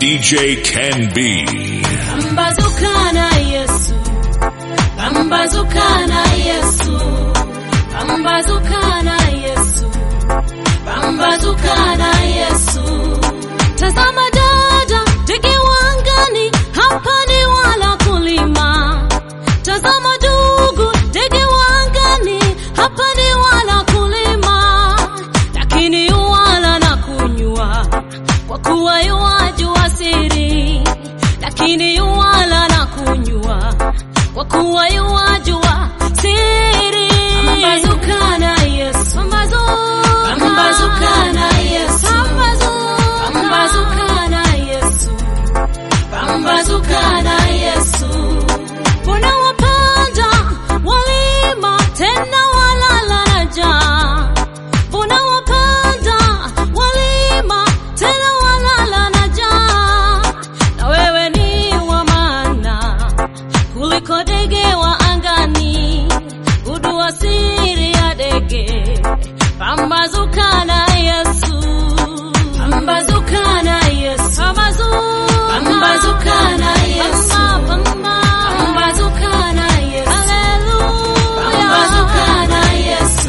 DJ Ken B. Pambazuka na Yesu, pambazuka na Yesu, pambazuka na Yesu, pambazuka na Yesu. Tazama dada, ndege wangani, hapa ni wala kulima. Tazama ndugu, ndege wangani, hapa ni wala kulima, lakini wala na kunywa, kwa kuwa yuwajua siri, lakini yuwala na kunywa, kwa kuwa yuwajua siri. Pambazuka na Yesu, pambazuka, pambazuka na Yesu, pambazuka, pambazuka na Yesu, pambazuka na Yesu. Mbona wapanda walima tena walala na njaa? Mbona wapanda walima tena walala na njaa? Na wewe ni wa maana kuliko ndege wa angani, gudua siri ya ndege. Pambazuka na Yesu, pambazuka na Yesu, pambazuka, pambazuka na Yesu, pambazuka na Yesu, haleluya, pambazuka na Yesu.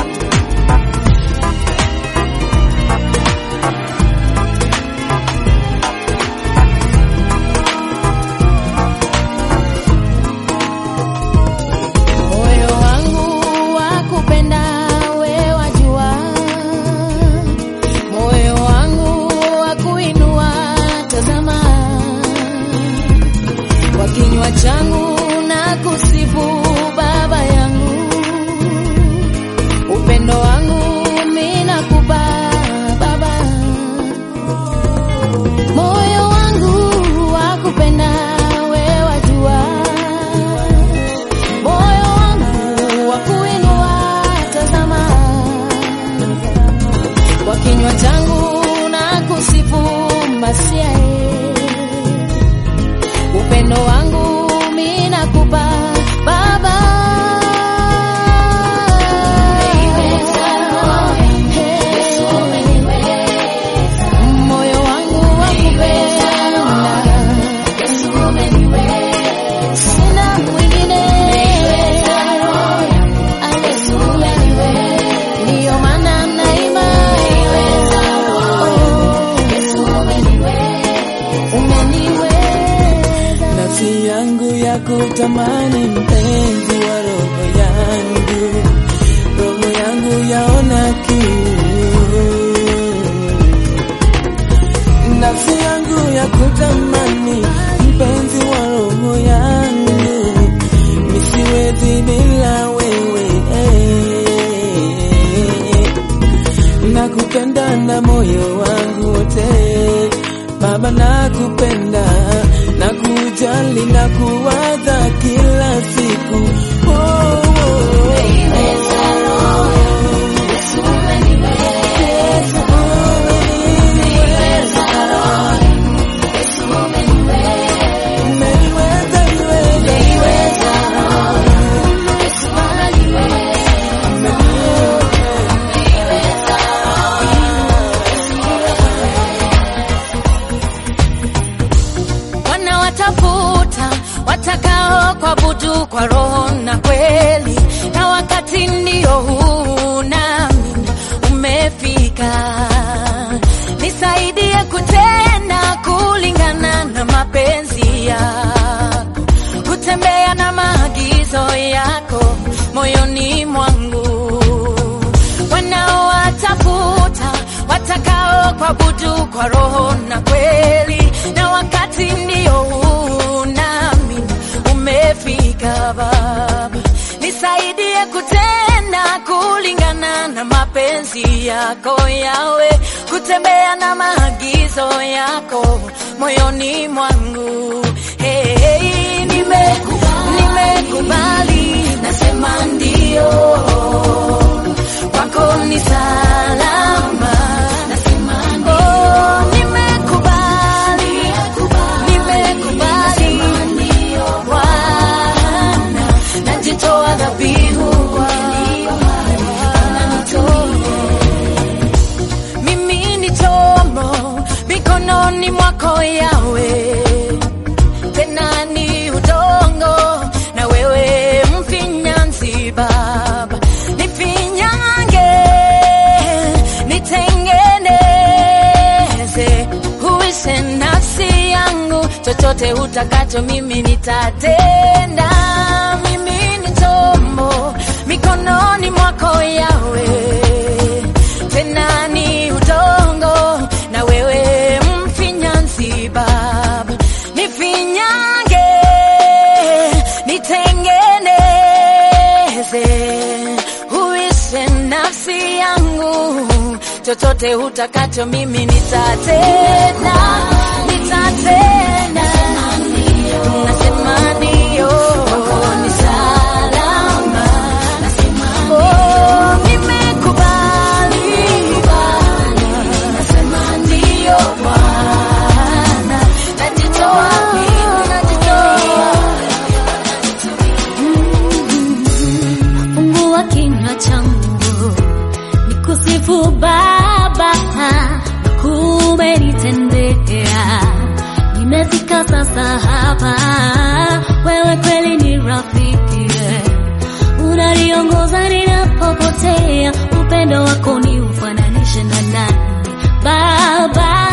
Moyo wangu wa kupenda we wajua, moyo wangu wa kuinua tazama, kwa kinywa changu na kusifu Baba yangu, upendo wangu mimi nakupa Baba, moyo wangu wa kupenda we wajua moyo wangu wa kuinua tazama, kwa kinywa changu na kusifu Masia, upendo wangu mimi nakupa Baba. Moyo wangu wa kupenda sina mwingine Haleluya, ndiyo maana naimba umeniweza nafsi yangu ya kutamani mpenzi wa roho yangu, roho yangu yaona kiu, nafsi yangu ya kutamani mpenzi wa roho yangu, nisiwezi bila wewe nakupenda na moyo wangu wote Baba, nakupenda na kujali na kuwaza kila siku oh, oh, Umeniweza, niweza. wanawatafuta watakao kuabudu kwa roho na kweli, na wakati ndio huu nami umefika. Nisaidie kutenda kulingana na mapenzi yako, kutembea na maagizo yako moyoni mwangu wanaowatafuta watakao kuabudu kwa roho na kweli, na wakati ndio huu nami umefika. Baba, nisaidie kutenda kulingana na mapenzi yako yawe, kutembea na maagizo yako moyoni mwangu. Hey, hey, nimekubali, nimekubali, nasema ndio kwako ni salama. Oh, nimekubali, nimekubali Bwana, najitoa dhabihu mimi ni chombo mikononi mwako ya chochote utakacho mimi nitatenda. Mimi ni chombo mikononi mwako Yawe, tena ni udongo na wewe mfinyanzi Baba, nifinyange nitengeneze, uishe nafsi yangu, chochote utakacho mimi nitatenda, nitatenda. Nasema ndio, ni salama. Oh, nimekubali. Nasema ndio Bwana, najitoa mimi, najitoa fungua kinywa changu nikusifu Baba, kumenitendea. Nimefika sasa hapa, wewe kweli ni rafiki, unaniongoza ninapopotea. Upendo wako ni ufananishe na nani Baba?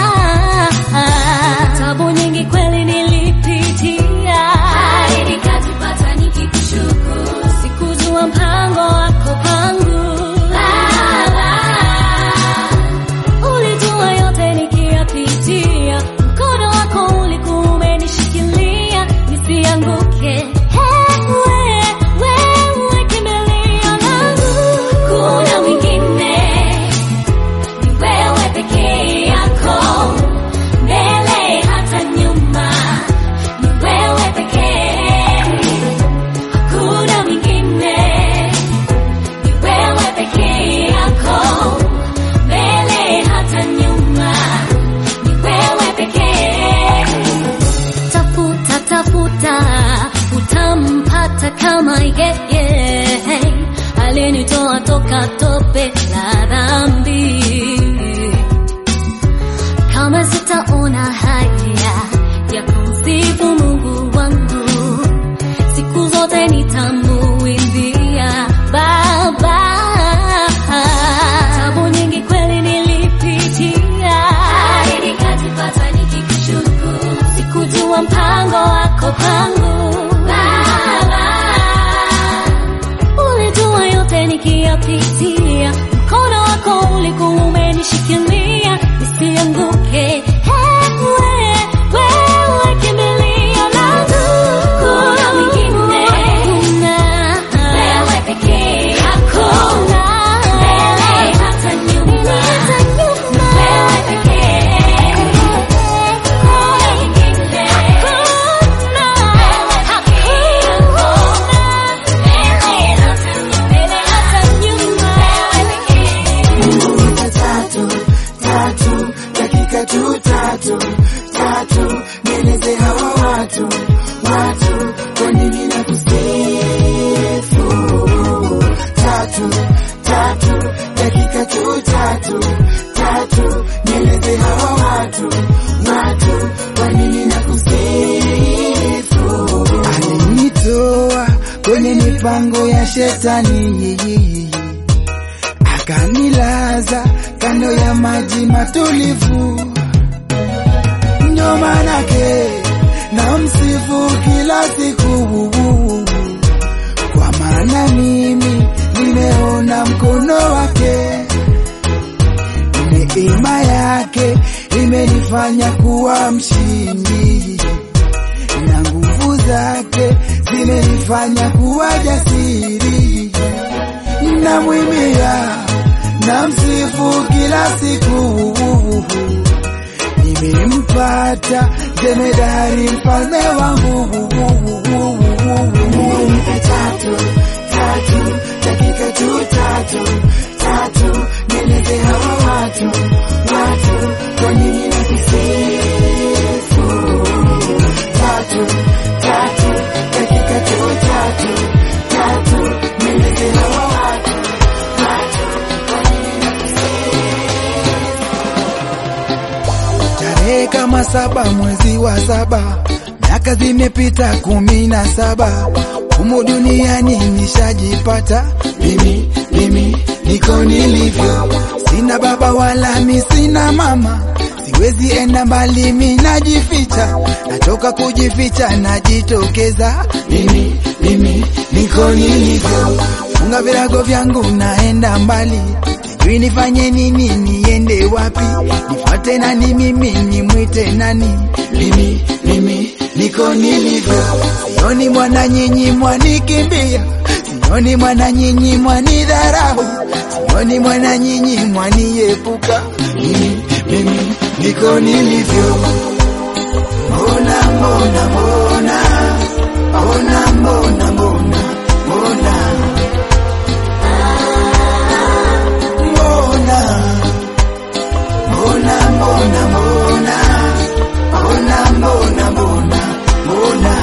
Tabu nyingi kweli nilipitia, hadi nikajipata nikikushukuru. Sikujua mpango wako kwangu Baba, ulijua yote nikiyapitia, mkono wako ulikuwa umenishikilia nisianguke. Wewe, wewe kimbilio langu, kuna mwingine ni wewe pekee yako, mbele hata nyuma, ni wewe pekee, hakuna mwingine, ni wewe pekee yako, mbele hata nyuma, ni wewe pekee. Tafuta, tafuta, utampata kama yeye alinitoa toka tope la dhambi. Kama sitaona haya ya kumsifu Mungu wangu, siku zote nitamuimbia Baba. Tabu nyingi kweli nilipitia, hadi nikajipata nikikushukuru. Sikujua mpango wako kwangu Baba, ulijua yote nikiyapitia, mkono wako ulikuwa umenishikilia nisianguke. Wewe, wewe kimbilio langu, kuna mwingine, wewe pekee yako, mbele hata nyuma, wewe pekee, kuna mwingine, hakuna, mbele hata nyuma, wewe pekee. tatu tatu dakika tu tatu tatu nieleze hawa watu watu kwa nini na kusifu tatu tatu dakika tu tatu tatu nieleze hawa watu watu kwa nini na kusifu alinitoa kwenye mipango ya shetani akanilaza kando ya maji matulivu, ndio manake na msifu kila siku, kwa maana mimi nimeona mkono wake, neema yake imenifanya kuwa mshindi na nguvu zake zimenifanya kuwa jasiri namwimia na msifu kila siku, nimempata jemedari mfalme wangu. Tatu tatu dakika tu tatu tatu, nieleze hawa watu watu kwa nini na kusifu tatu tatu dakika tu tatu tatu, nieleze hawa watu Tarehe kama saba mwezi wa saba, miaka zimepita kumi na saba, humu duniani nishajipata mimi, mimi niko nilivyo, sina baba wala mi sina mama, siwezi enda mbali, mi najificha, natoka kujificha, najitokeza mimi, mimi niko nilivyo, funga virago vyangu, naenda mbali, sijui nifanye nini, niende wapi, nifuate nani, mimi nimwite nani, mimi, mimi niko nilivyo, sioni mwana nyinyi mwanikimbia, sioni mwana nyinyi mwanidharau, sioni mwana nyinyi mwaniepuka, mimi, mimi niko nilivyo. Mbona, mbona, mbona, mbona, mbona, mbona, mbona, mbona, mbona, mbona, mbona, mbona, mbona, mbona, mbona.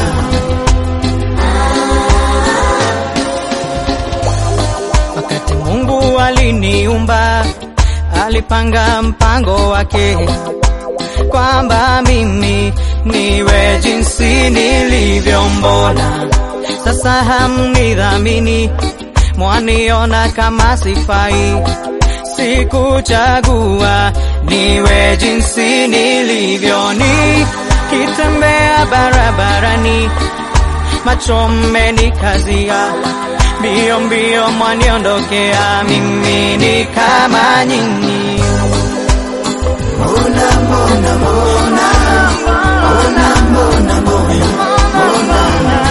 Wakati Mungu aliniumba, alipanga mpango wake kwamba mimi niwe jinsi nilivyo. Mbona sasa hamnidhamini, mwaniona kama sifai? Sikuchagua niwe jinsi nilivyo, nikitembea barabarani macho mmenikazia, mbio mbio mwaniondokea, mimi ni kama nyinyi. Mbona, mbona, mbona, mbona, mbona, mbona, mbona,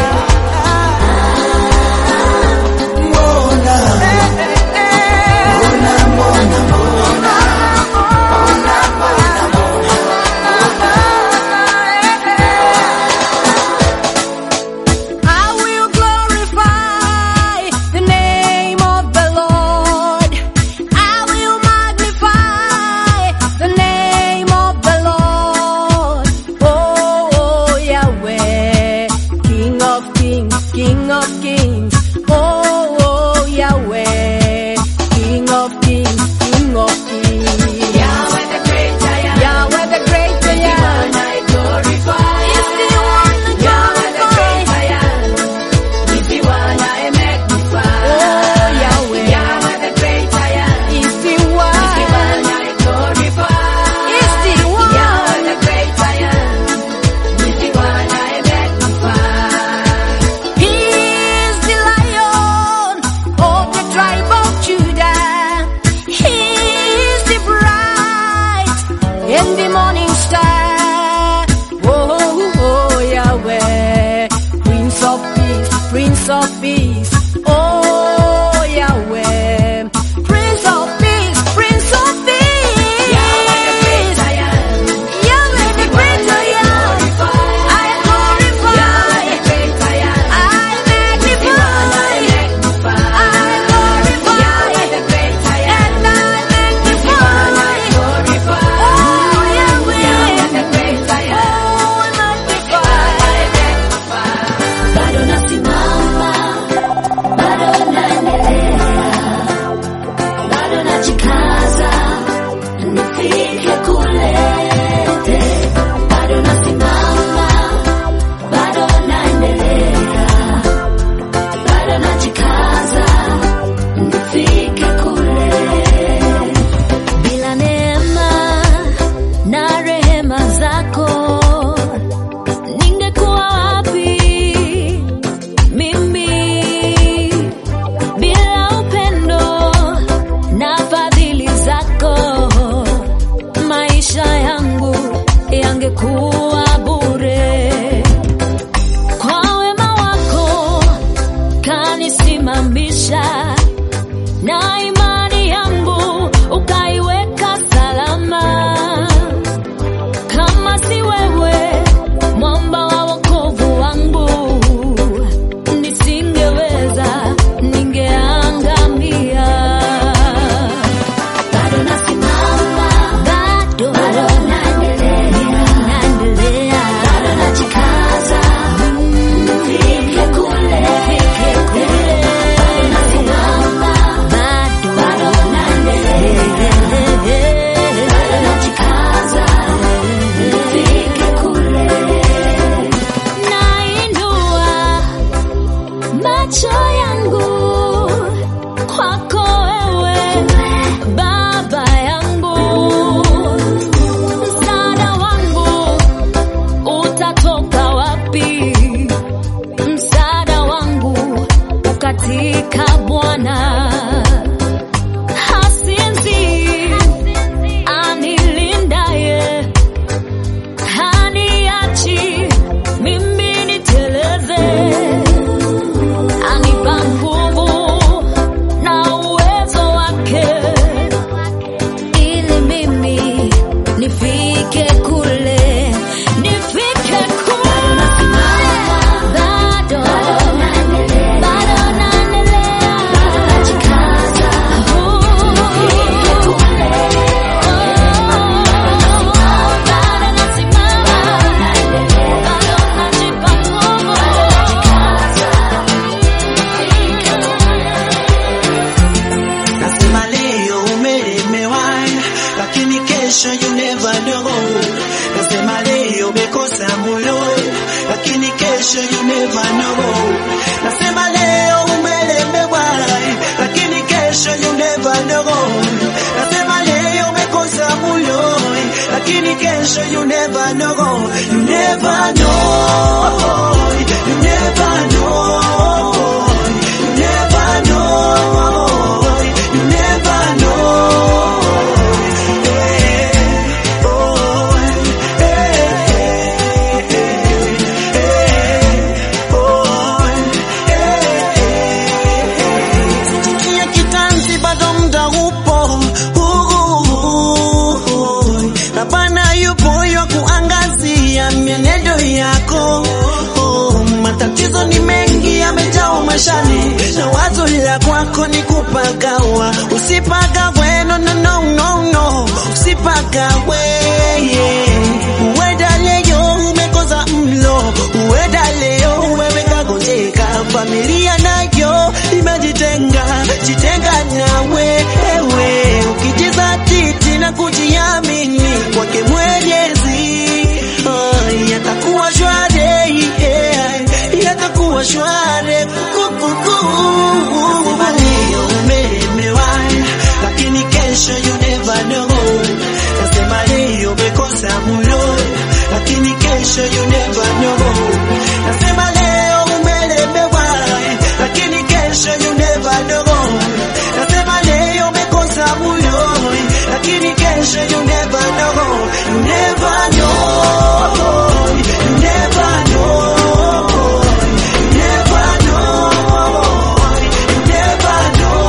mbona, mbona, mbona, mbona, I will glorify the name of the Lord. I will magnify the name of the Lord. Oh, Yahweh. kesho you never know. Nasema leo umelemewa, lakini kesho you never know. Nasema leo umekosa mulo, lakini kesho you never know. You never know. You never know. You never know. You never know. Eh, oh, eh, eh, oh, eh. Sikia kitanzi bado muda upo Uhu. na Bwana yupo yo kuangazia mienendo yako Oh, matatizo ni mengi yamejaa maishani na wazo la kwako ni kupagawa usipagawe no, no, no, no, no. usipagawe yeah. uenda leo umekosa mlo uenda leo wewe kagonjeka familia nayo imejitenga jitenga nawe ewe ukijizatiti na kujiamini kwake mwenyezi oh, yatakuwa shwari yeah, yatakuwa shwari Nasema leo umelemewa lakini kesho you never know nasema leo umekosa mulo lakini kesho you never know nasema leo umelemewa lakini kesho you never know nasema leo umekosa mulo lakini kesho you never know you never know you never know you never know you never know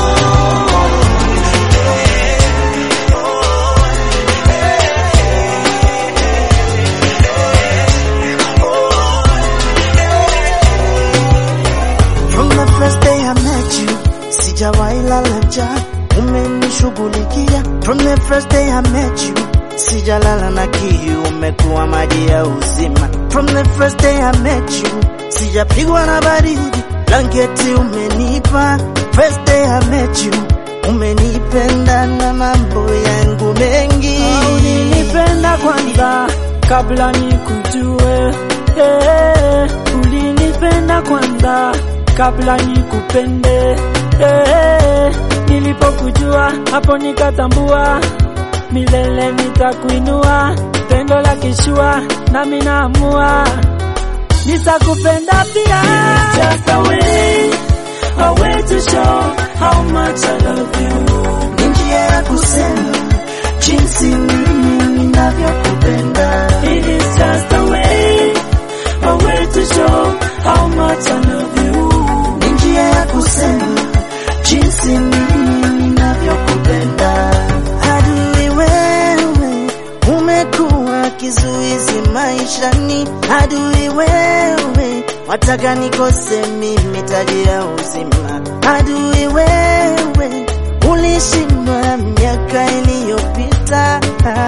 From the first day I met you, sijawahi lala njaa, umenishughulikia. From the first day I met you, sijalala na kiu, umekuwa maji ya uzima. From the first day I met you, sijapigwa na baridi, blanketi umenipa. First day I met you, umenipenda na mambo yangu mengi. Ulinipenda kwanza kabla nikujue, eh, ulinipenda kwanza kabla nikupende, eh, nilipokujua hapo nikatambua milele nitakuinua, pendo la kishua nami naamua nitakupenda pia. Just a way, a way to show how much I love you. Ni njia ya kusema jinsi mimi ninavyokupenda. It is just a way, a way to show how much I love you. Ni njia ya kusema jinsi mimi ninavyokupenda. Adui wewe, umekuwa kizuizi maishani. Adui wewe, wataka nikose mimi taji ya uzima. Adui wewe, ulishindwa miaka iliyopita.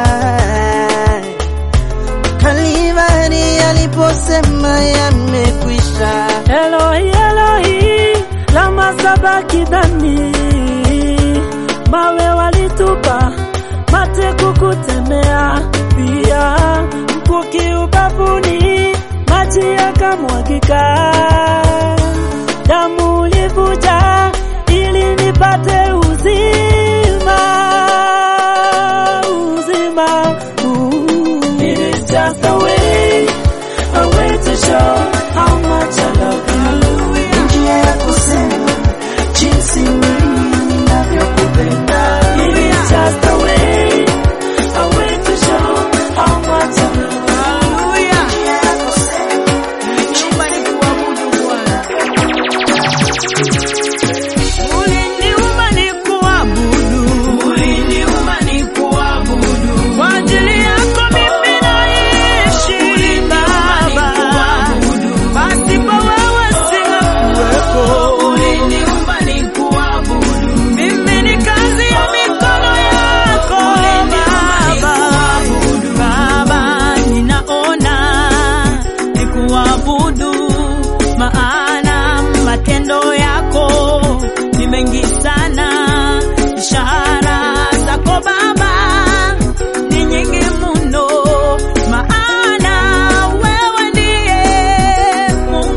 Kalivari aliposema yamekwisha. Elohi, Elohi, lama sabakithani. Mawe walitupa, mate kukutemea, pia mkuki ubavuni, maji yakamwagika. Damu ulivuja ili nipate uzima, uzima. Ooh. It is just a way, a way to show how much I love you. Ni njia ya kusema jinsi mimi ninavyokupenda. It is just a way, a way to show how much I love you. Njia ya kusema Uliniumba nikuabudu, uliniumba nikuabudu. Kwa ajili yako mimi naishi Baba, pasipo wewe singekuwepo. Uliniumba nikuabudu, mimi ni kazi ya mikono yako Baba. Baba, ninaona nikuabudu, maana matendo yako ni mengi sana, ishara zako Baba ni nyingi mno, maana wewe ndiye Mungu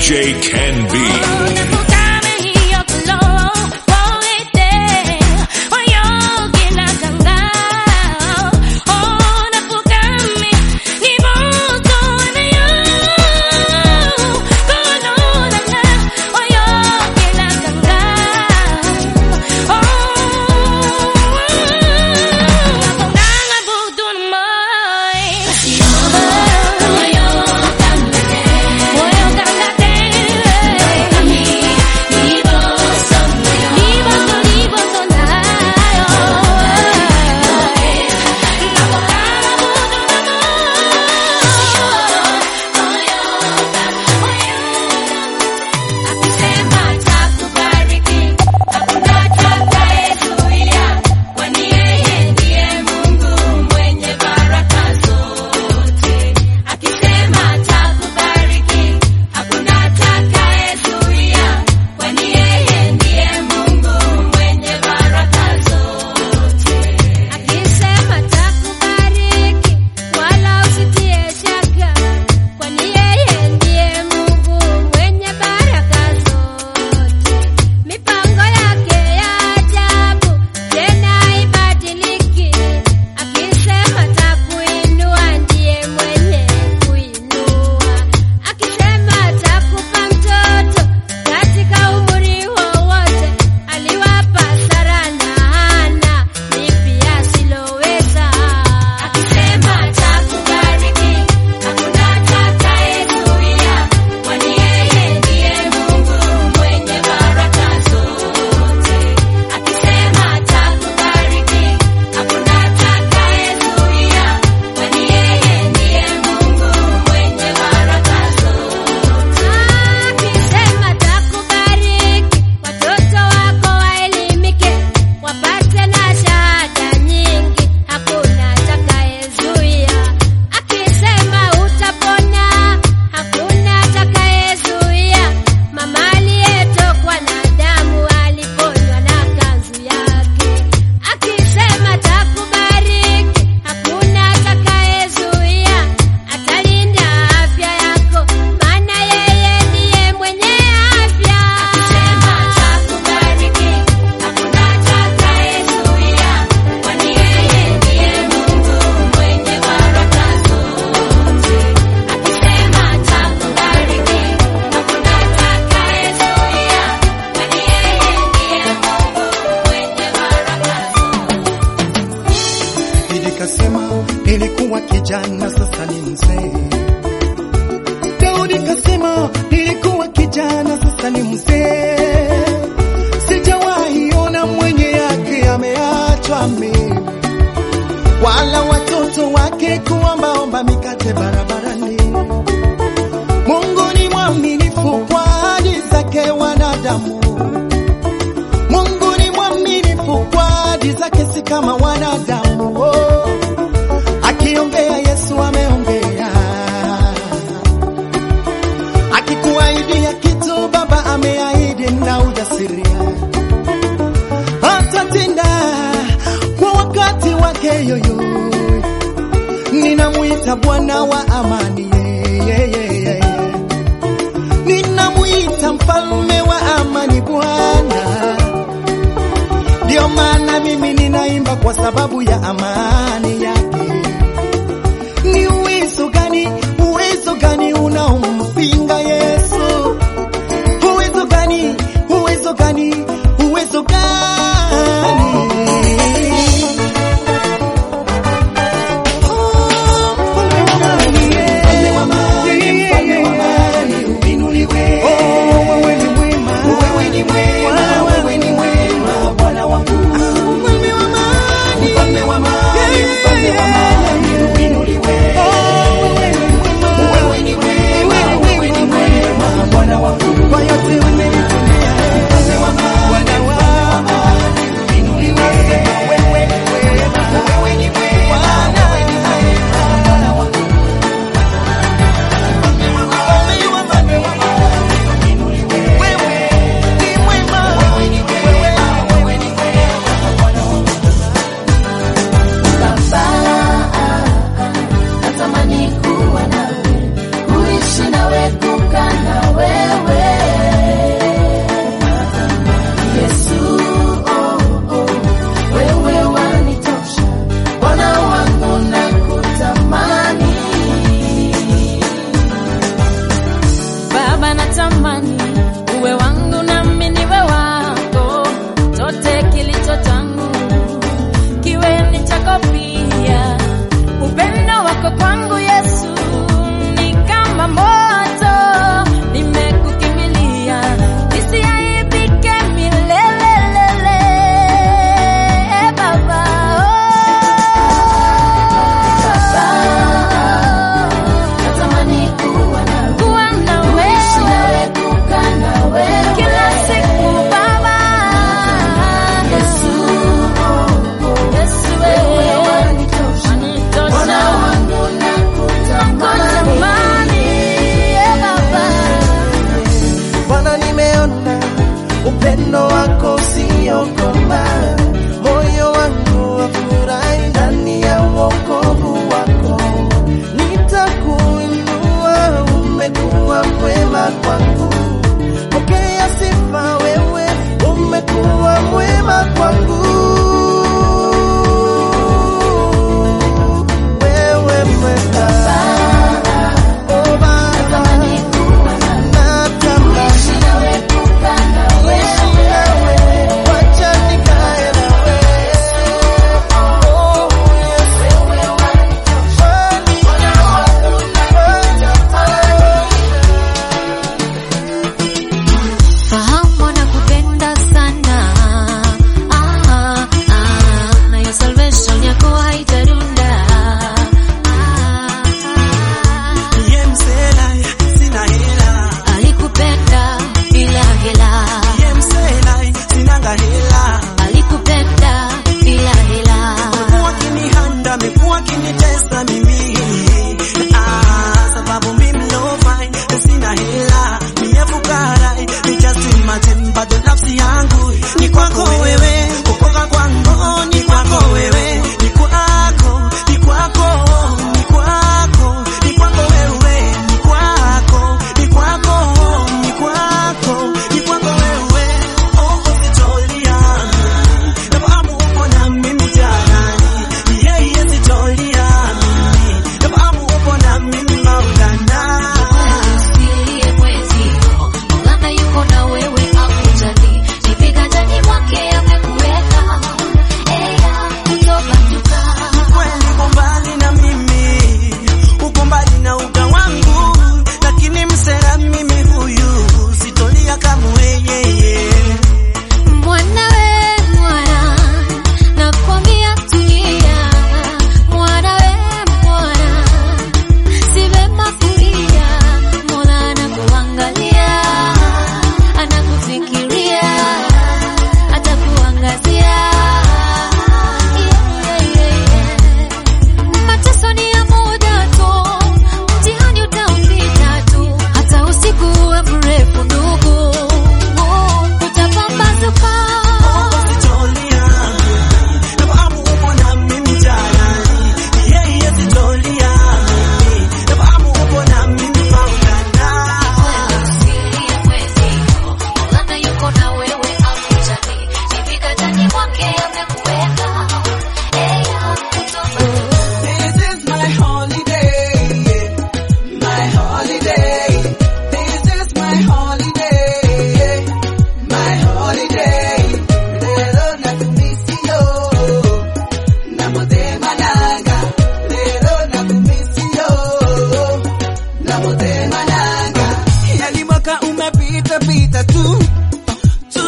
DJ Can Be. Akisema takubariki wala usitie shaka, kwani yeye ndiye Mungu mwenye baraka zote. Mipango yake ya ajabu tena haibadiliki. Akisema takuinua ndiye mwenye kuinua. Akisema takupa mtoto katika umri wowote, aliwapa Sara na Hana lipi asiloweza. Akisema takubariki, hakuna atakayezuia, kwani yeye ndiye Mungu mwenye baraka zote. Akisema takubariki, hakuna atakayezuia, kwani yeye ndiye Mungu mwenye baraka zote. Akisema takubariki, watoto wako waelimike, wapate na shahada nyingi, hakuna atakayezuia. Akisema utapona, hakuna atakayezuia. Mama aliyetokwa na damu aliponywa na kanzu yake. Akisema takubariki, hakuna atakayezuia. Atalinda afya yako, maana yeye ndiye mwenye afya. Akisema takubariki, hakuna atakayezuia, kwani yeye ndiye Mungu mwenye baraka zote. Akisema takubariki, hakuna atakayezuia, kwani yeye ndiye Mungu mwenye baraka Nilikasema nilikuwa kijana, sasa ni mzee. Daudi kasema nilikuwa kijana, sasa ni mzee. Sijawahi ona mwenye yake ameachwa mimi, wala watoto wake kuombaomba mikate barabarani. Mungu ni mwaminifu kwa ahadi zake wanadamu. Mungu ni mwaminifu kwa ahadi zake, si kama wanadamu. Oh, akiongea Yesu ameongea, akikuahidia kitu Baba ameahidi na ujasiria, atatenda kwa wakati wake. Yoyo, ninamwita Bwana wa amani, yeah, yeah, yeah, yeah. ninamwita mfalme wa amani, Bwana ndio maana mimi ninaimba kwa sababu ya amani yake. Ni uwezo gani, uwezo gani unaompinga Yesu? Uwezo gani, uwezo gani, uwezo gani? Oh, mfalme wa amani, mfalme wa amani, uinuliwe. Oh, wewe ni mwema, wewe ni mwema, wewe ni mwema, Bwana wangu. Mfalme wa amani, mfalme wa amani, mfalme kunitesa mimi ah, sababu mimi no fine sina hela mie fukara ni just imagine bado nafsi yangu ni kwako wewe kukoka kwangu ni kwako wewe ni kwako ni kwako ni kwako ni kwako wewe ni kwako ni kwako ni kwako ni kwako wewe oh usitolia nafahamu uko na mimi jarani ni yeye sitolia mimi nafahamu uko na mimi maulana Usilie mwezio, Maulana yuko na wewe hakujali. Ni viganjani mwake amekuweka. Eya, kutobanduka. kweli uko mbali na mimi, uko mbali na uga wangu, lakini msera mimi huyu sitolia kamwe yeye. Mwana we mwana, nakwambia tulia. Mwana we mwana, si vema kulia. Mola anakuangalia, anakufikiria, atakuangazia. Yeah, yeah, yeah. Mateso ni ya muda tu, mtihani utaupita tu, hata usiku uwe mrefu ndugu, utapambazuka. Sitolia, nafahamu uko na mimi jarani, yeye sitolia mimi, nafahamu uko na mimi maulana. Usilie mwezio, Maulana yuko na wewe hakujali, ni viganjani mwake amekuweka. Eya, kutobanduka. This is my holiday, my holiday. This is my holiday, my holiday. Lero nakumisio, namotema nanga. Lero nakumisio, namotema nanga. Yani mwaka umepita pita tu tu,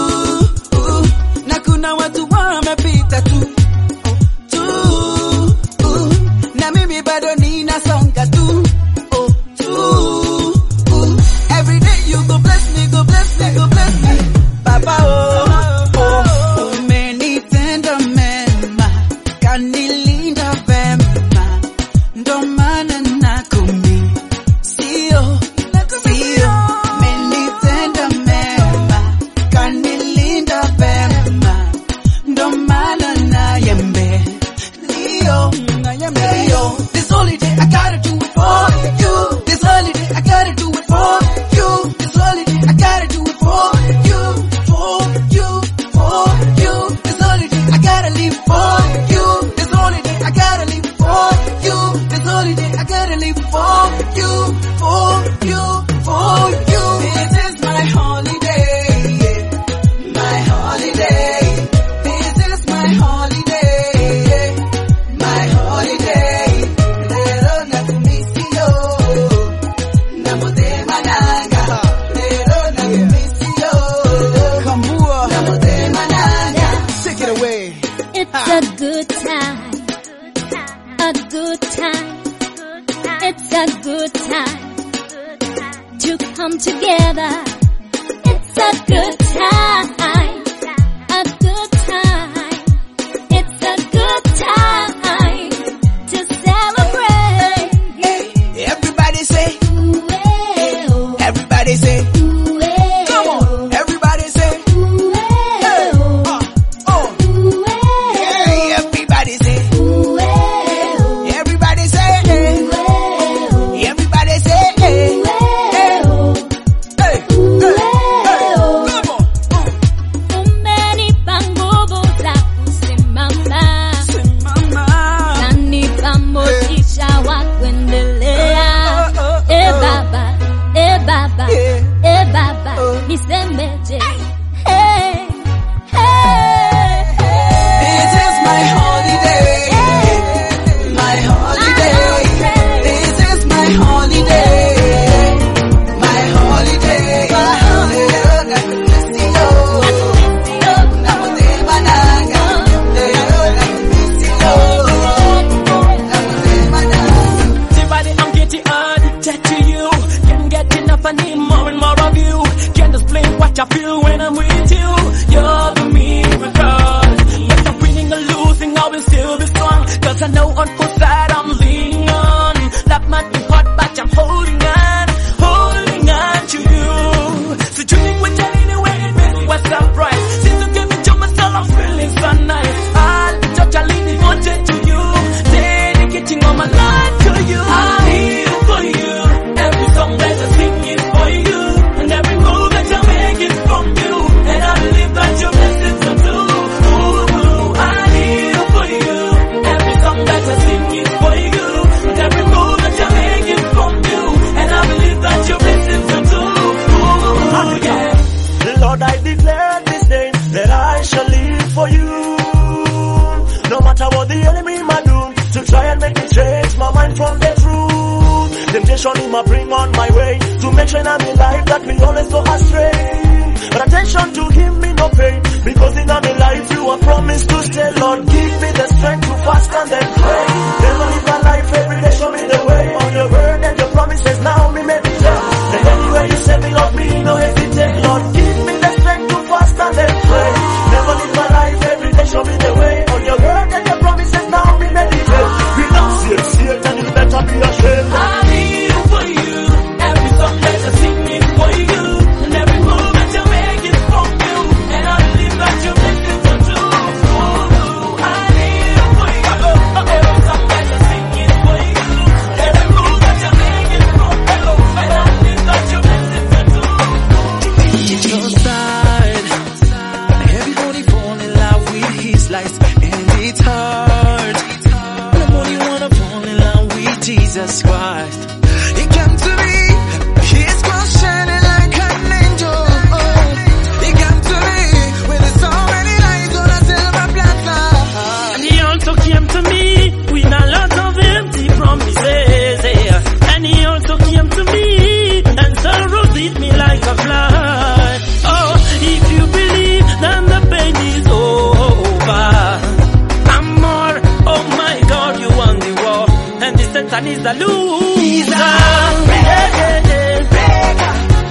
na kuna watu wamepita tu tu uh, na mimi bado ninasonga tu oh, tu uh, every day you go bless me go bless me go bless me baba oh, oh umenitenda mema kanilinda vema ndo maana nakumi sio sio umenitenda mema kanilinda vema ndo maana nayembe Leo, Leo. This holiday I gotta do it for you. This holiday I gotta do it for you. This holiday I gotta do it for you, for you, for you. This holiday I gotta live for you. This holiday I gotta live for you. This holiday I gotta live for you, for you, for you. This is my holiday, my holiday. This is my holiday, my holiday. Lero nakumisio, namotema nanga. Lero nakumisio, namotema nanga. Take it away. It's a good time. A good time. It's a good time to come together. It's a good time. A good time. It's a good time to celebrate. Everybody say, Ooh-eh-oh. everybody say, Ooh-eh-oh. come on. Everybody say, Ooh-eh-oh. uh, oh. Ooh-eh-oh. Hey, everybody say, Ooh-eh-oh. everybody say, hey. Ooh-eh-oh. Everybody say, hey. Ooh-eh-oh. Hey, hey, hey, come on. Uh. that I'm leaning on. That might be hard, but I'm holding on, holding on to you. So tuning with anyway, it makes me surprise. Since you gave me to myself, I'm feeling so nice. I'll be totally devoted to you, dedicating all my life to you. I live for you. Every song that I sing is for you, and every move that I make is from you. And I believe that your blessings are too. Ooh, I live for you. Every song that I sing is for you, and every move that I make is from you. And I believe that your blessings are too. Ooh, yeah. Lord, I declare this day that I shall live for you. No matter what the enemy might do, to try and make me change my mind from the truth. Temptation he might bring on my way to make sure I'm in life that we always go astray. But attention to him me no pain because in my life you are promised to stay. Lord, give me the strength to fast and then pray. Never live my life every day, show me the way. On your word and your promises now me meditate. And anywhere you say me, Lord, me no hesitate. Lord, give me the strength to fast and then pray. Never live my life every day, show me the way. On your word and your promises now me meditate. Renunciate Satan, you better be ashamed. I live for you. Every song that I sing is for you, and every move that I make is from you. And I believe that your blessings are true. Ooh, I live for you. Every song that I sing is for you, every move that I make is from you. And I believe that your blessings are true. It's your side. Everybody fall in love with his lies, and it's hard. But I only wanna fall in love with Jesus Christ. He came to me, his cross shining like an angel. Oh, he came to me with so many lights on a silver platter. And he also came to me with a lot of empty promises. yeah. And he also came to me and sorrow beat me like a flood. Oh, if you believe, then the pain is over. I'm more, oh my God, you won the war. And the Satan is the loser. Yeah, yeah, yeah.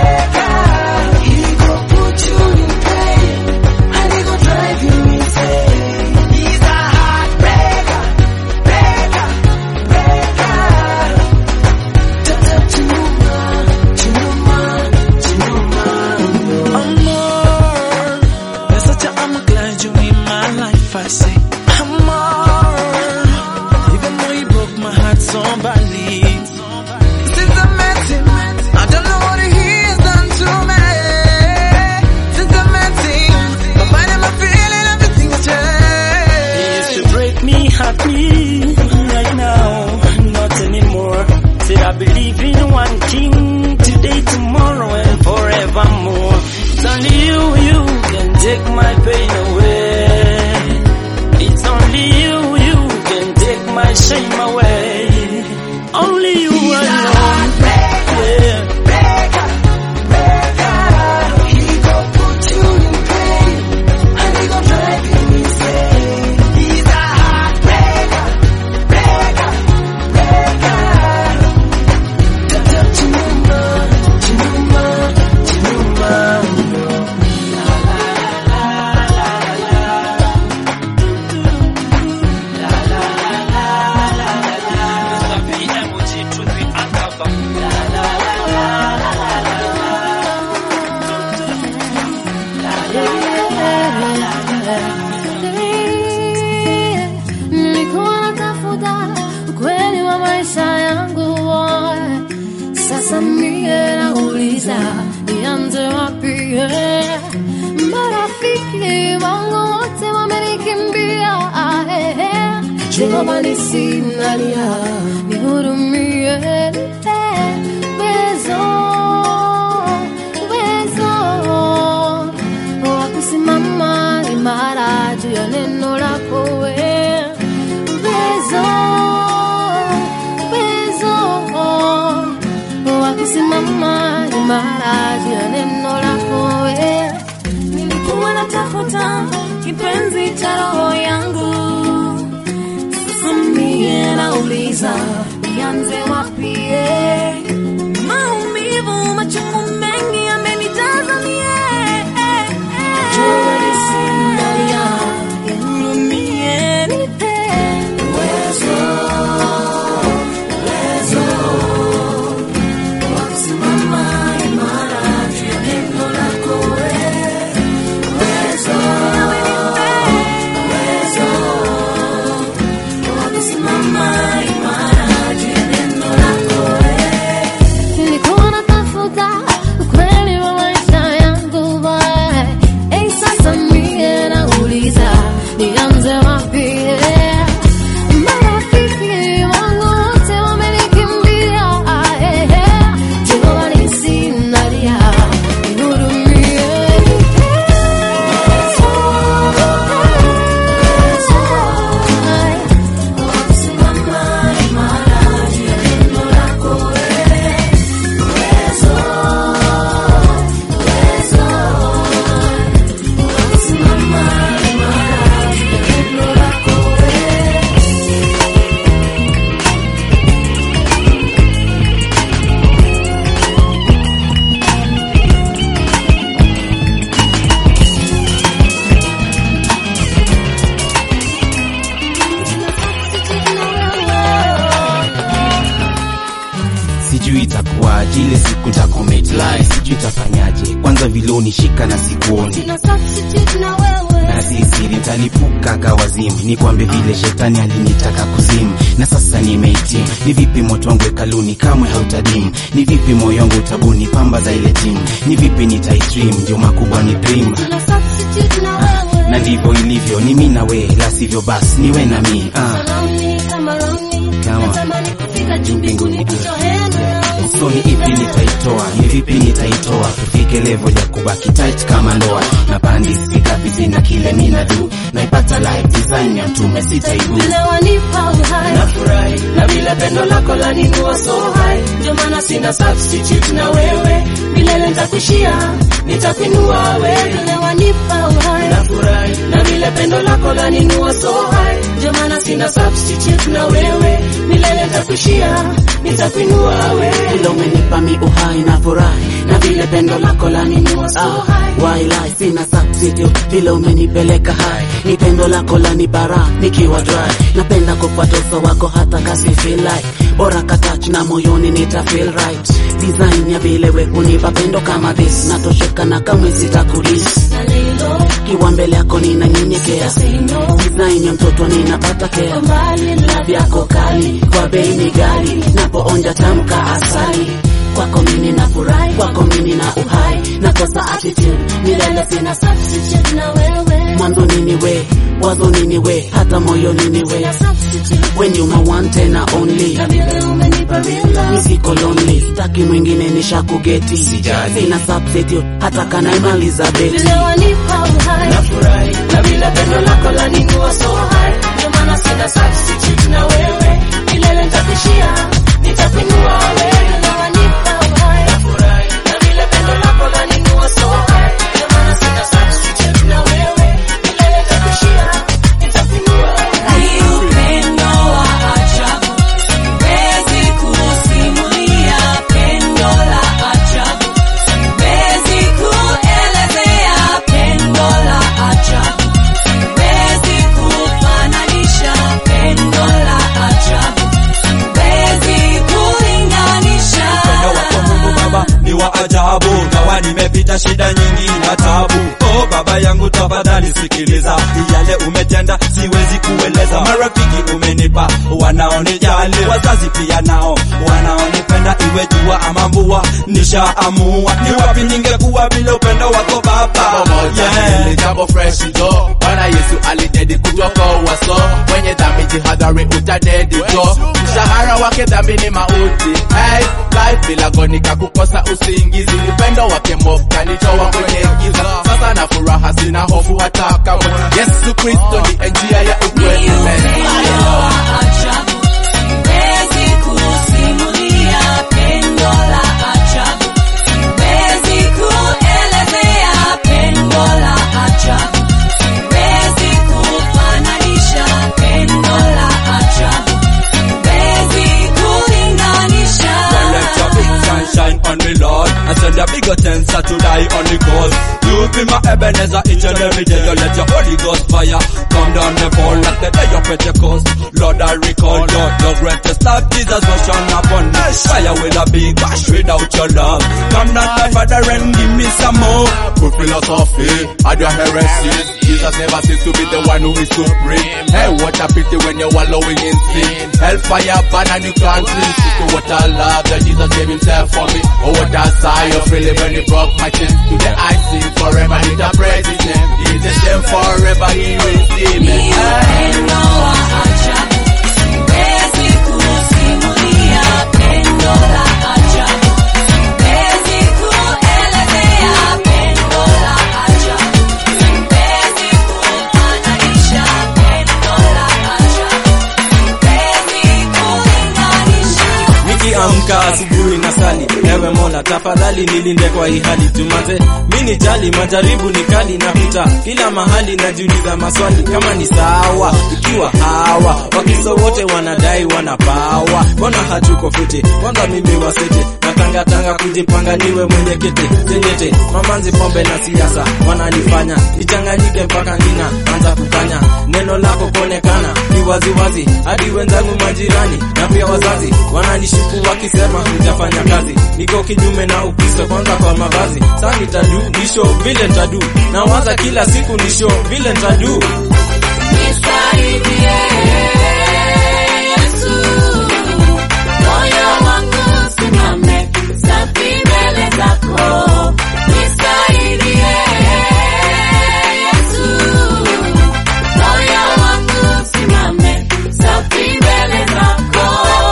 Amor, you're such a I'm glad you're in my life. I say, Amor, even though you broke my heart so badly. Since I met him, I don't know what he has done to me. Since I met him, my mind and my feeling, everything has changed. He used to break me, hurt me, right now, not anymore. Say I believe in one king, today, tomorrow, and forevermore. It's only you, you can take my pain away. It's only you, you can take my shame away. Only you alone. Yeah. Nilikuwa natafuta ukweli wa maisha yangu sasa mie nauliza nianze wapi eh? marafiki wangu wote wamenikimbia eh, eh. Jehova nisinalia nihurumie eh, uwezo uwezo wa kusimama imara juu ya neno lako wewe uwezo uwezo wa kusimama imara juu ya neno lako wewe nilikuwa natafuta kipenzi cha roho yangu sasa mie nauliza nianze wapi eh? maumivu machungu mengi yamenijaza mie Jua lisinalia, nihurumie, nipe uwezo sijui itakuwaje ile siku nita commit lie sijui itafanyaje kwanza vile unishika na sikuoni Sina substitute na wewe na sisiri talipuka kawazimu nikwambe vile shetani alinitaka kuzimu na sasa nimehitimu ni vipi moto wangu hekaluni kamwe hautadimu ni vipi moyo wangu utabuni pamba za ile timu ni vipi nitaitrim ndio makubwa ni dream Sina substitute na wewe na ndivyo ilivyo ni mi na we la sivyo basi ni we na mi ah. Saloni kama Roni Kama. Natamani kufika juu mbinguni kutohena so ni ipi nitaitoa ni vipi nitaitoa tufike level ya kubaki tight kama ndoa na pandi sikabizi na kile mina du naipata live design ya mtume sitaibu Vile wanipa uhai nafurahi na vile pendo lako lanikuwa so high, ndio maana sina substitute na wewe, milele nitakuishia, nitakuinua wewe. Vile wanipa uhai Nafurahi na vile pendo lako laninua so high, ndio maana sina substitute na wewe, milele nitakuishia, nitakuinua wewe. vile umenipa mi uhai na furahi na vile pendo lako laninua so high wailai sina substitute vile umenipeleka hai ni pendo lako lanibara nikiwa dry napenda kufuata uso wako hata kasi feel like bora katach na moyoni nita feel right design ya vile we kunipa pendo kama this natosheka na kamwe sitakudis na lilo kiwa mbele yako ninanyenyekea design ya mtoto ninapata kea mbali na vyako kali kwa bei ni gali napoonja tamka asali kwako mimi na furahi kwako mimi na uhai nakosa attitude milele sina substitute na wewe mwanzo nini we wazo nini we hata moyo nini we substitute when you my one tena only na vile umenipa real love nisiko lonely staki mwingine nishakugeti sina substitute hata kanaimaliza beti vile wanipa uhai Nafurahi na vile pendo lako laninua so high, ndio maana sina substitute na wewe, milele nitakuishia, nitakuinua wewe. vile wanipa uhai Nafurahi na vile pendo lako laninua so high, ndio maana sina substitute na wewe, milele nitakuishia, nitakuinua wewe. Ni upendo wa ajabu, siwezi kusimulia pendo la ajabu, siwezi kuelezea pendo la ajabu, siwezi kufananisha pendo la ajabu, siwezi kulinganisha. upendo wako Mungu Baba ni wa ajabu, gawa nimepita shida nyingi na tabu. Oh Baba yangu tafadhali sikiliza, yale umetenda siwezi kueleza. Marafiki umenipa wanaonijali, wazazi pia nao wanaonipenda, iwe jua ama mvua, nishaamua ni wapi ningekuwa bila upendo wako Baba. Yeah. Ni jambo fresh jo Bwana Yesu alidedi kutoka uwaso Mwenye dhambi jihadhari utadedi jo Mshahara wake dhambi ni mauti hey, life bila gonika kukosa usingizi Upendo wake mofu kanitoa kwenye giza Sasa na furaha sina hofu hata kamwe Yesu Kristo ni njia ya ukweli Upendo wa ajabu, siwezi kusimulia pendo la ajabu, siwezi kuelezea pendo la ajabu, siwezi kufananisha pendo la ajabu, siwezi kulinganisha. Well, let your big sunshine on me, Lord. I send a bigger tensor to die on the cause. You be my Ebenezer each and every day. You let your Holy Ghost fire come down and fall like the day of Pentecost. Lord, I recall your, your greatest love. Jesus was shone upon me. Fire with a big bash without your love. Come down, my Father, and give me some more. Good philosophy, and your heresy. Jesus never seems to be the one who is supreme. Hey, what a pity when you're wallowing in sin. Hellfire burn and you can't sleep. So what a love that Jesus gave himself for me. Oh, what a sigh of relief when he broke my chains. Today I sing forever, need to praise his name. He is the same forever, he will see me. Ni upendo wa ajabu, siwezi kusimulia pendo la ajabu, siwezi kuelezea pendo la ajabu, siwezi kufananisha pendo la ajabu, siwezi kulinganisha. nikiamka asubuhi na sali ewe mola tafadhali nilinde kwa hii hali tumaze mini jali majaribu ni kali napita kila mahali najiuliza maswali kama ni sawa ikiwa hawa wakiso wote wanadai wanapawa mbona hatuko fiti kwanza mimi wasete natangatanga kujipanga niwe mwenye kete tenyete mamanzi pombe na siasa wananifanya nichanganyike mpaka nina anza kukanya neno lako kuonekana ni waziwazi hadi wenzangu majirani na pia wazazi wananishuku wakisema hujafanya kazi niko kinyume na ukristo kwanza kwa mavazi saa nitadu nisho vile ntadu nawaza kila siku nisho vile ntadu Nisaidie Yesu, moyo wangu usimame safi mbele zako. Nisaidie Yesu, moyo wangu usimame safi mbele zako.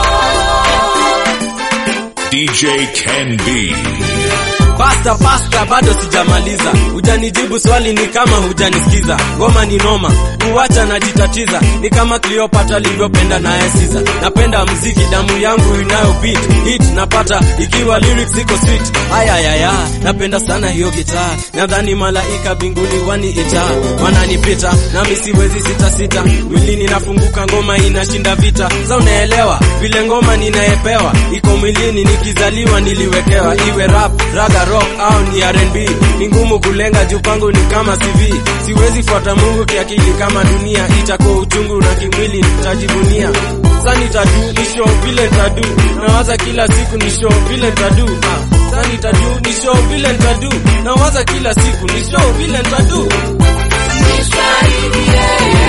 DJ Ken B. Pasta pasta, bado sijamaliza. Hujanijibu swali, ni kama hujanisikiza. Ngoma ni noma, kuwacha najitatiza, ni kama Cleopatra alivyopenda naye Caesar. Napenda mziki, damu yangu inayo beat hit napata ikiwa lyrics ziko sweet. Aya ya ya, napenda sana hiyo gitaa, nadhani malaika binguni waniita, wananipita nami siwezi sita sita, mwilini nafunguka, ngoma inashinda vita. Sa unaelewa vile ngoma ninayepewa iko mwilini, nikizaliwa niliwekewa, iwe rap, raga, rock au ni R&B. Ni ngumu kulenga juu pangu ni kama CV, siwezi fuata Mungu kiakili kama dunia, itakuwa uchungu na kimwili nitajivunia. Sa nitadu ni show vile ntadu, nawaza kila siku ni show vile ntadu. Ah, Sa nitadu ni show vile ntadu, nawaza kila siku ni show vile ntadu. Nisaidie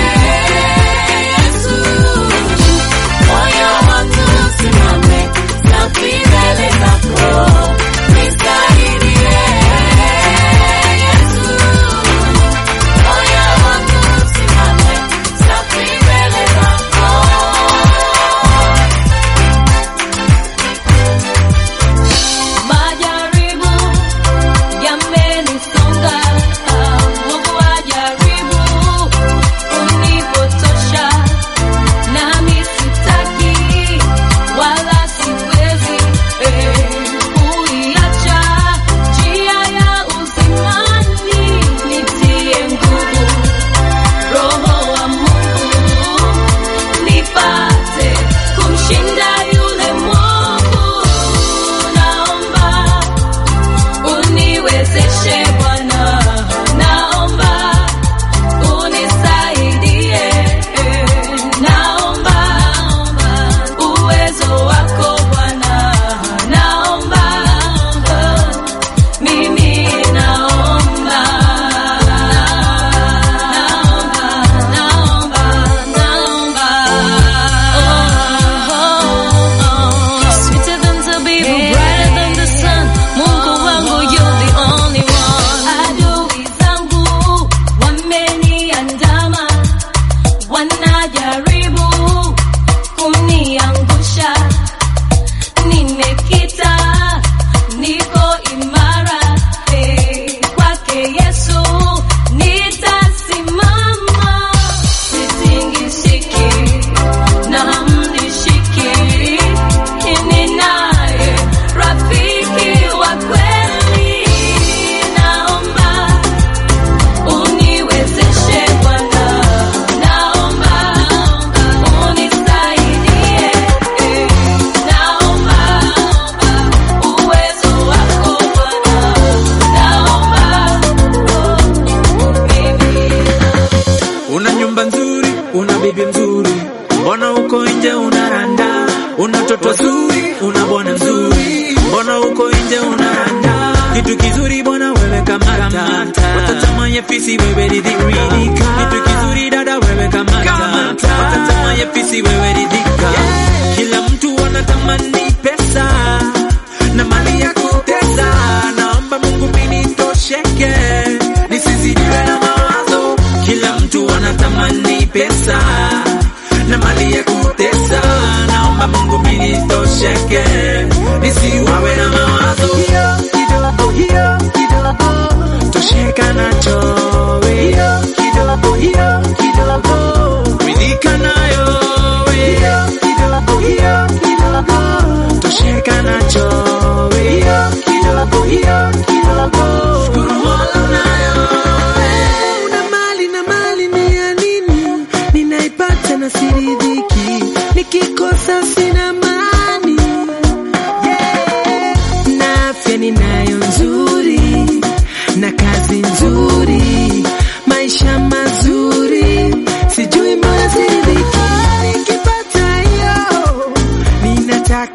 Yesu, moyo wangu usimame safi mbele zako. Nisaidie Yesu, moyo wangu usimame safi mbele zako. Majaribu yamenisonga, Mungu ajaribu kunipotosha, nami sitaki wala siwezi eh, kuiacha njia ya uzimani, nitie nguvu Roho wa Mungu nipate kumshinda yule mwovu. Naomba uniwezeshe Bwana, naomba unisaidie, naomba uwezo wako Bwana, naomba mimi naomba, naomba, naomba, naomba. Sweeter than zabibu, brighter than the sun. Mungu wangu, you're the only one. Adui zangu wameniandama, wanajaribu kuniangusha. Nimekita, niko imara, eh, kwake Yesu nitasimama, sitingishiki na hamnishiki, ninaye rafiki wa kweli. Naomba uniwezeshe Bwana, naomba unisaidie, naomba uwezo wako Bwana, naomba Una nyumba nzuri, una bibi mzuri, mbona uko nje unaranda? Una toto zuri, una bwana mzuri, mbona uko nje unaranda? Kitu kizuri bwana wewe kamata, watatamanye fisi wewe ridhika. Kitu kizuri dada wewe kamata, watatamanye fisi wewe ridhika. Kila mtu anatamani pesa na mali ya kutesa, naomba Mungu mimi nitosheke, nisizidiwe na mawazo. Kila mtu anatamani pesa na mali ya kutesa, naomba Mungu mimi nitosheke, nisiwawe na mawazo. Hiyo kidogo, hiyo kidogo, tosheka nacho we. Hiyo kidogo, hiyo kidogo, ridhika nayo we. Hiyo kidogo, hiyo kidogo, tosheka nacho we. Hiyo kidogo, hiyo kidogo, shukuru Mola nayo Una mali na mali ni ya nini? Ninaipata na siridhiki, nikikosa sina amani. Yeah. Na afya ninayo nzuri na kazi nzuri, maisha mazuri, sijui mbona siridhiki. Nikipata hiyo ninataka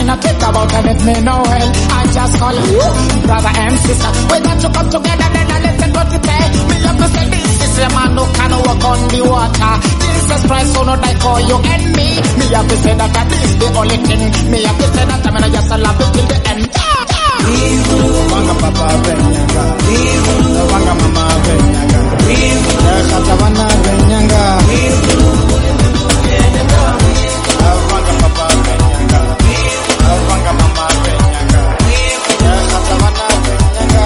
not think about them if me know well. I just call you brother and sister. We got to come together, then I listen what you say. Me have to say this is a man who can walk on the water. Jesus Christ, who not die for you and me. Me have to say that that is the only thing. Me have to say that I'm gonna just love you till the end. Wanga papa benyanga Wanga mama benyanga Khata wana benyanga Wanga papa benyanga Wanga mama benyanga Khata wana benyanga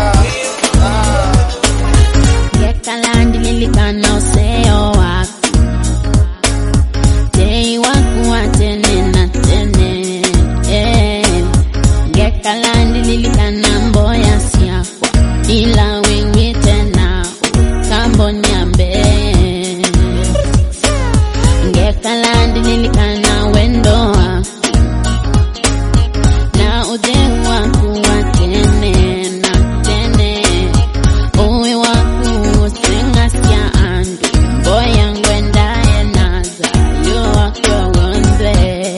Yekalandi lilikana useo wako Dei wako wa tene na tene eh. Yekalandi lilikana mboya siakwa Ila wewe tena kambo nyambe Yekalandi lilikana wendo wako Na uje wako wa tene na tene Uwe waku sengasya andu Boya ngwendaye naza Yo wako wonze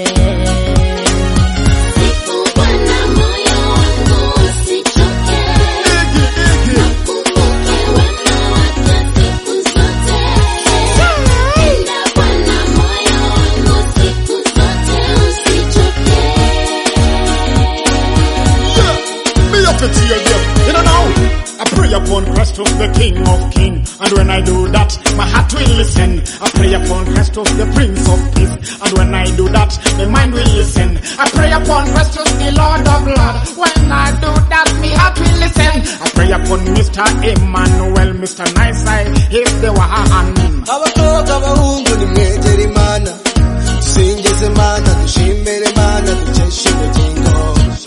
Siku bwana moyo wangu usichoke Nakumbuke wema wake siku zote Enda bwana moyo wangu siku zote usichoke Me up to tear them. You know now, I pray upon Christ of the King of Kings. And when I do that, my heart will listen. I pray upon Christ of the Prince of Peace. And when I do that, my mind will listen. I pray upon Christ of the Lord of Lords. When I do that, my heart will listen. I pray upon Mr. Emmanuel, Mr. Nice Eye, he's the one. abakobwa abahungu nimwegere imana dusingize imana dushimire imana dukeshe ubugingo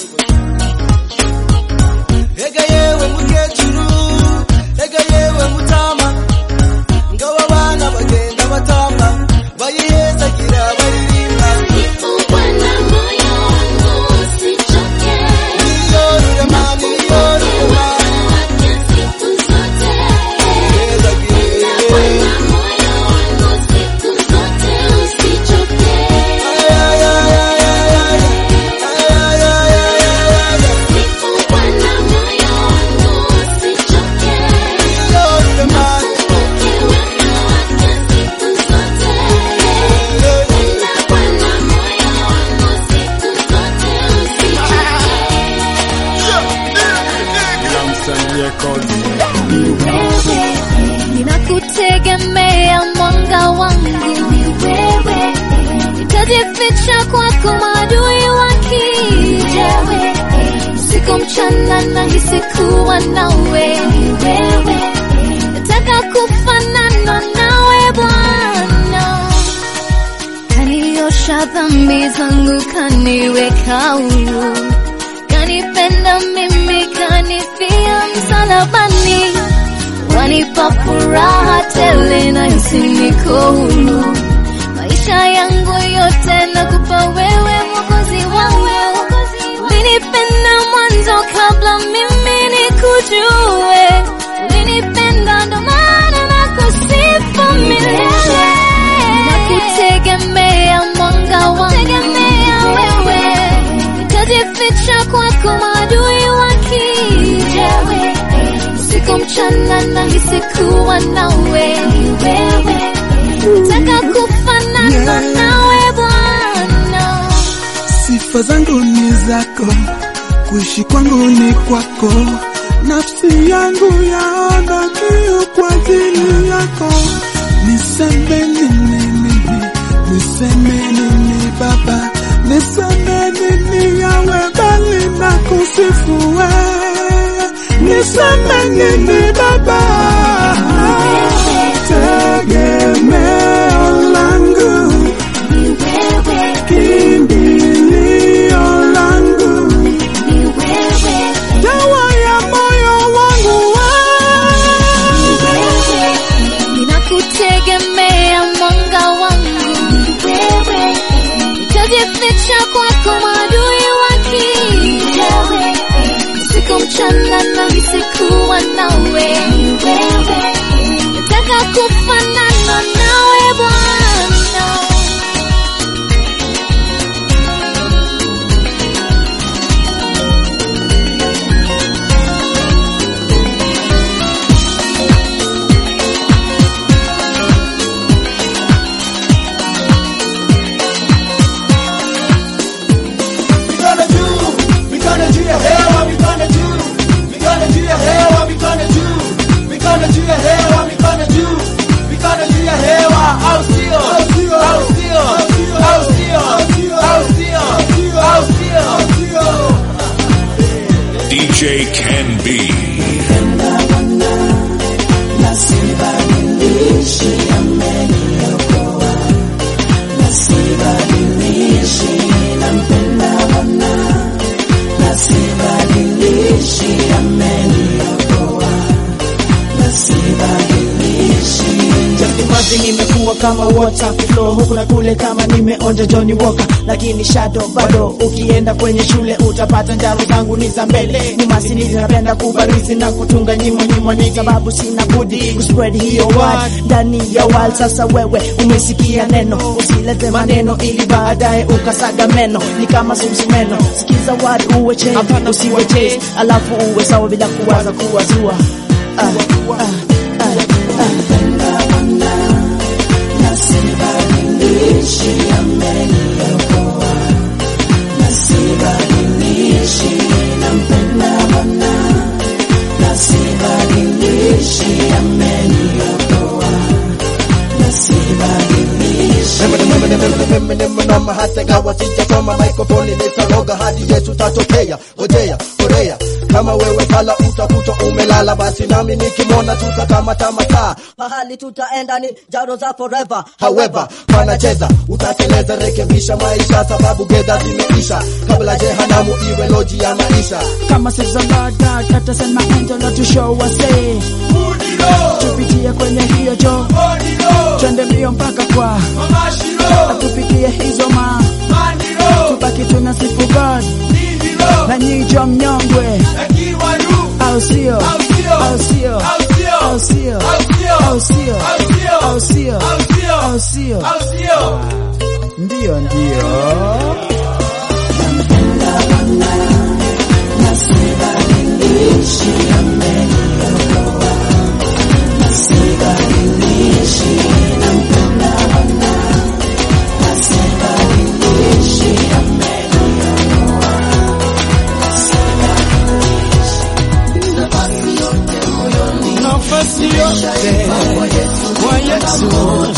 ega yewe mukecuru ega yewe mutama ngabo abana bagenda batamba bayihezagira baririmba Bwana moyo wangu usichoke niyorure mani niyorure mani wake siku zote hezagire Bwana moyo wangu siku zote usichoke Siku Bwana moyo wangu usichoke Nakumbuke wema wake siku zote Enda Bwana moyo wangu siku zote Ninakutegemea mwanga wangu ni wewe, nitajificha kwako maadui wakija. Usiku mchana nahisi kuwa nawe ni wewe, nataka kufanana nawe Bwana, kaniosha dhambi zangu, kaniweka huru, kanipenda mimi, kanifia msalabani wanipa furaha tele na hisi niko huru. Maisha yangu yote nakupa wewe, mwokozi wangu. Ulinipenda mwanzo kabla mimi nikujue, ulinipenda ndo maana nakusifu milele. Nakutegemea mwanga wangu, wewe, nitajificha kwako maadui wakija usiku mchana nahisi kuwa nawe ni wewe, nataka kufanana nawe Bwana. Sifa zangu ni zako, kuishi kwangu ni kwako, nafsi yangu yaona kiu kwa ajili yako. Niseme nini mimi, niseme nini Baba, niseme nini yawe bali na kusifu wewe, niseme nini Baba, tegemeo langu kimbilio langu dawa ya moyo wangu Ninakutegemea mwanga wangu, wewe, nitajificha kwako maadui wakija. Usiku mchana nahisi kuwa nawe ni wewe, nataka kufanana nawe Bwana. kama water flow huku na kule kama nimeonja Johnny Walker, lakini shadow bado. Ukienda kwenye shule utapata njaro zangu ni za mbele, ni masiniti, napenda kubarizi na kutunga nyimbo nyimbo, ni sababu sina budi kuspread hiyo word ndani ya world. Sasa wewe umesikia neno, usilete maneno ili baadaye ukasaga meno, ni kama sumsumeno. Sikiza word uwe change, usiwe chase, alafu uwe sawa bila kuwaza kuwazua. Ah, ah, ah, ah. Mama hata gawa sijasoma microphone nitaroga hadi Yesu tatokea. Ngojea korea kama wewe pala utakuta umelala, basi nami nikimwona tutakamata mataa Mahali tutaenda ni jaro za forever. However, panacheza utateleza, rekebisha maisha, sababu gedha zimeisha, kabla jehanamu iwe loji ya maisha. kama sizalada tatasema angelo to show us say tupitie kwenye hiyo jo twende mbio mpaka kwa atupikie hizo ma tubaki tuna sifu God na nyijo mnyongwe au sio au sio au sio au sio au sio au sio ndio ndio nafasi yote kwa Yesu,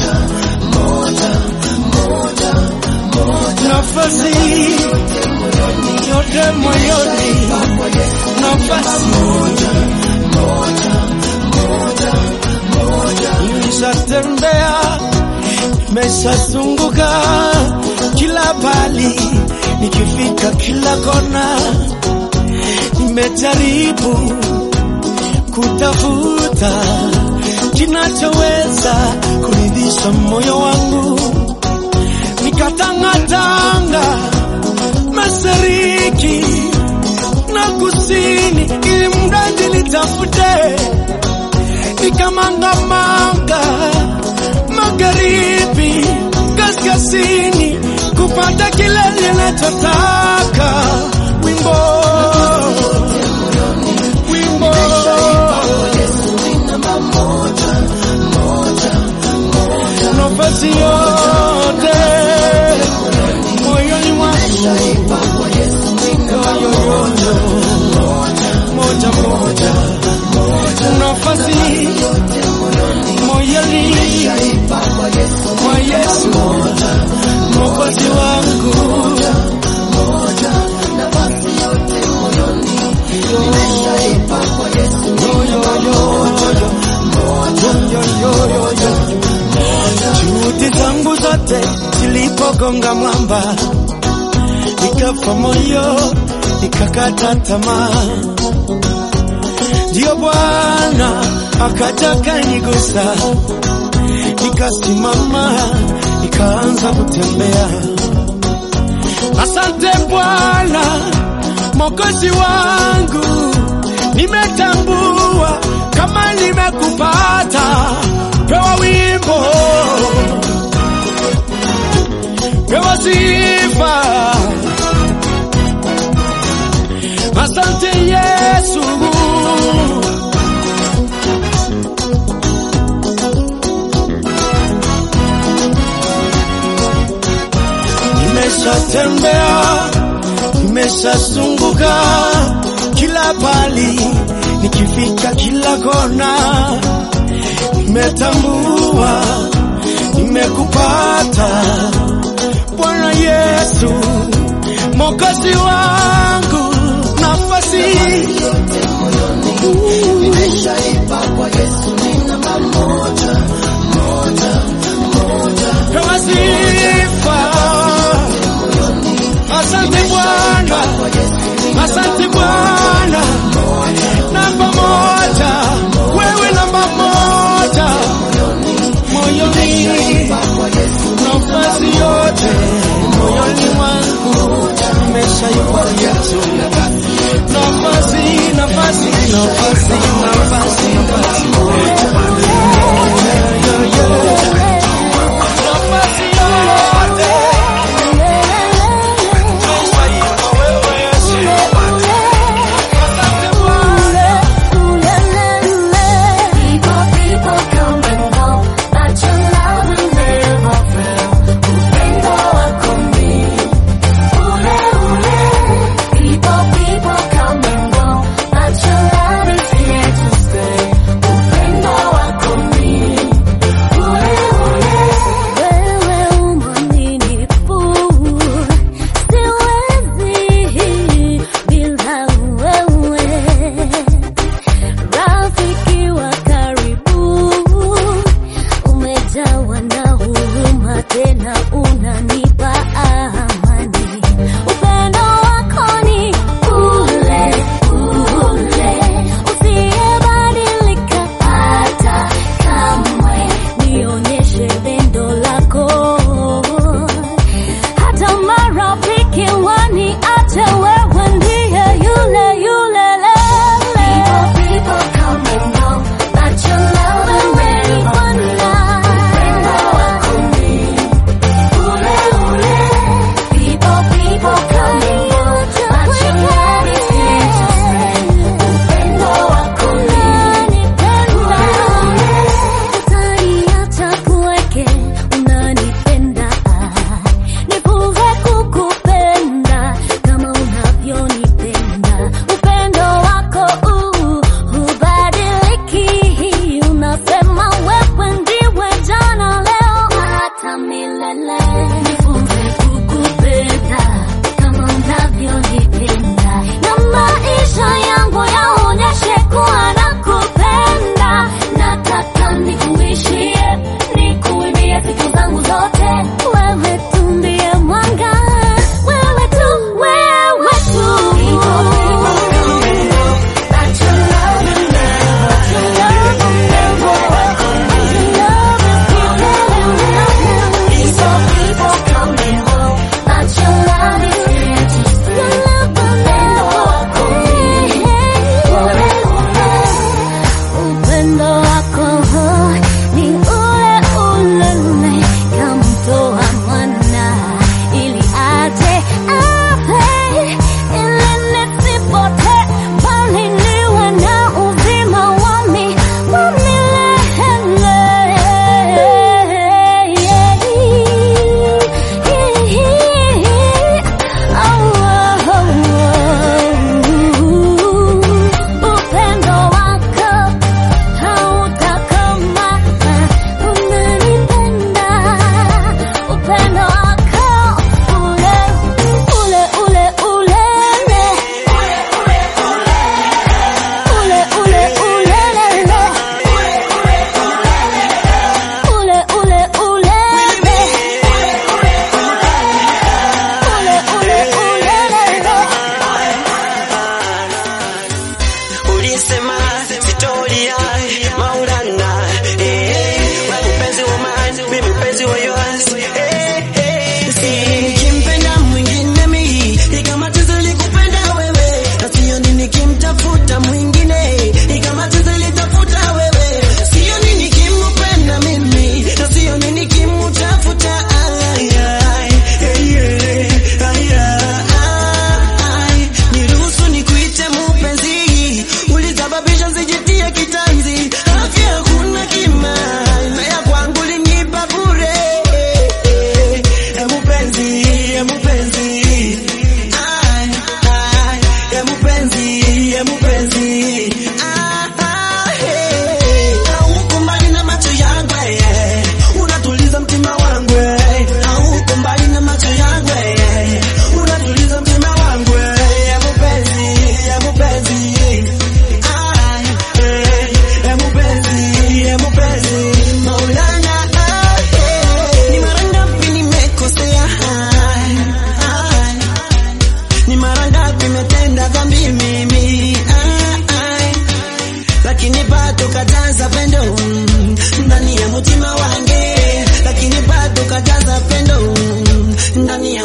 nafasi yote moyoni, nafasi nimeshatembea, nimeshazunguka kila pali, nikifika kila kona, nimejaribu kutafuta kinachoweza kuridhisha moyo wangu, nikatangatanga mashariki na kusini, ili mradi nitafute, nikamangamanga magharibi, kaskazini, kupata kile ninachotaka. Wimbo wimbo nafasi yote moyoni mwangu yoyoyo moja moja nafasi moyoni mwa Yesu mwokozi wangu juhudi zangu zote zilipogonga mwamba, nikafa moyo, nikakata tamaa. Ndio Bwana akaja kanigusa, nikasimama, nikaanza kutembea. Asante Bwana Mwokozi wangu, nimetambua kama nimekupata, pewa wimbo, pewa sifa. Asante Yesu, nimeshatembea, nimeshazunguka kila pali, nikifika kila kona, nimetambua nimekupata Bwana Yesu, Mwokozi wangu, nafasi pewa sifa. Asante Bwana, asante Bwana, namba moja, wewe namba moja moyoni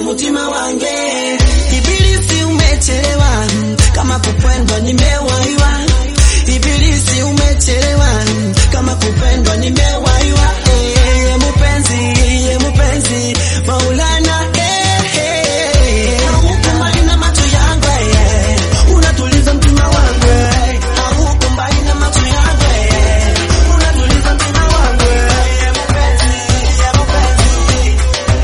mutima wange ibilisi umechelewa kama kupendwa nimewaiwa ibilisi umechelewa kama kupendwa nimewaiwa eh, ye mupenzi ye mupenzi maulana eh, eh, haukumbali na macho yangu eh, unatuliza mtima wangu eh, haukumbali na macho yangu eh, unatuliza mtima wangu eh, ye mupenzi ye mupenzi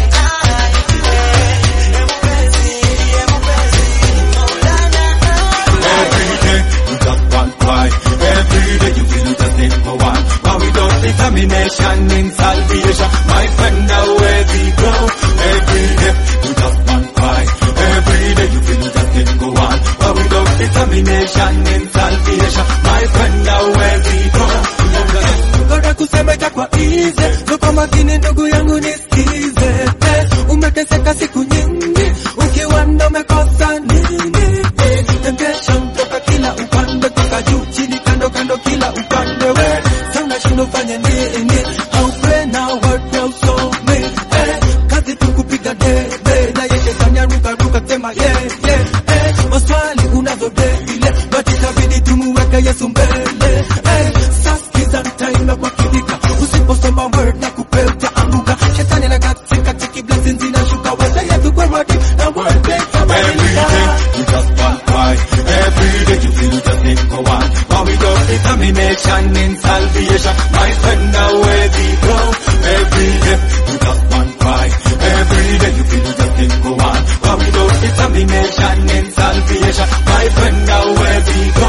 Every day you just want cry. Every day you feel you just need for one. But without determination in salvation, my friend, now where we go. Every day you just want cry. Every day you feel you just need for one. But without determination in salvation, my friend, now where we go. Ngoja kusema itakuwa easy, so kwa makini ndugu yangu nisikize. Eh, umeteseka siku nyingi, ukiwa ndo umekosa nini? Eh, temptation toka kila upande, toka juu chini, kando kando, kila upande. We sasa unashindwa ufanye nini? How pray now, what now, so me. Eh, kazi tu kupiga debe, na yeye kanya ruka ruka, sema yeah yeah. Eh, maswali unazo debile, but itabidi tumuweke Yesu mbele. Eh, sasa sikiza time kwa kidika, usiposoma word na kupea utaanguka. Shetani anakatika tiki blessings inashuka, wewe Yesu kwa word na word Every day you just want cry. Every day you feel you just need for one. But without determination in salvation, my friend, now where we go. Every day you just want cry. Every day you feel you just need for one. But without determination in salvation, my friend, now where we go.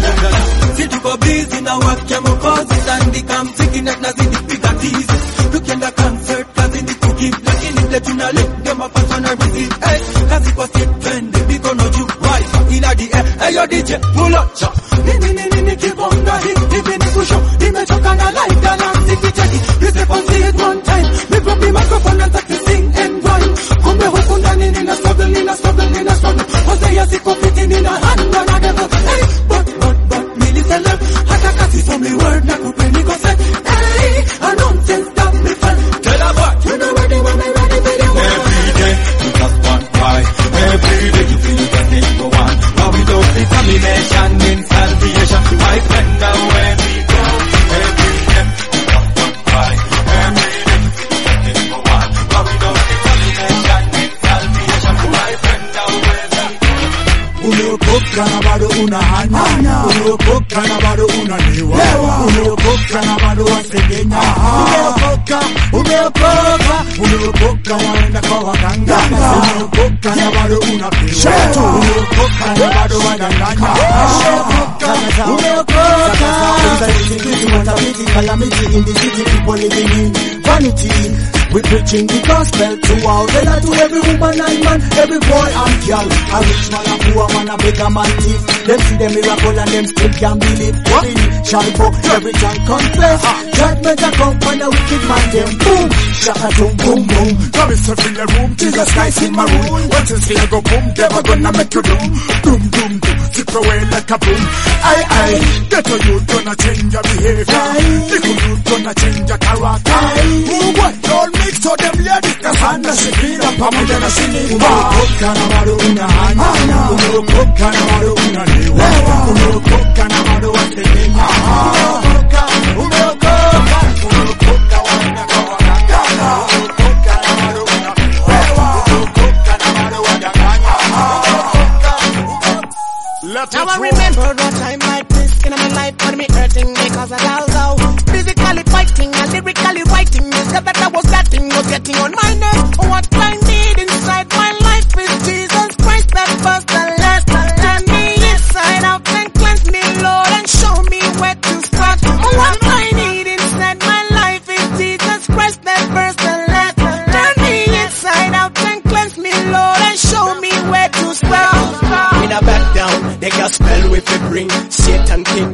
Si tuko busy na work ya Mwokozi, tandika mziki na tunazidi piga tizi. Tukienda concert kazi ni kugive, lakini vile tuna live ndio mapasa na receive. Eh, kazi kwa street twende mikono juu, wife ina the air. Hey yo DJ pull up cha. Nini nini nini kibonga hii, hivi ni kusho. Nimechoka na life ya na mziki cheki. You step on see it one time. Me grab the microphone and start to sing and rhyme. Kumbe huku ndani nina struggle, nina struggle, nina struggle. Hosea siko fiti, nina hand on a devil. Hey, but but but miliselect hata kasi somi word na kupeni concept hey a nonsense that me fan tell her what you know ready when me ready for the one Every day you just want cry. Every day you feel you just need for one. But without determination in salvation, my friend, now where we go. Every day you just want cry. Every day you feel you just need for one. But without determination in salvation, my friend, now where we go. umeokoka na bado una hanya umeokoka na bado unalewa umeokoka na bado wasengenya umeokoka umeokoka umeokoka waenda kwa waganga umeokoka na bado unapewa umeokoka na bado wadanganya umeokoka Calamity, calamity in the city, people living in vanity. We preaching the gospel to all, whether to every woman and man, every boy and girl. A rich man, a poor man, a beggar man, thief. Them see the miracle and them still can't believe. Sin shall go, every tongue confess. Judgment a come and a wicked man, them boom, shaka boom, boom, boom. Come and in the room, Jesus Christ in my room. Once it's here, go boom, never gonna make you doom. Doom, doom, doom, zip away like a boom. Aye, aye, get a youth gonna change your behavior. Little youth gonna change your character. Who what? Don't mix so them ladies, cause I'm not shikira, pamoja na shinipa. Umeokoka na bado una hanya. Umeokoka na bado unalewa. Umeokoka na bado wasengenya. Umeokoka, umeokoka, umeokoka waenda kwa waganga. Umeokoka na bado unapewa. Umeokoka na bado wadanganya. Let now I remember a time like this in my life when me hurting because I was out physically fighting and lyrically writing. The stuff that I was getting was getting on my nerves. What I need inside my life is Jesus Christ that first and last. Turn me inside out and cleanse me, Lord, and show me where to start. What I need inside my life is Jesus Christ that first and last. Turn me inside out and cleanse me, Lord, and show me where to start. In a back down, the gospel with the bring Satan king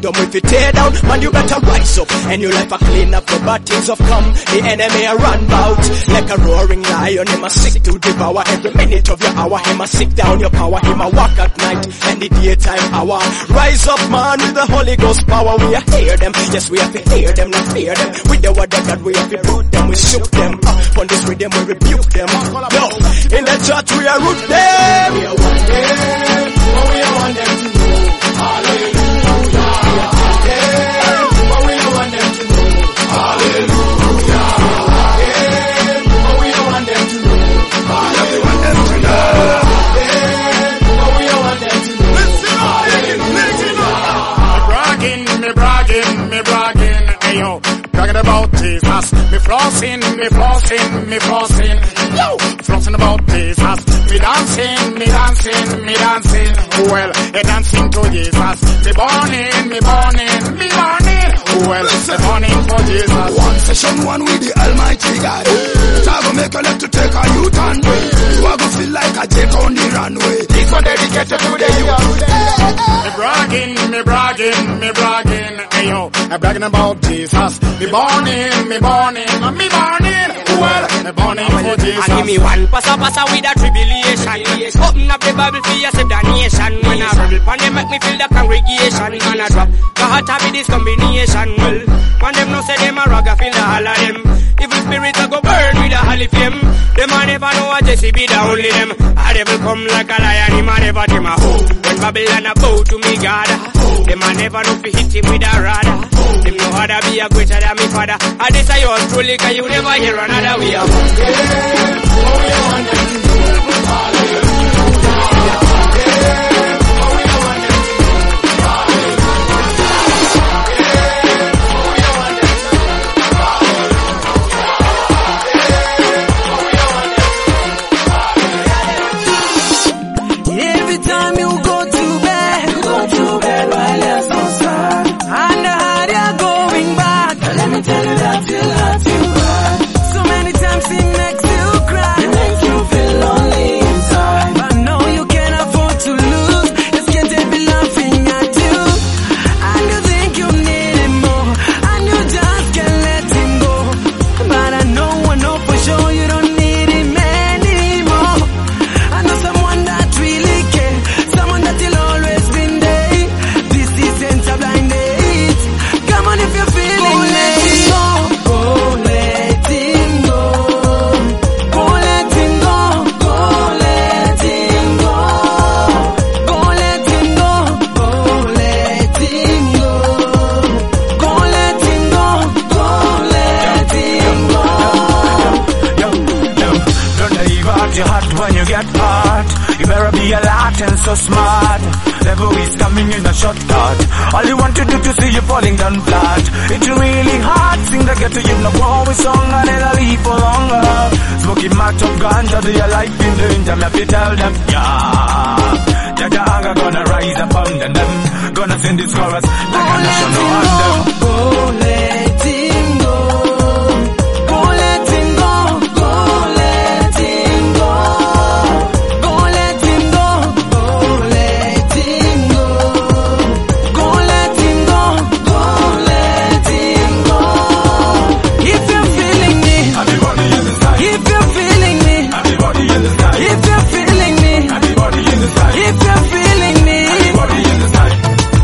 kingdom if it tear down, man you better rise up. And your life a clean up, the bad things have come. The enemy a run bout like a roaring lion. Him a sick to devour every minute of your hour. Him a sick down your power. Him a walk at night and the daytime hour. Rise up, man, with the Holy Ghost power. We a hear them, yes we have to hear them, not fear them. With the word of God we have to root them, we shook them. Up on this rhythm we rebuke them. No, in the church we are root them. We are one them, but we are one them to know. Hallelujah. We are one them, but we are one them to know. Hallelujah. But we are one them to know. Hallelujah. But we are one them to know. Me bragging, me bragging, me bragging, ayo. Bragging about Jesus. Me flossing, me flossing, me flossing. Yo, flossing about Jesus. Me dancing, me dancing, me dancing. Well, a dancing to Jesus. Me burning, me burning, me burning. Well, me burning for Jesus. One session, one with the Almighty God. It a go make you left to take a U-turn. You a go feel like a jet on the runway. This one dedicated to the youth. Me bragging, me bragging, me bragging, ayo. I'm bragging about Jesus. Me burning, me burning, me burning. Well, me burning for Jesus. And give me one passa passa with a tribulation. Open up the Bible for you save the nation. When I read it, they make me feel the congregation. And I drop the heart of this combination. Well, when them no say them a rag, I feel the all of them. Evil spirits a go burn with a holy flame. Them a never know a Jesse be the only them. A devil come like a lion, him a never them a hoe. When Babylon a bow to me God, them a never know fi hit him with a rod. Them know how to be a greater than me father. And this a yours truly, cause you never hear another way of. Every time you go to bed, you go to bed while you're so sad. And the hard you're going back. Let me tell you that you hurt you bad. So many times it makes you cry. It makes you feel lonely inside. But no, you can't afford to lose. Just can't they be laughing at you. And you think you need him more. And you just can't let him go. But I know, I know for sure you don't need him anymore. I know someone that really care, someone that will always been there. This isn't a blind date. Come on if you're feeling go let him go, go let him go, go let him go, go let him go, go let him go, go let him go, go let him go, go let him go. Don't leave out your heart when you get hurt. You better be alert and so smart. Devil is coming in a shortcut. All you want to do to see you falling down flat. It's really hard. Sing the ghetto, you know, always song and then I leave for longer. Smoking match of ganja, they are life in danger. Me have to tell them, yeah. Jaja anger gonna rise upon them. Gonna sing this chorus like a national anthem. Go let him go. Go let him go. Go let him go. Go let him go. Go let him go. Go let him go. Go let him go. If you're feeling me, everybody in the sky. If you're feeling me, everybody in the sky. If you're feeling me, everybody in the sky. If you're feeling me, everybody in the sky.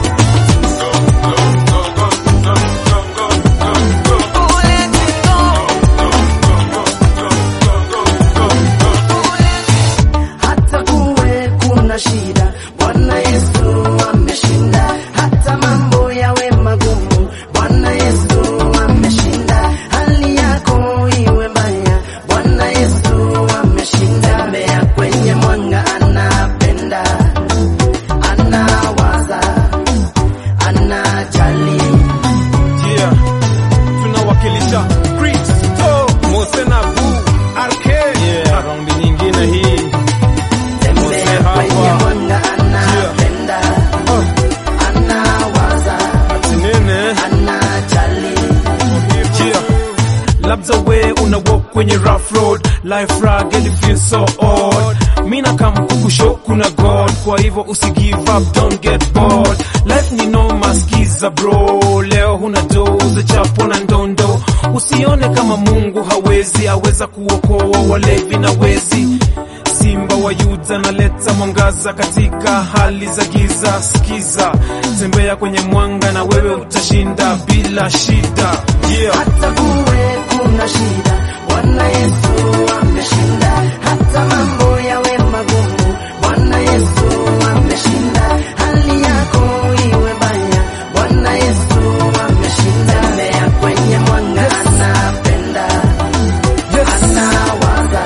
hata kuwe kuna shida, Bwana Yesu ameshinda. Hata mambo yawe magumu, Bwana Yesu ameshinda. Hali yako iwe mbaya, Bwana Yesu ameshinda. Tembea kwenye mwanga, anapenda, anawaza, anajali. Yeah. Tunawakilisha Kristo, Mose na Vu, RK. Yeah, raundi nyingine hii. Mose hapa. anapenda, anawaza, Ati nene? anajali. labda we una walk kwenye rough road life rugged it feels so odd mina kam kukusho kuna god kwa hivyo usi give up don't get bored life ni noma skiza bro leo huna do uzachapo na ndondo usione kama mungu hawezi aweza kuokoa walevi na wezi simba wa yuda naleta mwangaza katika hali za giza sikiza tembea kwenye mwanga na wewe utashinda bila shida yeah. hata kuwe kuna shida bwana yesu ameshinda hata mambo yawe magumu bwana yesu ameshinda hali yako iwe baya bwana yesu ameshinda tembea kwenye mwanga anapenda anawaza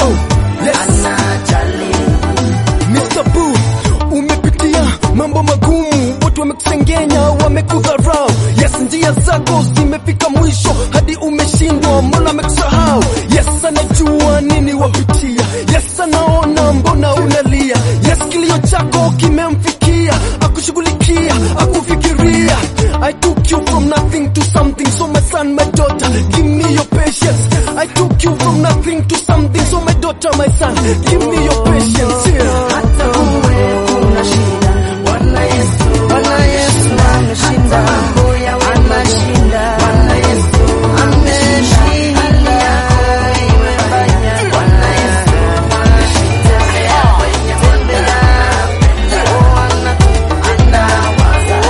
anajali Mr. Boo, umepitia mambo magumu, watu wamekusengenya, wamekudharau. Yes, njia zako zimefika mwisho, hadi umeshindwa, mbona amekusahau? Yes, anajua nini wapitia. Yes, anaona mbona unalia. Yes, kilio chako kimemfikia, akushughulikia, akufikiria. I took you from nothing to something, so my son, my daughter, give me your patience. I took you from nothing to something, so my daughter, my son, give me your patience. Yeah. hata kuwe kuna shida bwana yesu bwana yesu ameshinda mambo yawe anashinda bwana yesu ameshinda hali yako iwe mbaya bwana yesu ameshinda tembea kwenye tembea Bwana anawaza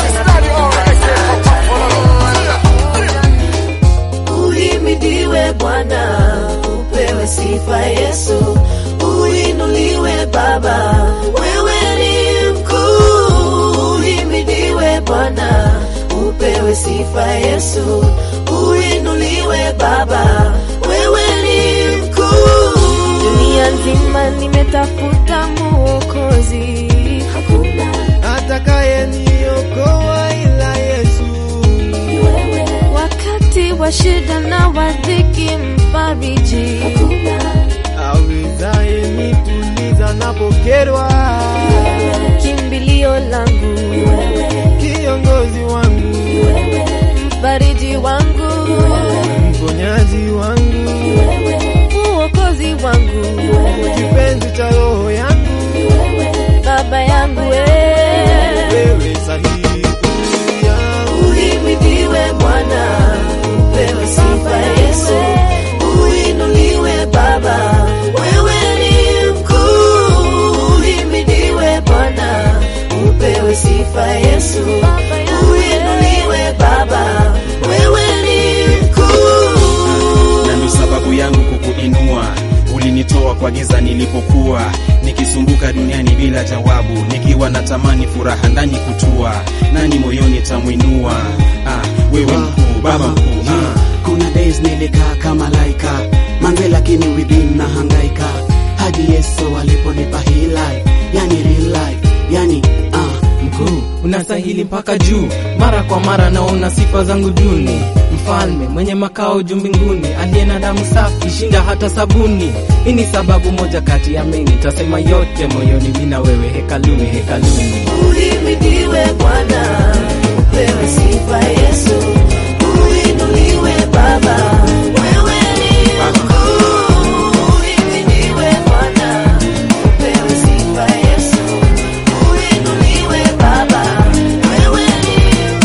Uhimidiwe Bwana, upewe sifa Yesu, uinuliwe Baba, wewe ni mkuu. Uhimidiwe Bwana, upewe sifa Yesu, uinuliwe Baba, wewe ni mkuu. dunia nzima nimetafuta mwokozi hakuna atakaye niokoa ila Yesu. wakati wa shida na wadhiki mfariji awezaye nituliza napokerwa, kimbilio langu kiongozi wangu, mfariji wangu mponyaji wangu, uokozi wangu kipenzi cha roho yangu, baba yangu we wewe sahihi Uhimidiwe Bwana, upewe sifa Yesu, uinuliwe Baba, wewe ni mkuu. Uhimidiwe Bwana, upewe sifa Yesu, uinuliwe Baba, wewe ni mkuu. na ndo sababu yangu kukuinua ulinitoa kwa giza nilipokuwa nikisumbuka duniani bila jawabu nikiwa na tamani furaha ndani kutua nani moyoni tamwinua ah, wewe mkuu baba mkuu ah. kuna days nilikaa kama laika manze lakini within na hangaika hadi yesu aliponipa hii life yani real life yani ah, mkuu unastahili mpaka juu mara kwa mara naona sifa zangu duni mfalme mwenye makao juu mbinguni aliye na damu safi shinda hata sabuni hii ni sababu moja kati ya mengi tasema yote moyoni mina wewe hekaluni hekaluni Uhimidiwe Bwana, upewe sifa Yesu, uinuliwe Baba, wewe ni mkuu. Uhimidiwe Bwana, upewe sifa Yesu, uinuliwe Baba, wewe ni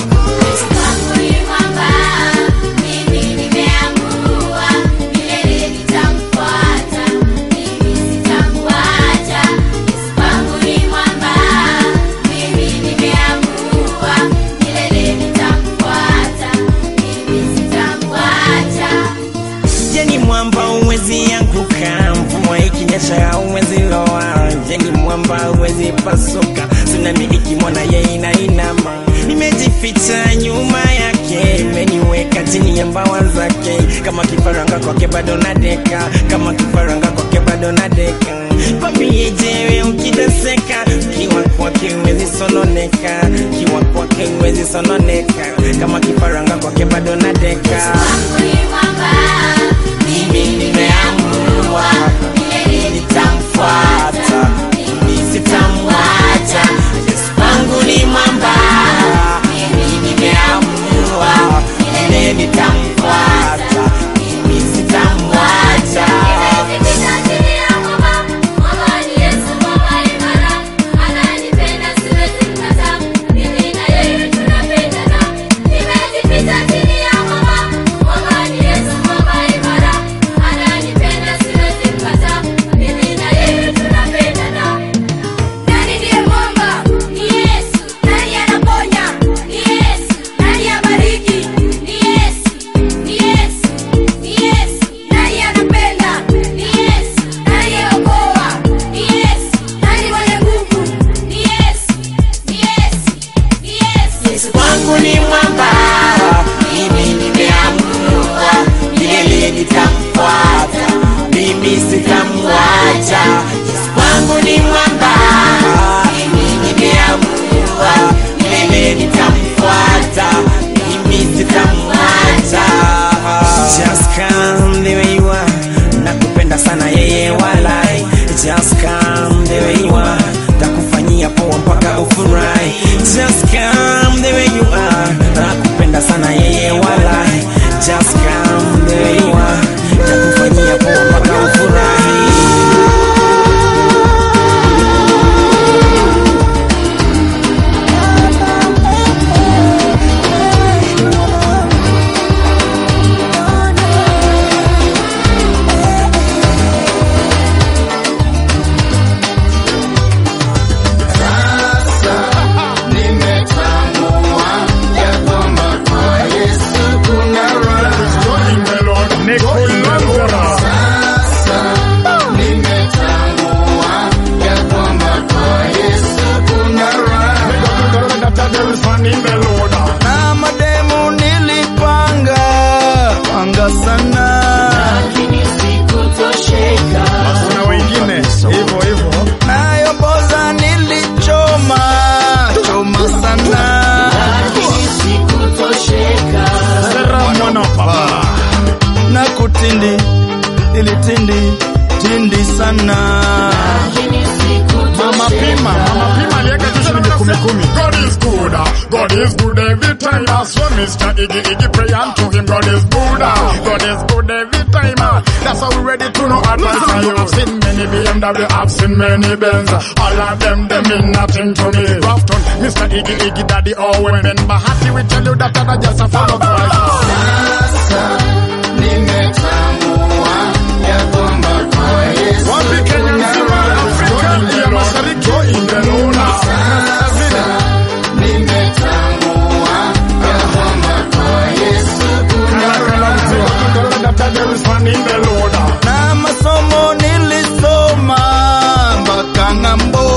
Jeni mwamba uwezi anguka, mvua ikinyesha uwezi loa. Jeni mwamba uwezi pasuka, tsunami ikimwona ye inainama. Nimejificha nyuma yake, imeniweka chini ya mbawa zake. Kama kifaranga kwake bado nadeka, kama kifaranga kwake bado nadeka. Kwambie jewe ukiteseka, ukiwa kwake uwezi sononeka, ukiwa kwake uwezi sononeka. Kama kifaranga kwake bado nadeka. Mimi nimeamua nitamfuata, sitamwacha. Yesu wangu ni mwamba. Mimi nimeamua vile nitamfuata, mimi sitamwacha. kumi. God is good, ah. God is good every time. ah. So Mr. Iggy Iggy pray unto him. God is good, ah. God is good every time. ah. That's how we ready to know advice. And you have seen many BMW, I've seen many Benz. All of them, they mean nothing to me. Grafton, Mr. Iggy Iggy Daddy Owen. Ben Bahati will tell you that I'm just a follow Christ. Wapi Kenya nzima, Afrika ya Mashariki, imeona. na masomo nilisoma mpaka ng'ambo.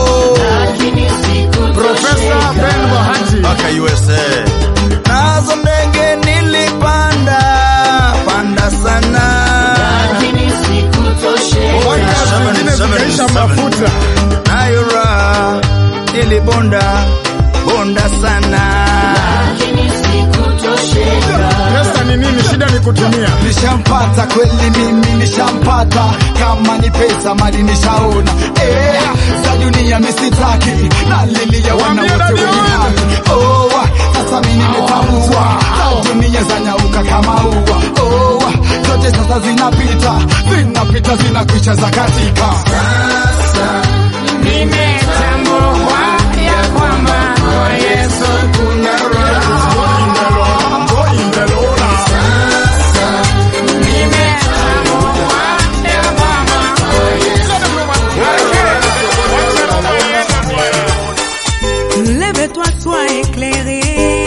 Profesa Ben Bahati mpaka USA. Nazo ndege nilipanda panda sana, zingine zikaisha mafuta. nayo raha nilibonda bonda sana. Pesa ni nini? Shida ni kutumia. Nishampata kweli mimi nishampata, kama ni pesa mali nishaona. Eh, za dunia misitaki, nalilia wana wote wenye haki. Oh, sasa mimi nimetambua, za dunia zanyauka kama ua. Oh, zote sasa zinapita, zinapita zinakwisha za katika. Sasa nimetambua ya kwamba kwa Yesu kuna raha. Lève-toi, sois éclairé.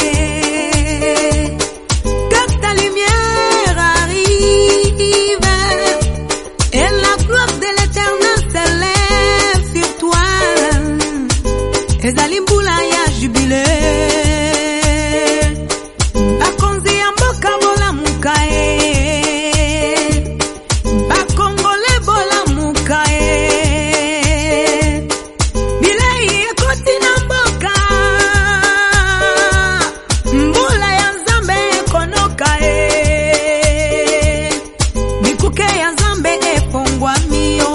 Que ta lumière arrive. Et la gloire de l'éternel s'élève sur toi. ezali mbula ya jubile bakonzi ya mboka bolamuka ye bakongole bolamuka ye bilei ekoti na mboka mbula ya nzambe ekonoka ye bikuke ya nzambe efongwami yo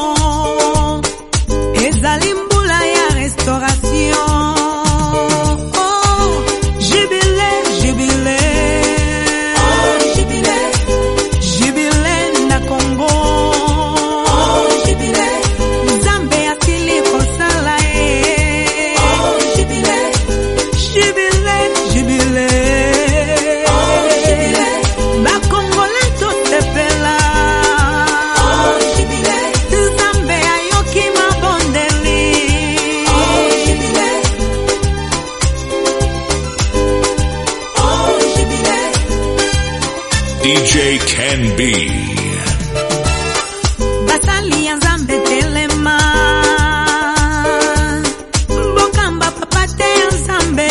ezali mbula ya restauration oh, jubile jubile oh, jubile jubile na kongo oh, jubile nzambe asili kosala ye oh, jubile jubile jubile oh, jubile bakongole tosepela oh, jubile nzambe ayoki mabondeli oh, jubile oh, jubile DJ Can Be. basali ya nzambe telema mbokamba papa te ya nzambe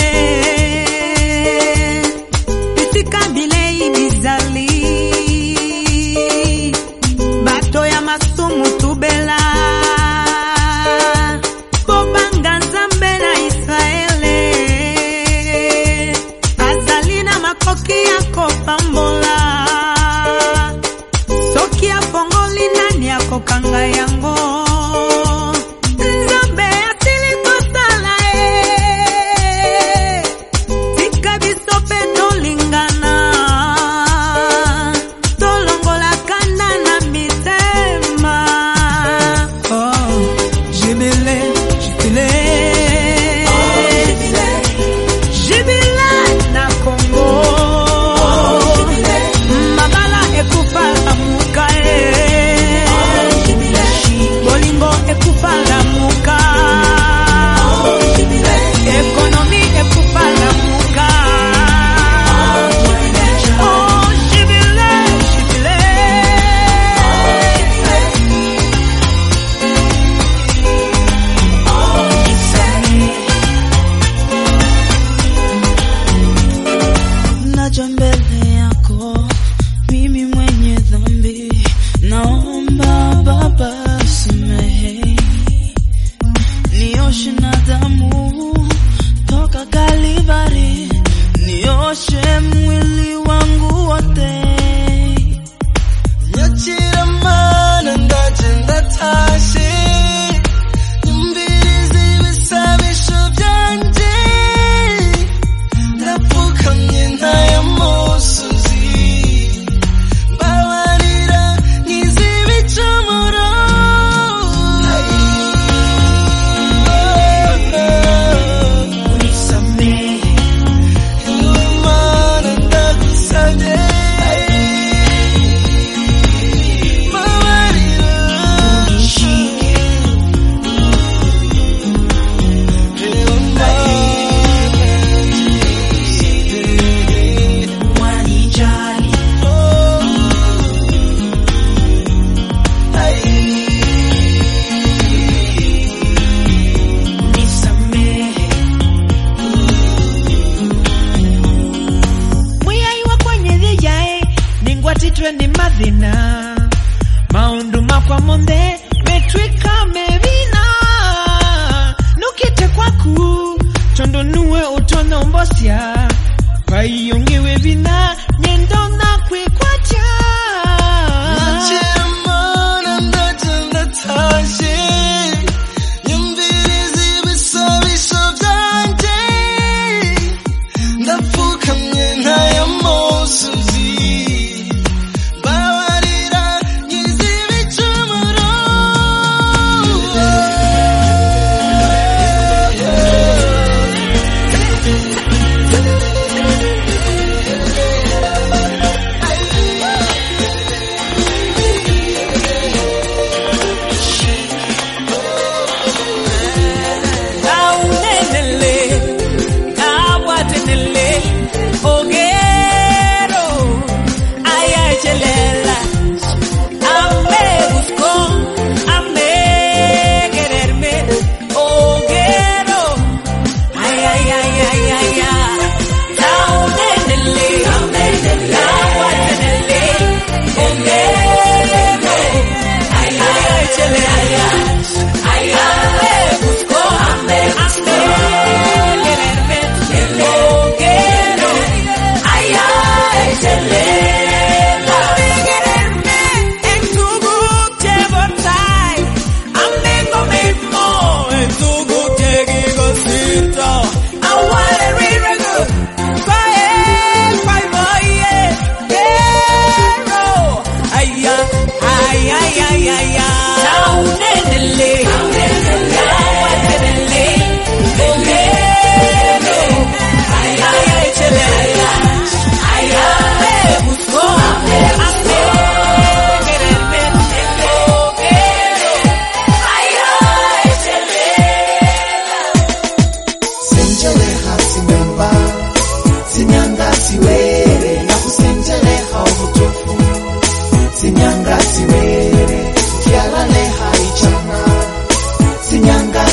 bisika bilei bizali bato ya masumu tubela kobanga nzambe na israele azali na makoki ya kopambola soki afongoli nani akokanga yango nzambe asili kosala ye tika biso mpe tolingana tolongola kanda na mitema oh, jibile jibile jibile na kongo mabala ekufa lamuka e bolingo ekufa lamuka ekonomi ekufa lamuka Oh, jibile, jibile.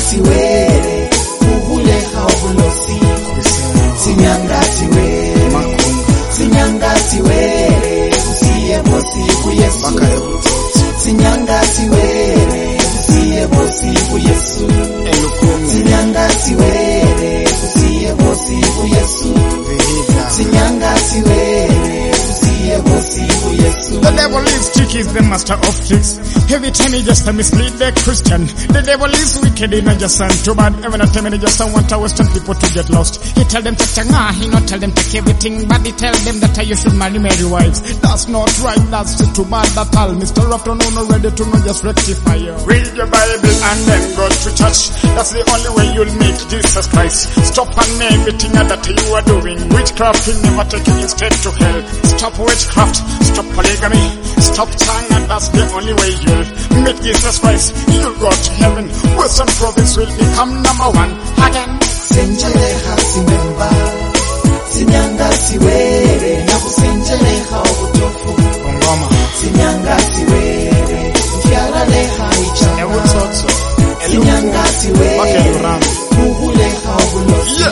siwere uhuleha obulosi sinyangati were sinyangati were usiye bosi kuyesu sinyangati were usiye bosi kuyesu sinyangati were usiye bosi kuyesu sinyangati were usiye bosi kuyesu The devil is tricky, is the master of tricks. Every time he just a mislead the Christian. The devil is wicked, he not just and too bad. Every time he just want to western people to get lost. He tell them take changa, he not tell them take everything, but he tell them that you should marry Mary wives. That's not right, that's too bad at all. Mr. After no, no ready to know, just rectify you. Read your Bible and then go to church. That's the only way you'll meet Jesus Christ. Stop and everything that you are doing. Witchcraft will never take you instead to hell. Stop witchcraft, stop polygamy, stop changa, that's the only way you'll meet Jesus Christ. You'll go to heaven. Western province will become number one again. senjeleha simemba sinyanga siwere nakusenjeleha obutofu sinyanga siwere mfyalaleha ichanga sinyanga siwere muhuleha obulosi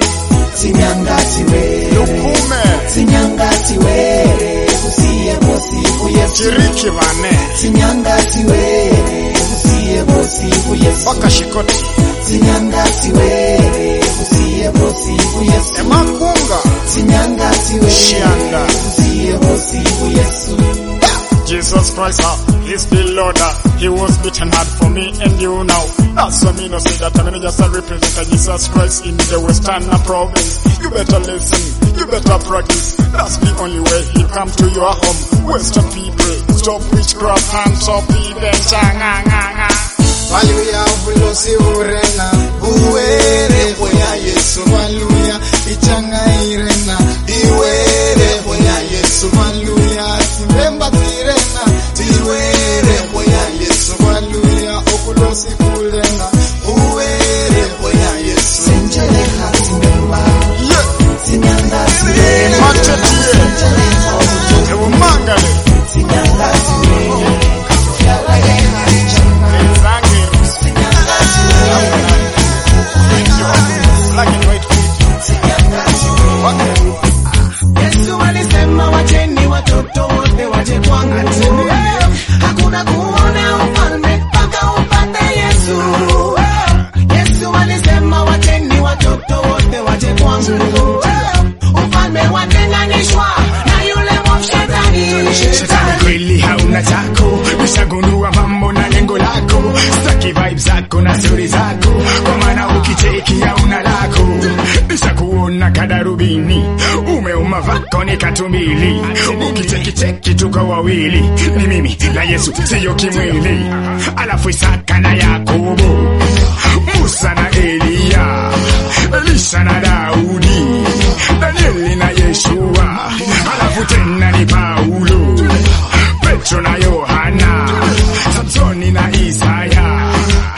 sinyanga siwere sinyanga siwere usiye bosi kuyesu Chiriki bane. sinyanga siwere usiye bosi kuyesu wakashikoti sinyanga siwere usiye bosi kuyesu emakunga sinyanga siwere Shianda. usiye bosi kuyesu Jesus Christ, uh, He's the Lord. uh, He was beaten hard for me and you now. That's why me no say that I'm just a representative Jesus Christ in the Western province. You better listen, you better practice. That's the only way He come to your home. Western people, stop witchcraft and stop even changanga. Haleluya ubulosi urena uwere boya Yesu haleluya ichanga irena iwere boya Yesu haleluya timbemba tirena tiwere boya Yesu haleluya ubulosi kulena uwere boya Yesu senjeleha timbemba sinyanga siwere senjeleha obutofu Ewumangale. sinyanga siwere mfyalaleha ichanga sinyanga siwere Black and white. sinyanga siwere Yesu alisema wacheni watoto wote waje kwangu. Hakuna kuona ufalme mpaka upate Yesu. Yesu alisema wacheni watoto wote waje kwangu. Ufalme watenganishwa na yule mwovu shetani. Shetani kweli hauna chako, nishagundua mambo na lengo lako, staki vibe zako na stori zako, kwa maana ukicheki hauna lako, nishakuona kadarubini, umeuma vako ni katumbili, ukicheki cheki tuko wawili, ni mimi na Yesu siyo kimwili, alafu Isaka na Yakobo, Musa na Eliya, Elisha na Daudi, Danieli na Yeshua, alafu tena ni Paulo, Petro na Yohana, Samsoni na Isaya.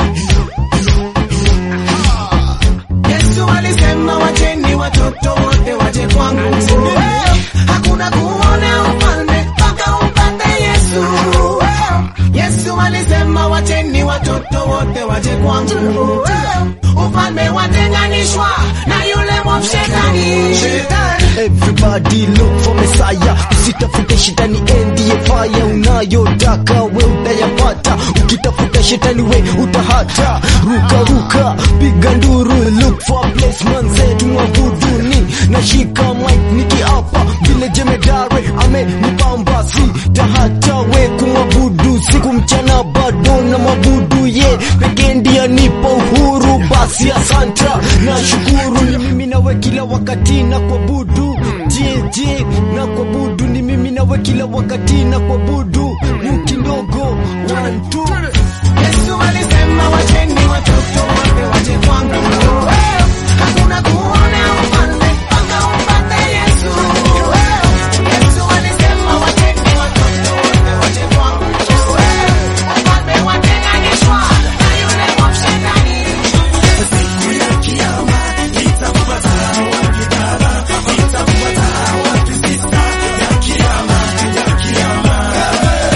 Yesu alisema wacheni watoto wote waje kwangu. Hakuna kuona ufalme mpaka upate Yesu. Yesu alisema wacheni watoto wote waje kwangu. Ufalme watenganishwa na yule mwovu shetani. Everybody look for Messiah, usitafute shetani endiye fire unayotaka we utayapata, ukitafuta shetani we utahata. Ruka ruka, piga nduru, look for a place manze tumwabuduni, nashika mic nikiapa vile jemedare amenipamba, si tahata we kumwabudu siku mchana bado na mabudu ye pekee ndiye nipa uhuru, basi asanta na shukuru ni mimi nawe kila wakati na kuabudu je je na kuabudu ni mimi nawe kila wakati na kuabudu muki ndogo one two Yesu alisema wacheni watoto wote waje kwangu. Hakuna kuona ufalme mpaka upate Yesu. Yesu alisema wacheni watoto wote waje kwangu. Ufalme watenganishwa na yule mwovu shetani. Siku ya kiyama itakupata wapi baba, itakupata wapi sista? Ya kiyama, ya kiyama,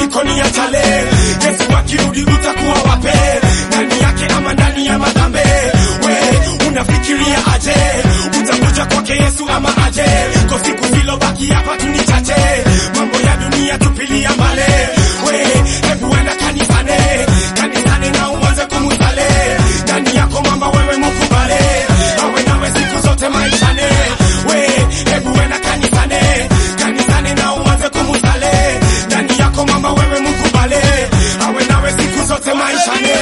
jikoni ya chale yesu akirudi utakuwa wape ndani yake ama ndani ya madhambe we unafikiria aje utakuja kwake yesu ama aje ko siku zilobaki hapa tu ni chache mambo ya dunia tupilia mbale we hebu enda kanisane kanisane na uanze kumusale ndani yako mama wewe mukubale awe nawe siku zote maishane we hebu enda kanisane kanisane na uanze kumusale ndani yako mama wewe mukubale awe nawe siku zote maishane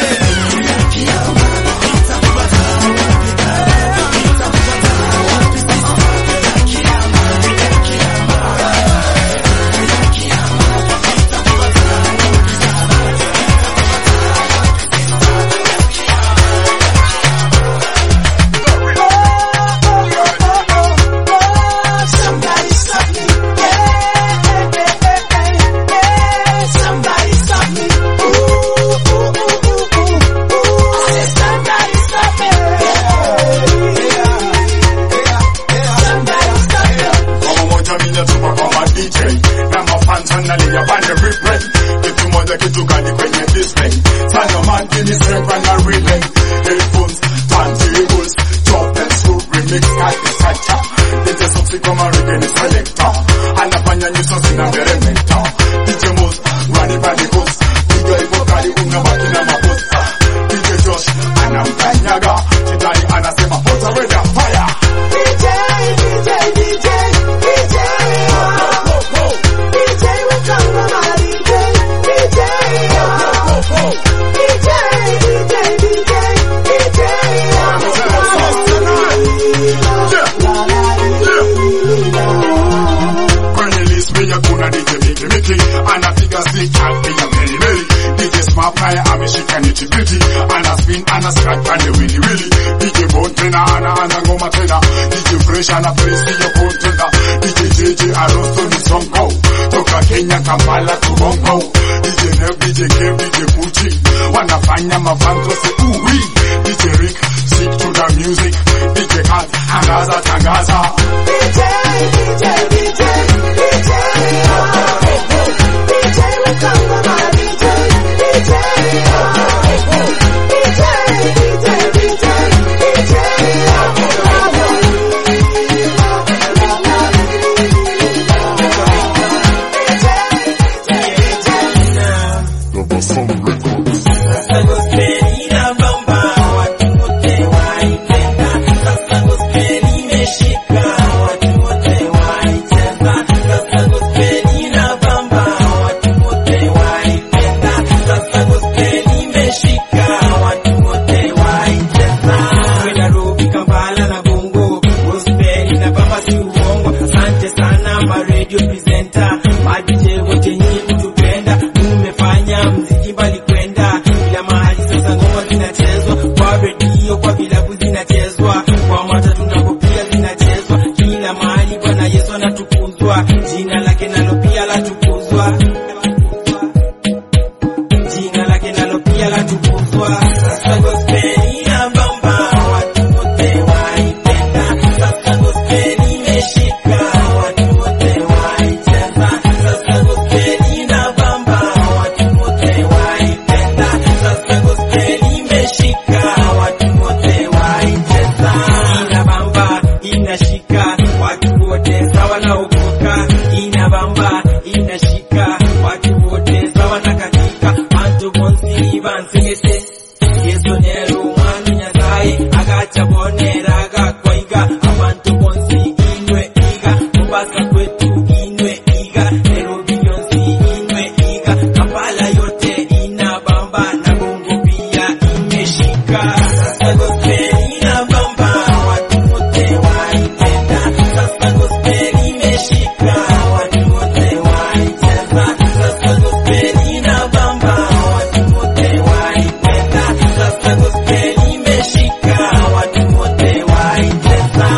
Somebody stop me. Somebody stop me. Ooh, ooh, ooh, ooh, ooh, ooh. I said somebody stop me. Somebody stop me. Kama moja mina tupa kwa ma DJ na mafans wanalia pande replay kitu moja kitu gani kwenye display sana man give me strength and I relay headphones turntables chop and screw remix kati sacha DJ Soxy kama reggae ni selector anafanya nyuso zina meremeta DJ Moz run it by the coast piga hivyo kali unabaki na makosa DJ Josh anamkanyaga Chitani anasema put away the fire DJ, DJ, DJ, DJ. DJ will come on my DJ. DJ. DJ, DJ, DJ, kwenye list mia kuna DJ Miki Miki anapiga stick akipiga meli meli DJ Smart naye ameshika niti biti ana spin ana scratch pande wili wili DJ Bone tena ana ana ngoma tena DJ Fresh ana place hiyo contender DJ JJ Arosto ni sonko toka Kenya Kampala to Bongo DJ Nev DJ Kev DJ Pucci wanafanya mafanto se uwi DJ Rick stick to the music DJ Kat angaza tangaza DJ, DJ, DJ, DJ. DJ will come on my DJ. DJ. DJ, DJ, DJ, Nairobi, Kampala na Bongo, gospel na baba si uongo. Asante sana ma radio presenter, ma DJ wote nyinyi kutupenda, mmefanya mziki mbali kwenda kila mahali. Sasa ngoma zinachezwa kwa redio, kwa vilabu zinachezwa, kwa matatu nako pia zinachezwa kila mahali. Bwana Yesu anatukuzwa, jina lake nalo pia latukuzwa, jina lake nalo pia latukuzwa. Sasa gospel inabamba, watu wote waipenda. Sasa gospel imeshika, watu wote waicheza. Sasa gospel inabamba, watu wote waipenda. Sasa gospel imeshika, watu wote waicheza. Inabamba, inashika, watu wote sawa na ukoka. Inabamba, inashika, watu wote sawa na katika. Antu bonsi bansingete yesu nero umwami nyasaye agaca boneraga kwaiga abantu bonsi inwe iga mubasa kwetu inwe iga nairobi yonsi inwe iga kampala yote inabamba na bongo pia imeshika sasa gospel inabamba watu wote waipenda sasa gospel imeshika watu wote waicheza sasa gospel inabamba watu wote waipenda sasa gospel imeshika watu wote waicheza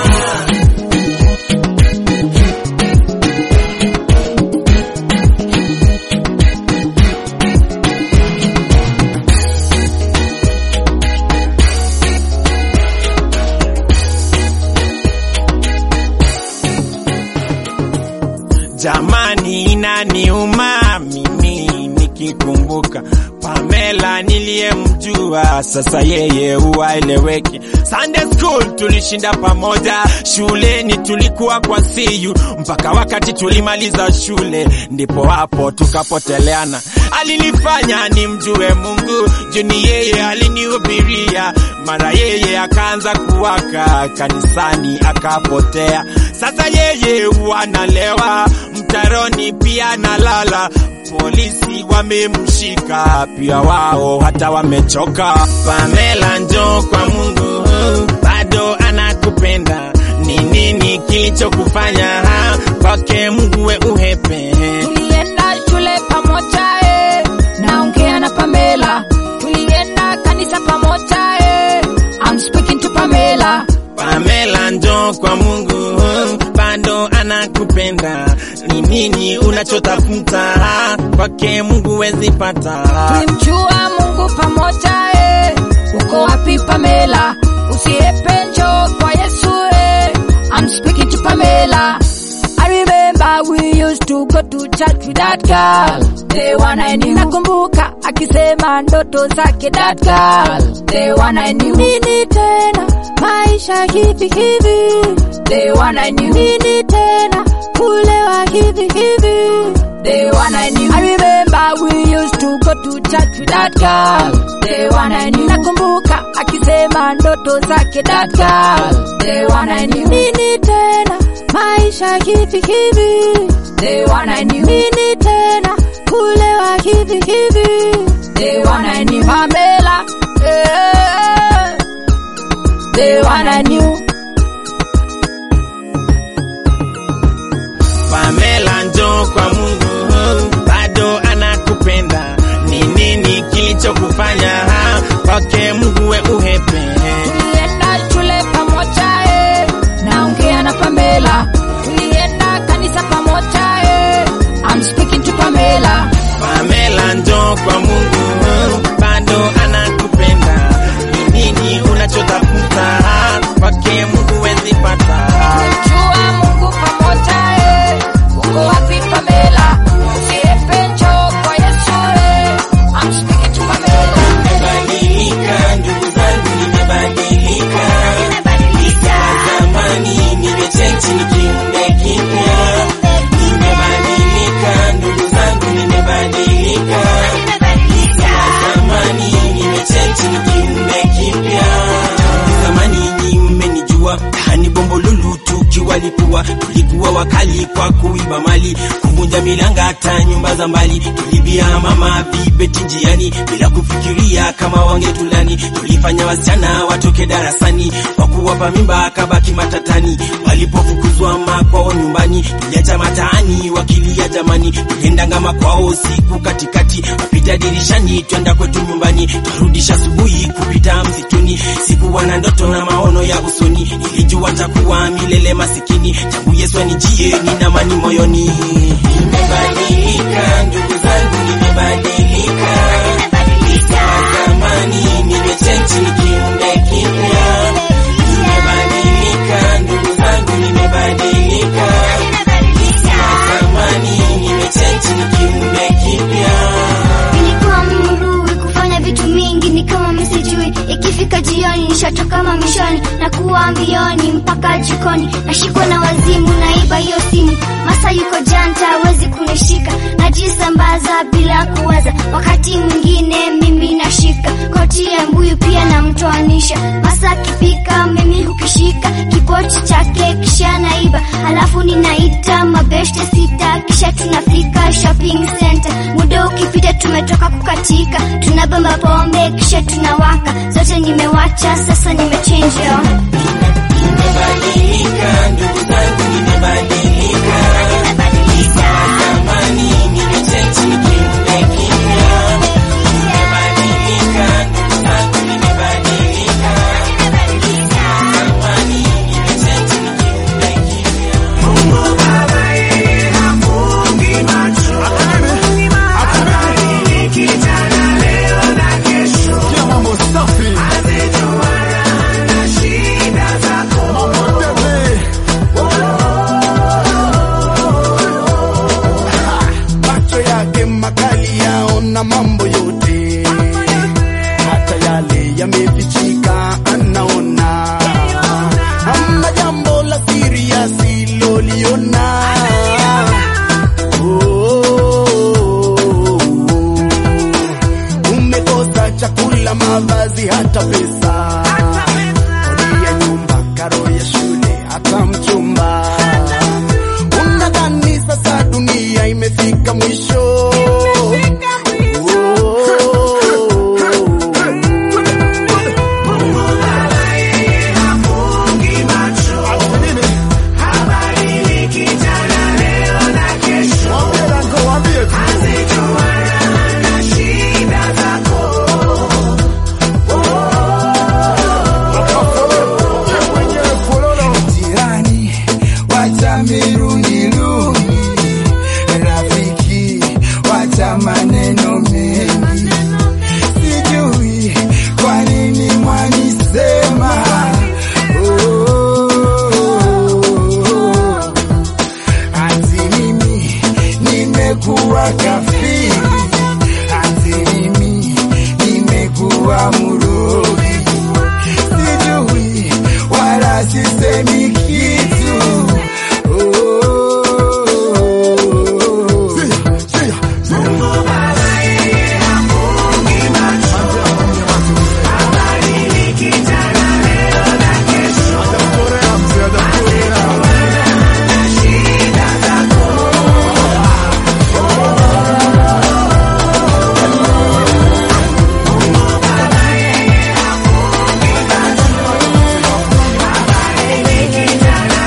Jamani, inaniuma mimi nikikumbuka Pamela niliyemjua, sasa yeye huwaeleweki. Sunday school tulishinda pamoja, shuleni tulikuwa kwa siyu mpaka wakati tulimaliza shule, ndipo hapo tukapoteleana. Alinifanya nimjue Mungu, juni yeye alinihubiria, mara yeye akaanza kuwaka kanisani akapotea. Sasa yeye wanalewa mtaroni, pia nalala polisi wamemshika pia wao hata wamechoka. Pamela, njoo kwa Mungu, bado anakupenda. Ni nini kilichokufanya ha? kwake Mungu we uhepe? tulienda shule pamoja eh. naongea na Pamela, tulienda kanisa pamoja eh. I'm speaking to Pamela. Pamela, njoo kwa Mungu, bado anakupenda. Ni nini unachotafuta ha? kwake Mungu wezi pata. Tulimjua Mungu pamoja eh. uko wapi Pamela? Usiepe, njoo kwa Yesu eh. I'm speaking to Pamela. I remember we used to go to church with that girl. The one I knew. Nakumbuka akisema ndoto zake that girl. The one I knew. Nini tena maisha hivi hivi. The one I knew. Nini tena kulewa hivi hivi. The one I knew. I remember we used to go to church with that girl. The one I knew. Nakumbuka akisema ndoto zake that girl. The one I knew. Nini tena maisha hivi hivi. The one I knew. Nini tena kulewa hivi hivi. The one I knew. Pamela. Yeah. The one I knew. Pamela, njoo kwa Mungu, bado anakupenda. Ni nini kilichokufanya ha? kwake Mungu we uhepe? Tulienda shule pamoja eh. naongea na Pamela. Tulienda kanisa pamoja eh. I'm speaking to Pamela. Pamela, njoo kwa Mungu, bado anakupenda. Ni nini unachotafuta ha? kwake Mungu wezi pata. Jua Mungu pamoja eh. uko wapi Pamela? Usiepe, njoo kwa Yesu eh. I'm speaking to Pamela. Nimebadilika ndugu zangu, nimebadilika. Zamani nimechenji ni kiumbe kipya. Nimebadilika ndugu zangu, nimebadilika. Zamani nimechenji ni kiumbe kipya. Zamani nyinyi mmenijua hani bombo lulu tukiwalipua, tulikuwa wakali kwa kuiba mali, kuvunja milanga hata nyumba za mbali, tulibia mama vibeti njiani bila kufikiria kama wangetulani. Tulifanya wasichana watoke darasani kwa kuwapa mimba kabaki matatani, walipofukuzwa makwao nyumbani, tuliacha mataani wakilia jamani, tuliendanga makwao siku katikati, wapita dirishani twenda kwetu nyumbani, twarudisha asubuhi kupita msituni, sikuwa na ndoto na maono ya usoni, nilijua takuwa milele masikini, tangu Yesu anijie nina amani moyoni. Nimebadilika ndugu zangu, nimebadilika. Zamani nimechenji ni kiumbe kipya. Nimebadilika ndugu zangu, nimebadilika. Zamani nimechenji ni kiumbe kipya. Nilikuwa mrui kufanya vitu mingi ni kama misijui. Ikifika jioni nishatoka mamishoni na kuwa mbioni mpaka jikoni, nashikwa na wazimu, naiba hiyo simu. Masa yuko janta, hawezi kunishika, najisambaza bila kuwaza. Wakati mwingine mimi nashika koti ya mbuyu, pia namtoanisha. Masa akipika mimi hukishika kipoti chake, kisha naiba, alafu ninaita mabeshte sita, kisha tunafika shopping center. Muda ukipita tumetoka kukatika, tunabamba pombe kisha tunawaka, zote nimewacha, sasa nimechange yo. Nimebadilika ndugu zangu, nimebadilika. Zamani nimechenji ni kiumbe kipya. Nimebadilika ndugu zangu, nimebadilika. Zamani nimechenji ni kiumbe kipya. Mungu Baba yeye hafungi macho. Habadiliki jana, leo na kesho. Amejua na shida zako. nimefika mwisho jirani wacha mirundirungi rafiki wacha maneno mengi sijui kwa nini mwanisema Oh, ati mimi nimekuwa kafiri ati mimi nimekuwa murogi sijui wala sisemi kitu Bye.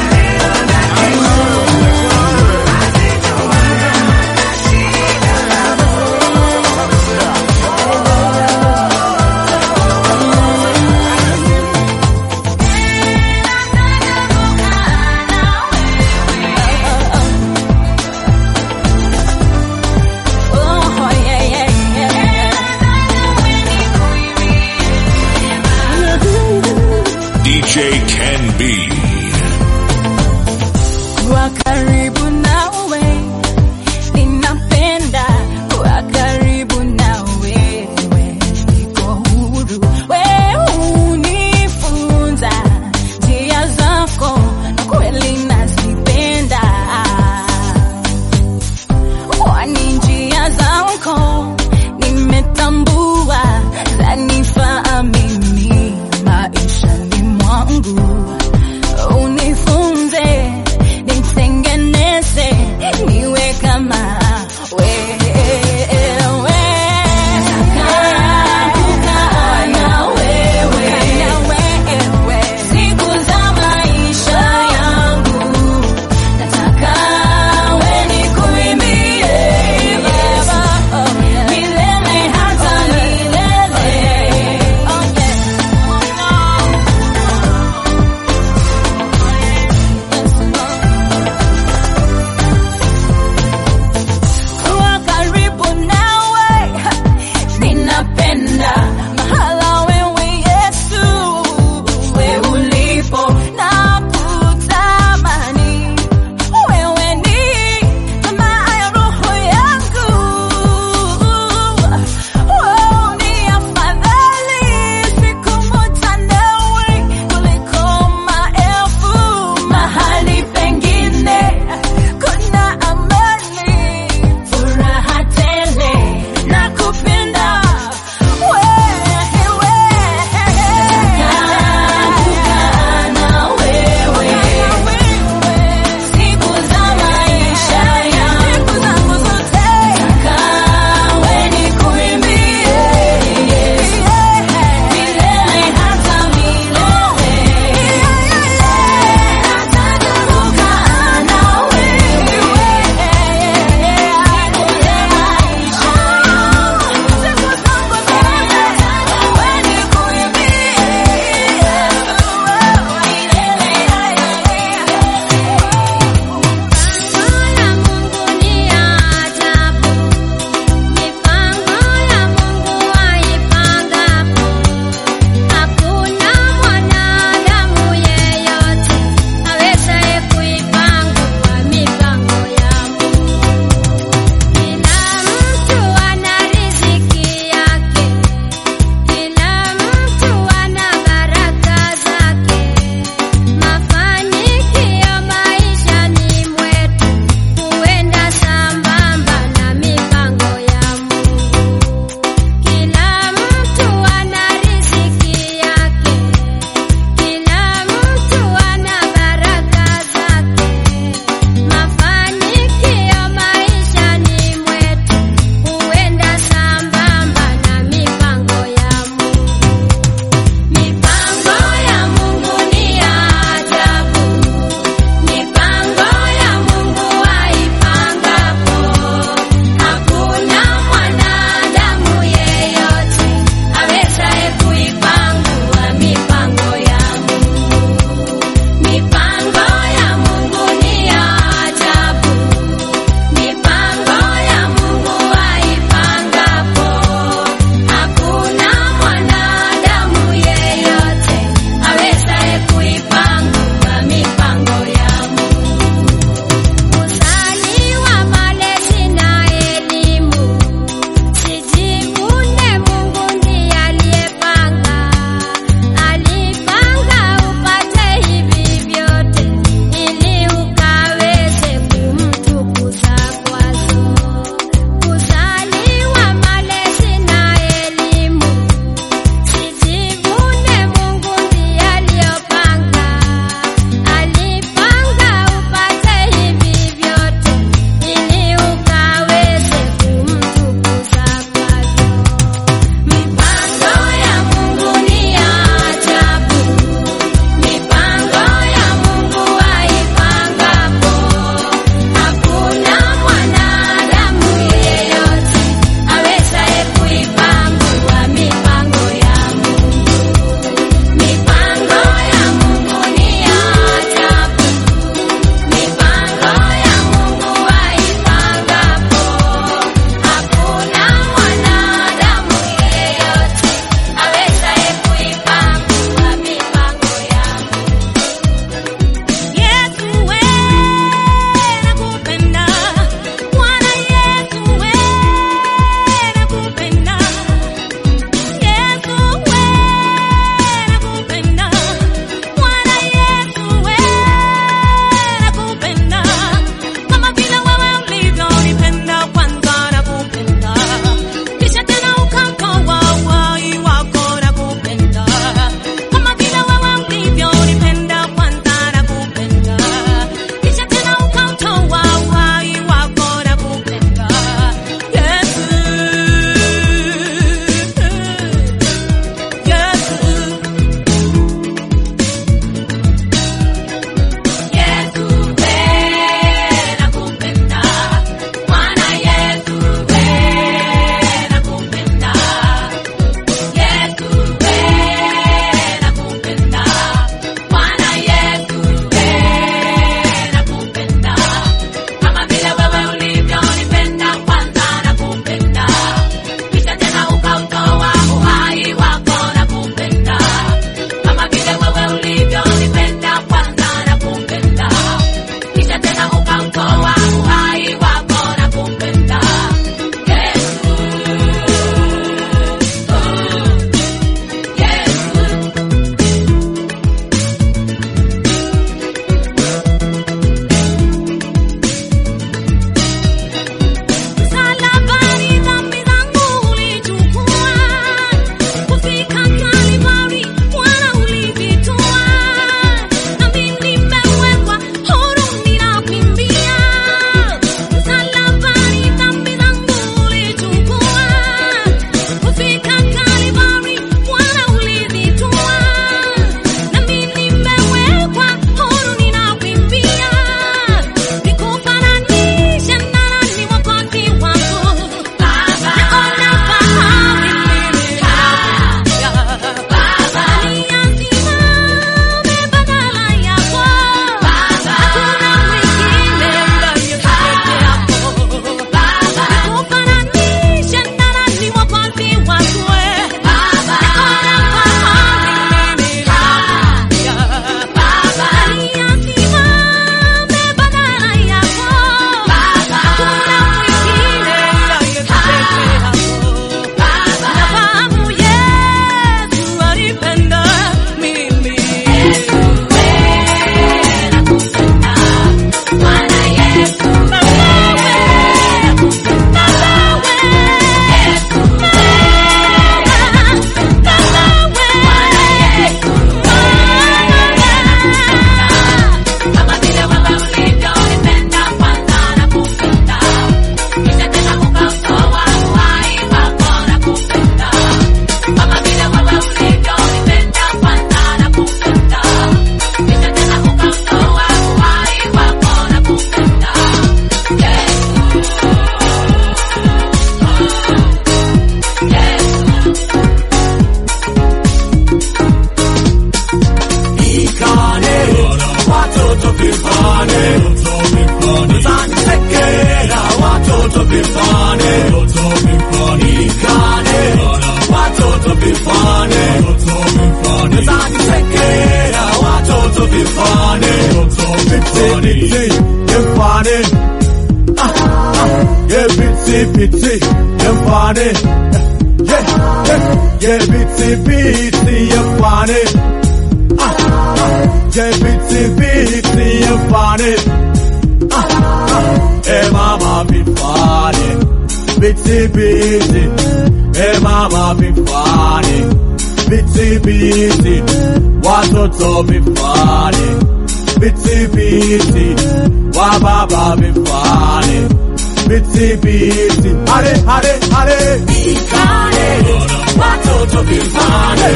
watoto vifane, watoto vifane, ikane, watoto vifane, watoto vifane, zakisekea, watoto vifane, watoto vifane, vifane, ah, ah, yeah, bitsi, bitsi, vifane, yeah, yeah, yeah, bitsi, bitsi, vifane, ah, ah, yeah, bitsi, bitsi, vifane, ah, ah, hey mama, vifane, bitsi, bitsi, hey mama, vifane, bitsi, bitsi, watoto vifane, bitsi, bitsi, wababa vifane, bitsi, bitsi, hale, hale, hale, ikane, watoto vifane,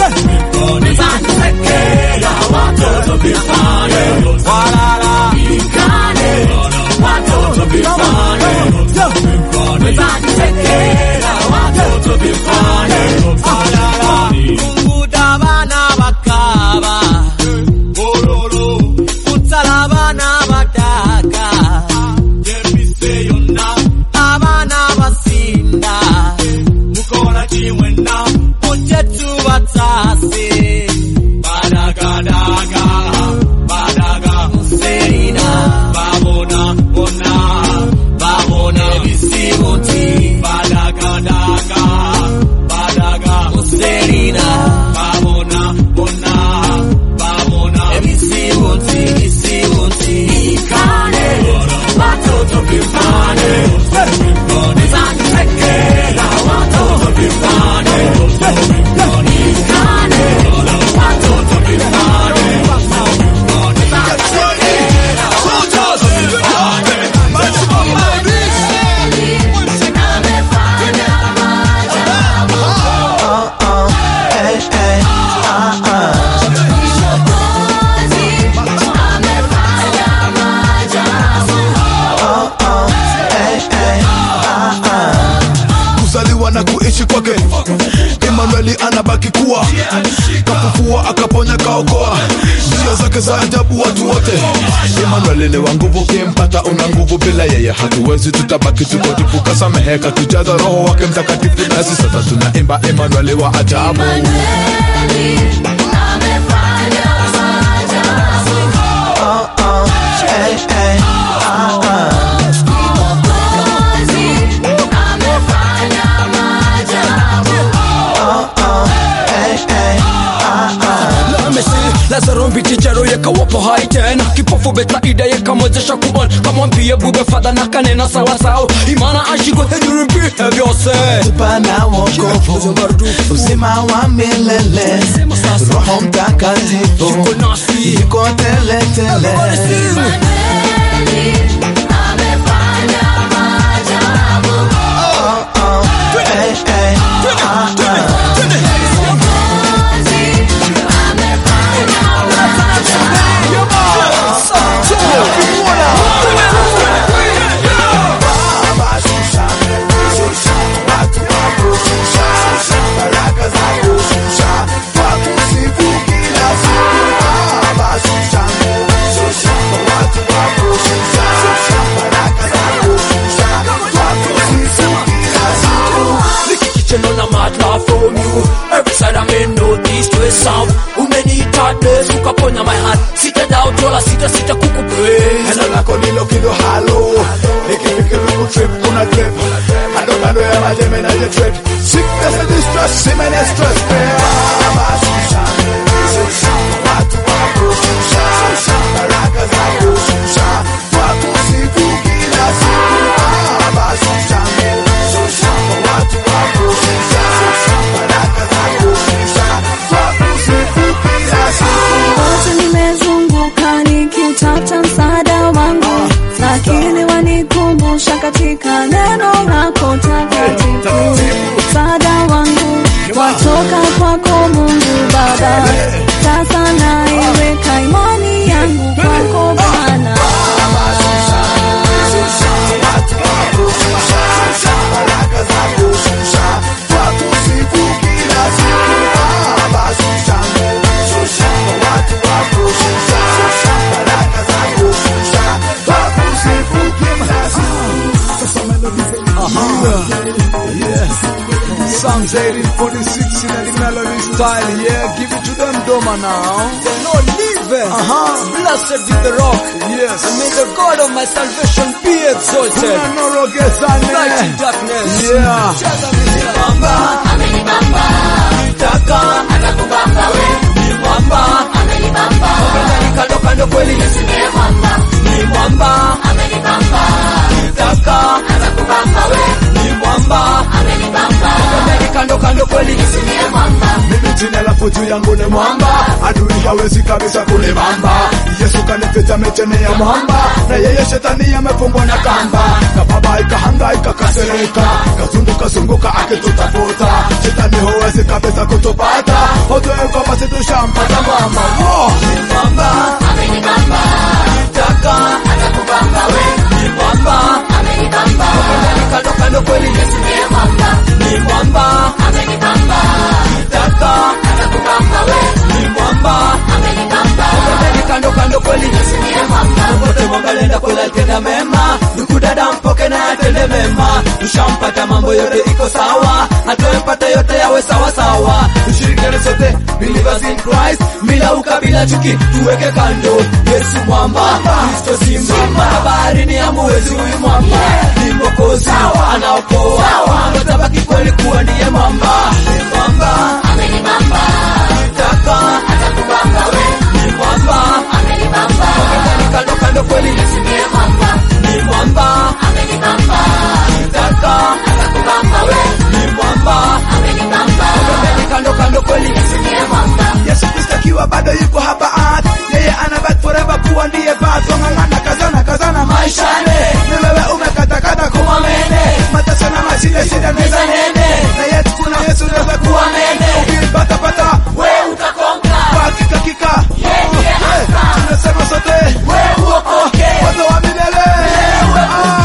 zakisekea, watoto vifane, walala, ikane, watoto vifane, zakisekea, watoto vifane, walala, kunguda bana bakaba kutsala bana bataka abana basinda mukola kimwena, mujetu batase badagadaga, badaga, serina babona, bona, babona, ebisibuti badagadaga, badaga, serina babona, bona, babona, ebisibuti bisibuti ikane, watoto vifane, zakisekea, watoto vifane, ikane, watoto vifane, kuzaliwa na kuishi kwake Emanueli anabaki kuwa kafufua akaponya kaokoa njia zake za ajabu watu wote Emanueli ni wa nguvu kimpata una nguvu bila yeye hatuwezi tutabaki tuko tupu kasameheka tujaza roho wake mtakatifu nasi sasa tunaimba Emanueli wa ajabu lazaro mbichicharo yekawapo hai tena kipofu betsaida yekamwezesha kuona kamwambie bube fadha na kanena sawasawa imana ashikwe hejurimbihe vyose tupana wokovu uzima wa milele roho mtakatifu yuko teletele Kitchen on a mad laugh from you Every side I'm in northeast west south Umenita des ukaponya my heart Sita doubt wala sita sita kukupraise Neno lako ndilo kido halo Nikifikiri kutrip kuna drip Kando kando ya majeme na je trip Sickness and distress, semen and stress Baba shusha, shusha Watu wako shusha, shusha Baraka zako shusha Watu siku kila siku Baba shusha, shusha Watu wako shusha, shusha Baraka zako shusha Watu siku kila siku Wote nimezunguka nikiutafuta msaada wangu, lakini wanikumbusha katika neno lako takatifu. Msaada wangu watoka kwako Mungu Baba, sasa naiweka imani yangu kwako Bwana. Uh-huh. Yes. Psalms 1846 in the melody style. Yeah, give it to them, Doma now. The Lord liveth. Uh-huh. Blessed is the rock. Yes. And may the God of my salvation be exalted. Unanorogesane. Light in darkness. Yeah. Cheza miziki. Bamba. amenibamba Taka. atakubamba we Ni mwamba. amenibamba Wapendani kando kando kweli Yesu ni mwamba ni mwamba. amenibamba Taka. atakubamba we Ni mwamba. amenibamba Wapendani kando kando kweli Yesu ni mwamba Mimi jina lako juu yangu ni mwamba, adui hawezi kabisa kunibamba. Yesu kanificha micheni ya mwamba, na yeye shetani amefungwa na kamba. Kababaika hangaika kasereka, kazunguka zunguka akitutafuta, shetani hawezi kabisa kutupata. Ujue kwamba sisi tushampata mwamba. Oh! mwamba. amenibamba Taka. atakubamba we Ni mwamba. amenibamba Wapendani kando kando kweli Yesu ni mwamba ni mwamba. amenibamba Taka. atakubamba we Ni mwamba. amenibamba Wapendani kando kando kweli Yesu ni mwamba Popote mwamba lenda kula tenda mema, ndugu dada mpoke na atende mema. Tushampata mambo yote iko sawa, hatuempata yote yawe sawa sawa. Tushirikiane sote believers in Christ, bila ukabila chuki tuweke kando. Yesu mwamba, Kristo simba, habari ni amuwezi huyu mwamba, ni mwokozi anaokoa, anatabaki kweli kuwa ndiye mwamba, ni mwamba amenibamba taka atakubamba we ni mwamba amenibamba Wapendani kando kando kweli Yesu ni mwamba ni mwamba amenibamba taka atakubamba we ni mwamba amenibamba Wapendani kando kando kweli Yesu ni mwamba Yesu Kristo akiwa bado yuko hapa art yeye anabaki forever kuwa ndiye bato ng'ang'ana kazana kazana maishane ni wewe umekatakata kuwa mene mateso na mashida shida neza nene na yetu kuna Yesu naweza kuwa mene ukipata pata we utakonga hakika kika Yeye Eh, tunasema sote we uokoke watu wa milele Ah.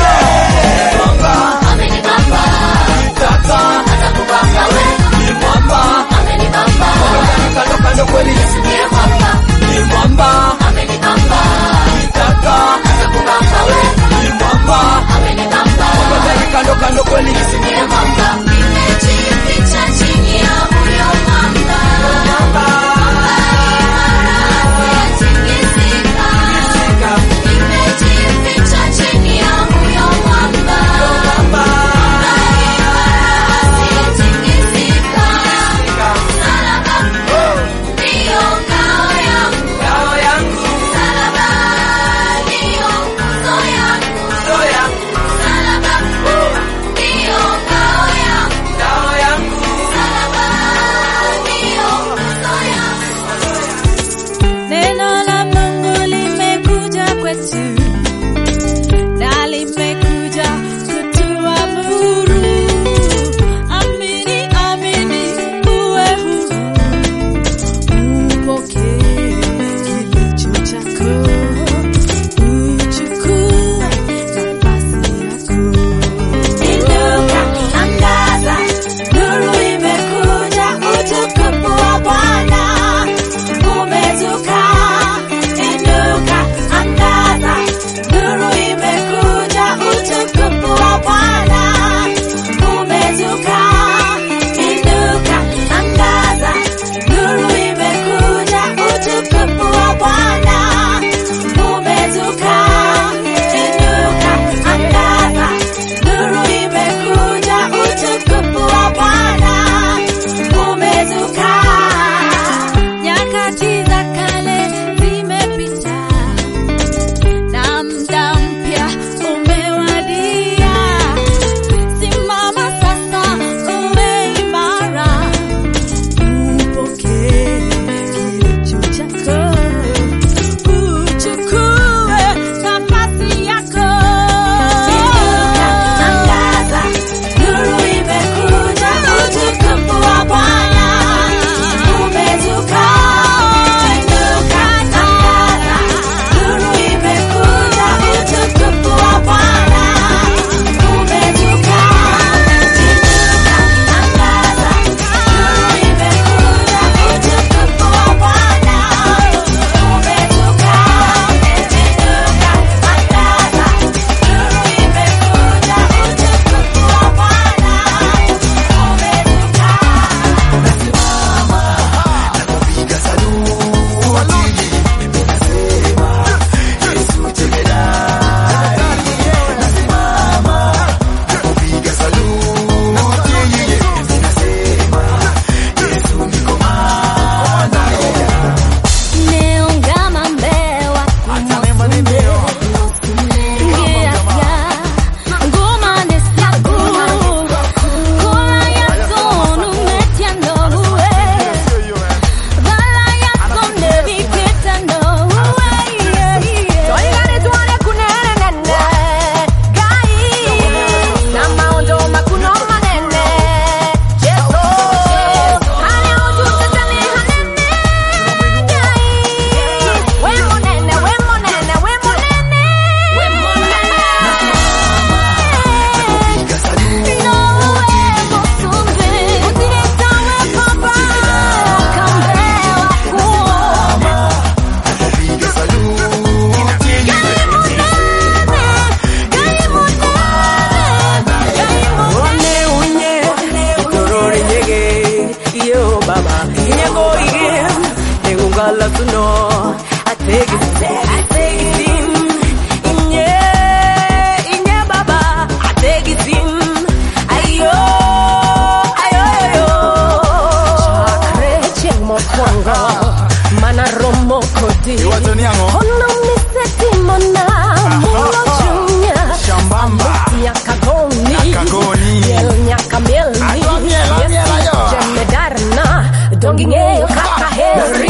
Wala suno Ategisi Ategisi Inye Inye baba Ategisi Ayo Ayo Ayo Chakre cheng mokwongo Mana romo kodi Ono miseti mona Mulo chunya Shambamba Nyaka goni Nyaka goni. Miel nyaka mielni Ayo, miel, miel, ayo. Jemedarna Dongi ng'eyo kaka heri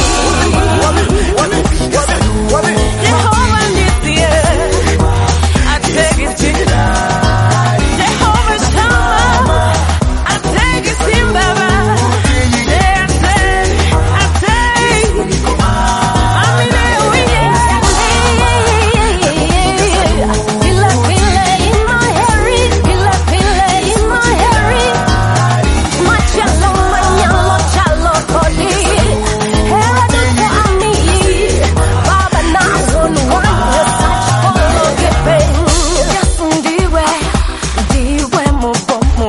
Jehova nitie Ategisi Jehova Shama Ategisi baba Yeah, ateg Ateg Amine uye Pila pila in my hairy Pila pila in my hairy Machalo manyalo chalo kodi Hela duko ami Baba na one one Such follow giving Yes ndiwe Ndiwe mubomo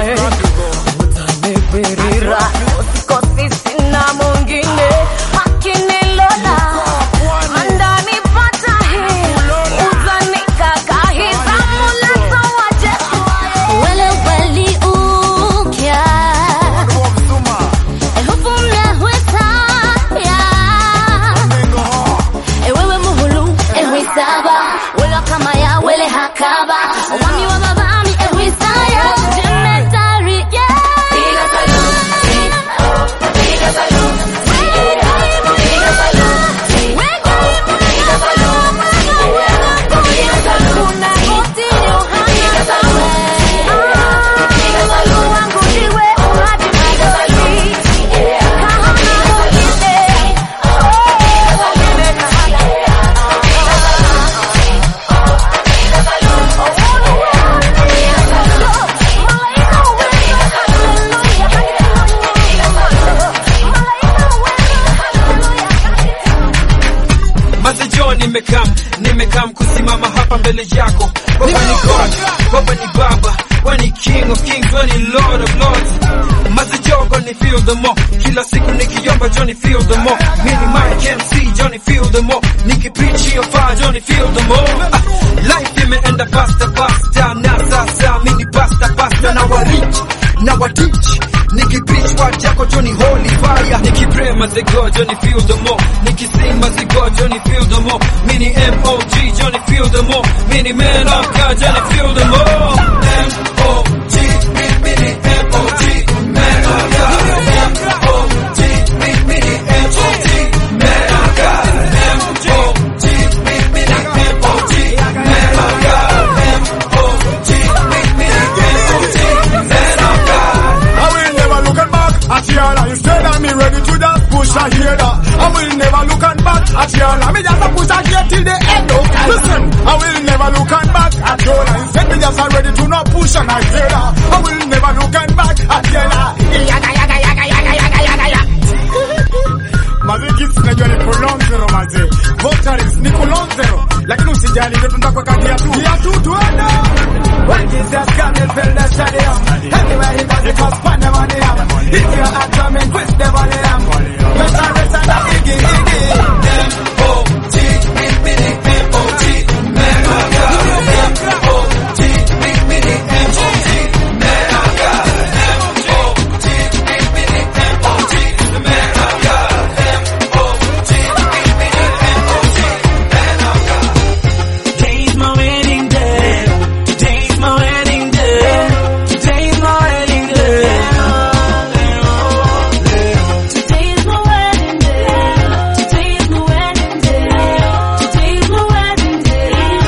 Utanibirira Usikosi sina mwingine Akinilola Andanipata hii Utanikaka hii Tamuleto wa Jesu Wele weli ukya Ehufumya huetaya Ewewe muhulu ehwisaba Wela kama ya wele hakaba Wami wa babami ehwisaya Jemetari yeah Piga salute Piga salute Piga salute Piga Mazijo nimekam nimekam kusimama hapa mbele yako Baba ni God, Baba ni Baba Wewe ni King of Kings, wewe ni Lord of Lords Mazijo gonna feel the more Kila siku nikiomba Johnny feel the more Mini Mike MC Johnny feel the more Nikipreach hiyo fire Johnny feel the more ah, Life imeenda faster faster Na sasa mini pasta pasta na wa reach Na wa teach Nikipreach word yako Johnny holy fire Nikipray mazigo Johnny feel the more Nikising mazigo Johnny feel the more Mini M.O.G Johnny feel the more Mini man of God Johnny feel the more M.O.G mi- Mini M.O.G man of God M.O.G mi- Mini M.O.G man of God M.O.G mi- Mini M.O.G man of God M.O.G mi- Mini M.O.G man of God I will never look at back at y'all. Instead, I'm ready to just push a here. I will never look at back at y'all. Me just a push a here till the end. Oh, listen, I will never look at back at y'all. Instead, me just a ready to not push and I hear I will never look at back at y'all. Yaga yaga yaga yaga yaga yaga yaga. Maze gifts najua ni kulonzero maze Votaries ni kulonzero Lakini usijali ndio tunatakweka viatu Viatu tuende When Jesus come and fill the stadium Everywhere he goes he goes pan the money up If you're a drum and twist the volume Let the rest of the iggy iggy M.O.G mi- Mini M.O.G man of God M.O.G mi- Mini M.O.G man of God M.O.G mi- Mini M.O.G man of God M.O.G mi- Mini M.O.G man of God Today's my wedding day. Today's my wedding day. Today's my wedding day. Today's my wedding day. Today's my wedding day. Today's my wedding day.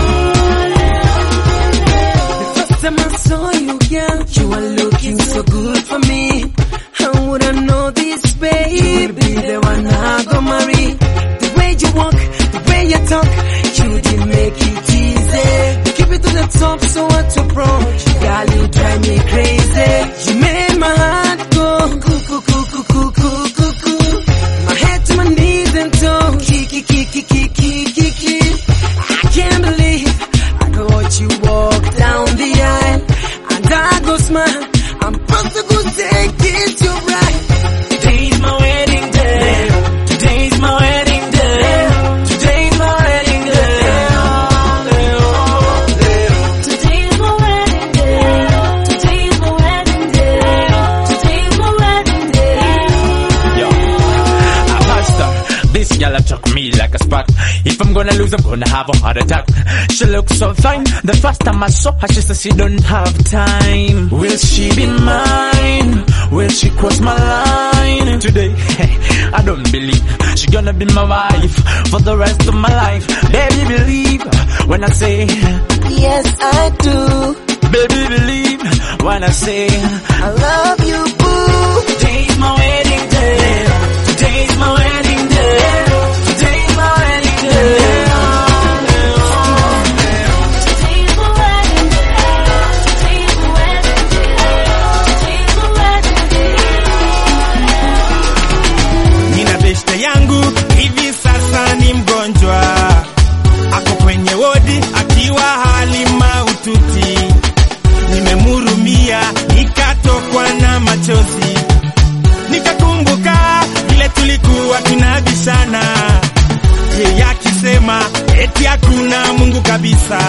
First time I saw you, girl, you were looking so good for me. How would I know this, babe? You'll be the one I go marry. The way you walk, the way you talk, you did make it easy. You keep it to the top, so what to approach? Girl, you drive me crazy. You made my heart go cuckoo, cuckoo, cuckoo, cuckoo, cuckoo. My head to my knees and toe, kiki, kiki, kiki, kiki, kiki. I can't believe I could watch you walk down the aisle and I go smile. I'm supposed to go take it to right. Today's my wedding day. Today's my wedding When I lose, I'm gonna have a heart attack. She looks so fine. The first time I saw her, she said she don't have time. Will she be mine? Will she cross my line today? I don't believe she gonna be my wife for the rest of my life. Baby, believe when I say Yes, I do. Baby, believe when I say I love you, boo. Today's my wedding day. Today's my wedding day. Today's my wedding day. Nina beshte yangu hivi sasa ni mgonjwa, ako kwenye wodi akiwa hali mahututi. Nimemhurumia nikatokwa na machozi, nikakumbuka vile tulikuwa tunabishana, yeye akisema eti hakuna Mungu kabisa.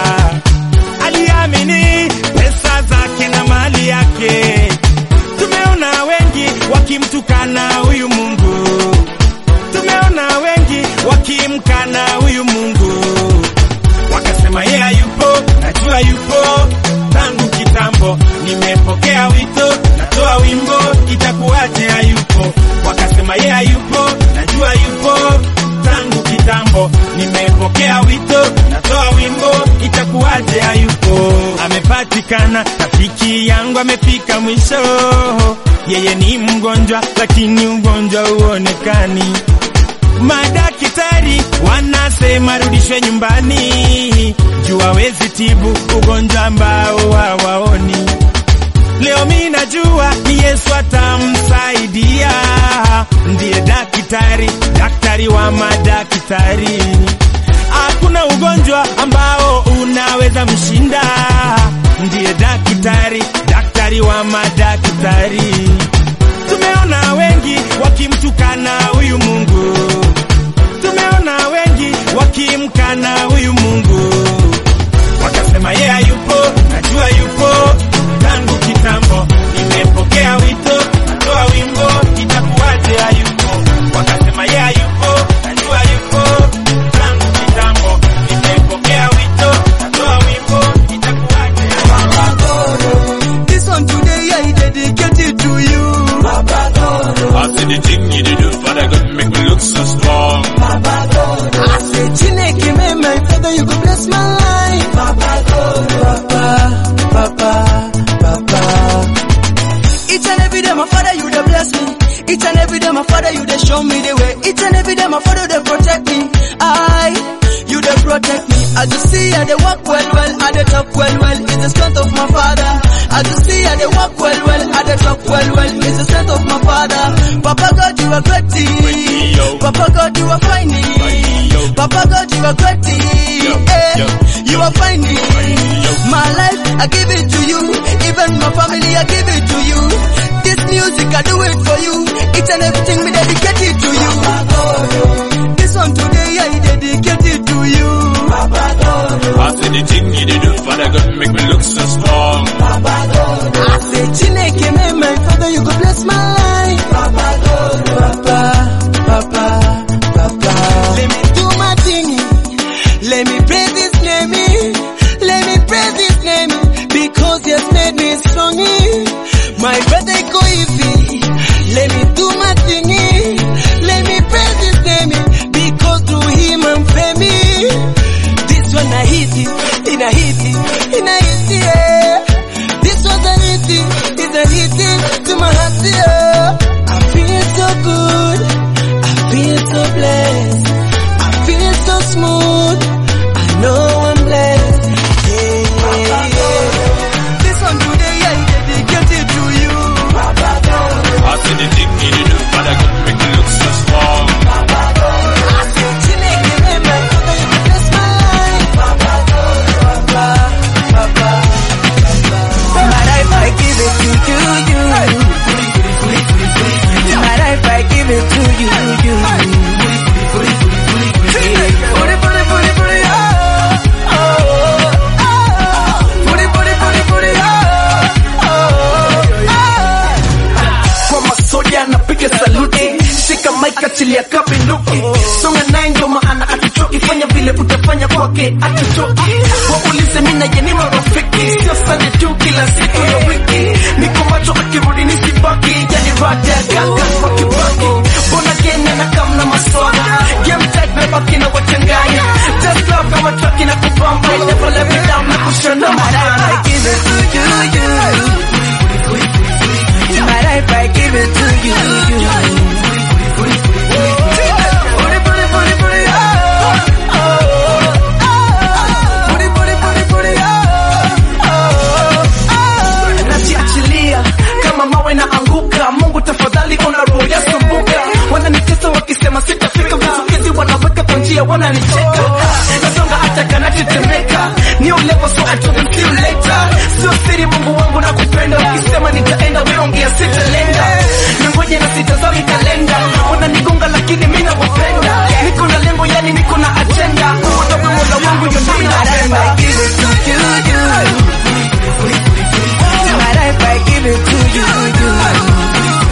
Aliamini pesa zake na mali yake. Tumeona wengi wakimtukana huyu Mungu, tumeona wengi wakimkana huyu Mungu, wakasema yeye hayupo, najua yupo tangu kitambo. Nimepokea wito, natoa wimbo, itakuwaje hayupo? Wakasema yeye hayupo, najua yupo tangu kitambo. Nimepokea wito, natoa wimbo, itakuwaje hayupo? Amepatikana, rafiki yangu amefika mwisho. Yeye ni mgonjwa, lakini ugonjwa huonekani. Madaktari wanasema rudishwe nyumbani, juu hawezi tibu ugonjwa ambao hawaoni. Leo mi najua ni Yesu atamsaidia, ndiye daktari, daktari wa madaktari. Hakuna ugonjwa ambao unaweza mshinda, ndiye daktari, daktari wa madaktari. Tumeona wengi wakimtukana huyu Mungu, tumeona wengi wakimkana huyu Mungu, wakasema yeye hayupo, najua yupo tangu kitambo. Nimepokea wito, natoa wimbo, itakuwaje hayupo? Wakasema yeye hayupo, najua yupo tangu kitambo. Nimepokea wito, natoa wimbo, itakuwaje This one today I dedicate it to you. I see the thing you do, Father God, make me look so strong. I say, Chineke, may my father, you go bless my life. Papa, Papa, Papa. Each and every day, my father, you dey bless me. Each and every day, my father, you dey show me the way. Each and every day, my father, they protect me. I, you dey protect me. I just see I dey walk well, well, I dey talk well, well. It's the strength of my father. I just see I dey walk well, well, I dey talk well, well. It's the strength of my father. Papa God, you are great. Papa God, you are fine. Papa God, you are great. Eh, you are fine. My life, I give it to you. Even my family, I give it to you. This music, I do it for you. Each and everything, we dedicate it to you. This one today, I dedicate it to you. I see the thing you do, Father God, make me look so strong. I say, Chineke, may my father, you go bless my life. Papa, Papa, Papa, Papa. Let me do my thing. Let me praise His name. Let me praise His name because He has made me strong. My brother go easy. Let me do my thing. Let me praise His name because through Him I'm famous. This one I hit it, in a hit it, in a hit it. Yeah. This was a hit it, it's a hit it to my heart. Yeah. I feel so good, I feel so blessed, I feel so smooth. I know I'm blessed. Yeah, yeah. This one today I dedicate it to you. I see the thing you do, Father God, make me look so strong. I say, Chineke, may my father, you bless my life. Papa, Papa, Papa. My life, I give it to you, you. My life, I give it to you, you. Put it, put it, put it, put it, oh, oh, oh. Put it, put it, put it, put it, oh, oh, oh. kwa masoja napiga saluti shika maika chilia kabinduki songa naye ndio maana atuchoki fanya vile uta kwake atutoki waulize mi naye ni marafiki sio sande tu kila siku ya wiki niko macho akirudi nisibaki yani rada ya gaga kwa kibaki mbona gene na kamna maswala game tag mebaki na wachanganya just love kama truck na kubamba I never let me down na kushona madana I give it to you you my life I give it to you najiachilia kama mawe na anguka mungu tafadhali ona roho yasumbuka wananitesa wakisema sitafika vizuizi wanaweka kwa njia wananicheka nasonga hata kanatetemeka ni ulevo so I told them see you later sio siri mungu wangu na kupenda ukisema nitaenda weongea sitalenda nangoja na sitazami kalenda wananigonga lakini mi nawapenda niko na lengo yani niko na agenda kuondoka mola wangu nyumbani napenda Give it to you, you. My life, I give it to you, you.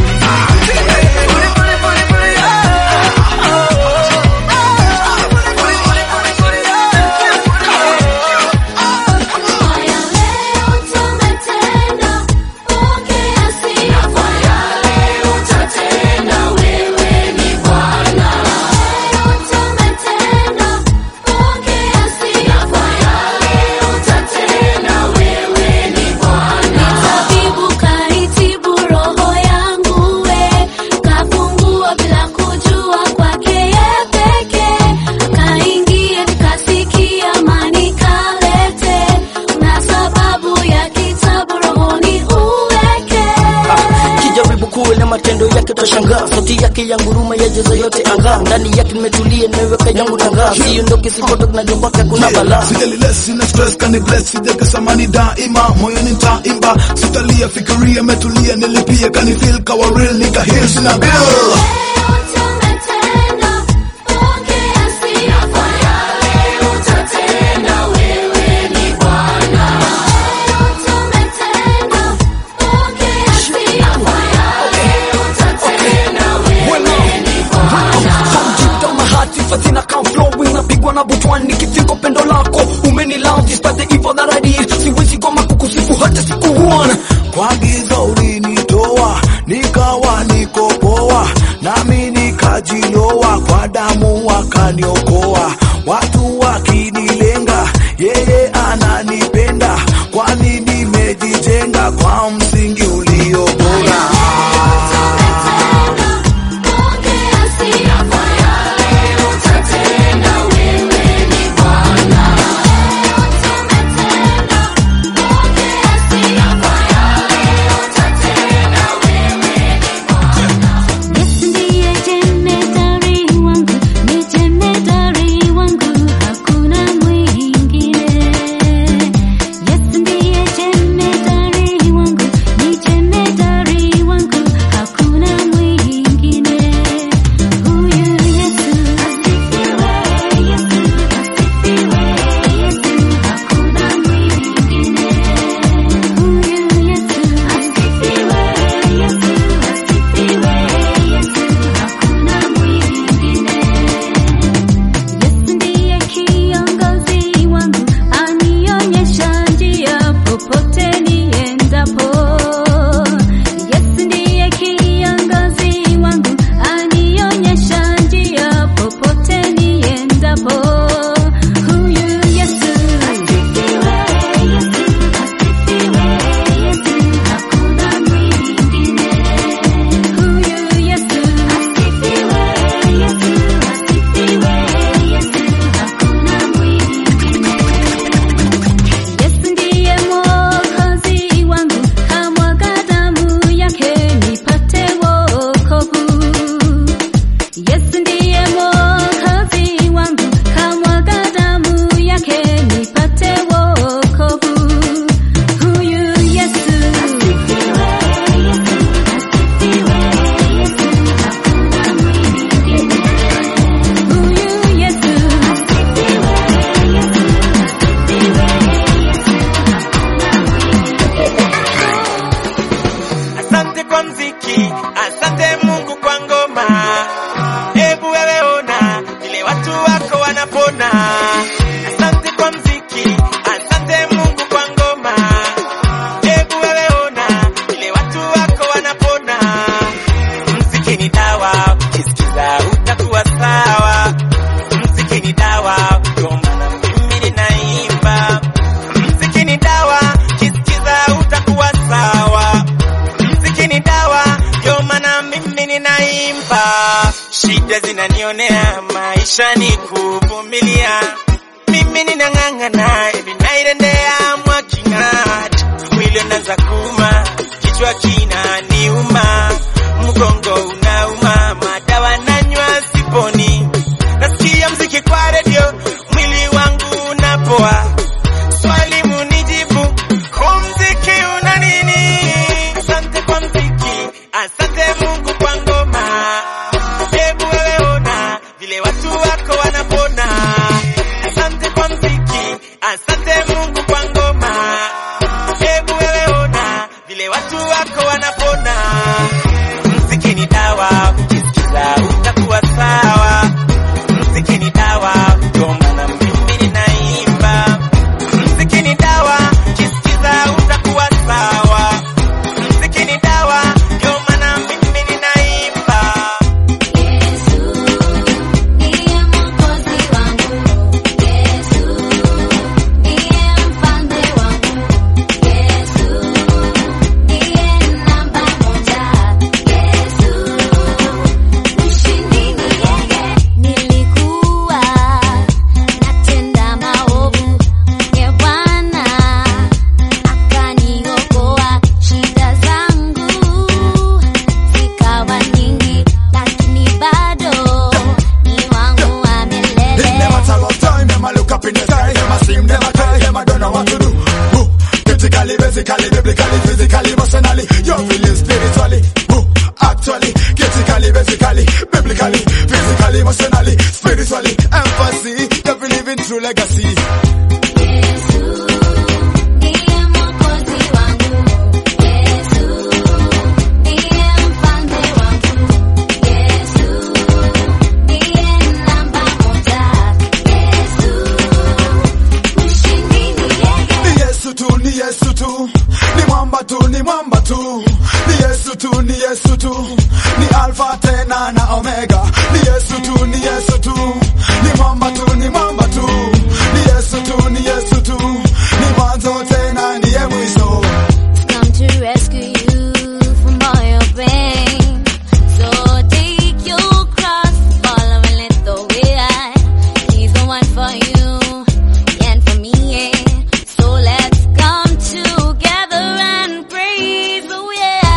Tabibu kaitibu roho yangu we, kafungua bila kujua kwake ye pekee. Kaingie nikasikia amani kalete, na sababu ya kitabu rohoni uweke. kijaribu kuele matendo yake tashangaa sauti yake ya nguruma yajaza yote anga ndani yake nimetulia nimeweka yangu nanga siondoke sipotoke najua kwake kuna balaa Sijali less, sina stress, kani bless, sijakesa mani daima, moyo nitaimba, sitalia, fikiria, metulia, nilipia, kani feel kawa real, nika heal, sina bill. Down my heart, if I think I can't flowing napigwa na butwani nikifika pendo lako umenilove despite the evil that I did siwezi goma kukusifu hata siku one Kwa giza ulinitoa, nikawa niko poa, nami nikajiloa, kwa damu wakaniokoa, watu wakinilenga, yeye ananipenda, kwani nimejijenga kwa msingi ulio bora. Ndiye jemedari wangu, ni jemedari wangu, hakuna mwingine. Yesu ndiye jemedari wangu, ni huwezi nanionea, maisha ni kuvumilia. Mimi ninang'ang'ana, ninairendea mwaking'at, mwili unaanza kuuma, kichwa kinaniuma, mgongo unauma, madawa nanywa siponi, nasikia mziki kwa redio, mwili wangu unapoa. Swali munijibu, huu mziki una nini? Asante kwa mziki, asante Mungu kwa ngoma. Hebu wewe ona vile watu wako wanapona. Asante kwa mziki, asante Mungu kwa ngoma. Hebu wewe ona vile watu wako wanapona. Mziki ni dawa, ukisikiza utakuwa sawa. Mziki ni dawa, ndio maana mimi ninaimba. Mziki ni dawa, ukisikiza utakuwa sawa. Mziki ni dawa, ndio maana mimi ninaimba. Nilikuwa natenda maovu, ye Bwana akaniokoa. Shida zangu zikawa nyingi, lakini bado ni wangu wa It milele. never tell of time, them a look up in the sky, them a seem, them a cry, them a don't know what to do. Woo. Critically, basically, biblically, physically, emotionally, you're feeling spiritually. Woo. Actually, critically, basically, biblically, physically, emotionally, spiritually, empathy, you're living true legacy. Ni Yesu tu, ni Yesu tu, ni mwamba tu, ni mwamba tu, ni Yesu tu, ni Yesu tu, ni Alpha tena na Omega. Ni Yesu tu, ni Yesu tu, ni mwamba tu, ni mwamba tu, ni Yesu tu, ni Yesu tu, ni mwanzo tena ndiye mwisho. come to rescue you from all your pain. So take your cross, follow and let the way I. He's the one for you and for me. Yeah. So let's come together and praise. Oh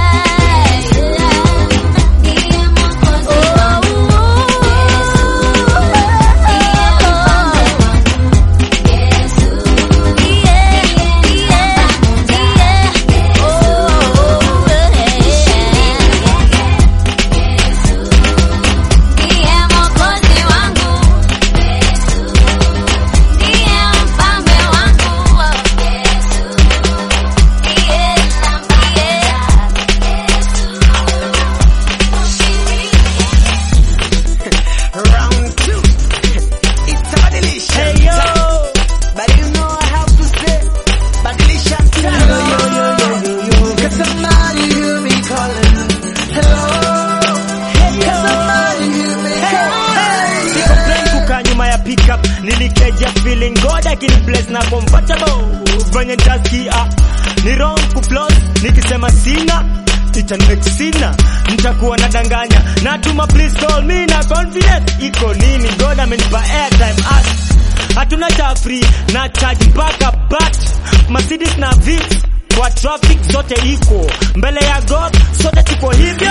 Round two. It's badilisha. Hey yo. But you know I have to say, badilisha style. Yo, yo, yo, yo, yo, yo. Cause somebody hear me calling. Hello. Hey yo. Cause somebody hear me calling. Siko plan kukaa nyuma ya pickup nilikeja feeling god akini bless na comfortable venye nitasikia ni wrong kuplos nikisema sina itanmek sina nitakuwa nadanganya natuma please call me na confidence iko nini god amenipa airtime at hatuna cha free na charge mpaka bat Mercedes na Vitz kwa traffic zote iko mbele ya god sote tuko hivyo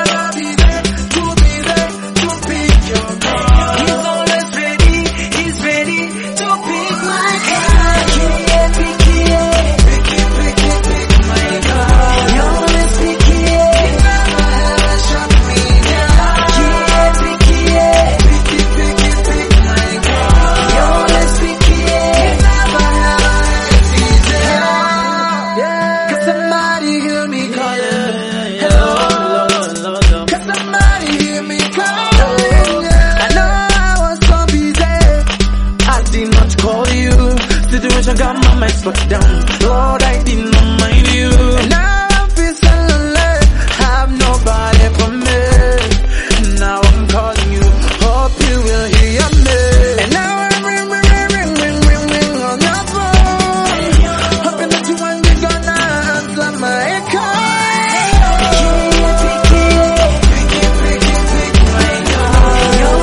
He's always ready, he's ready to pick my card. Pick, pick, pick, pick, pick, pick my card. He always pick it, never ever shut me down. Pick, pick, pick, pick, pick, pick my card. He always pick it, never ever hesitate. Cause somebody hear me calling. Hello. Cause somebody hear me calling. I know I was so busy. I did not call you. Situation got my mind struck down. Lord, I did not mind you. And now I feel so lonely. Have nobody for me. Now I'm calling you. Hope you will hear me. And now I'm ring, ring, ring, ring, ring, ring, ring on your phone. Hoping that you one day gonna answer my call. Pick it, pick it, pick it, pick it, pick my call.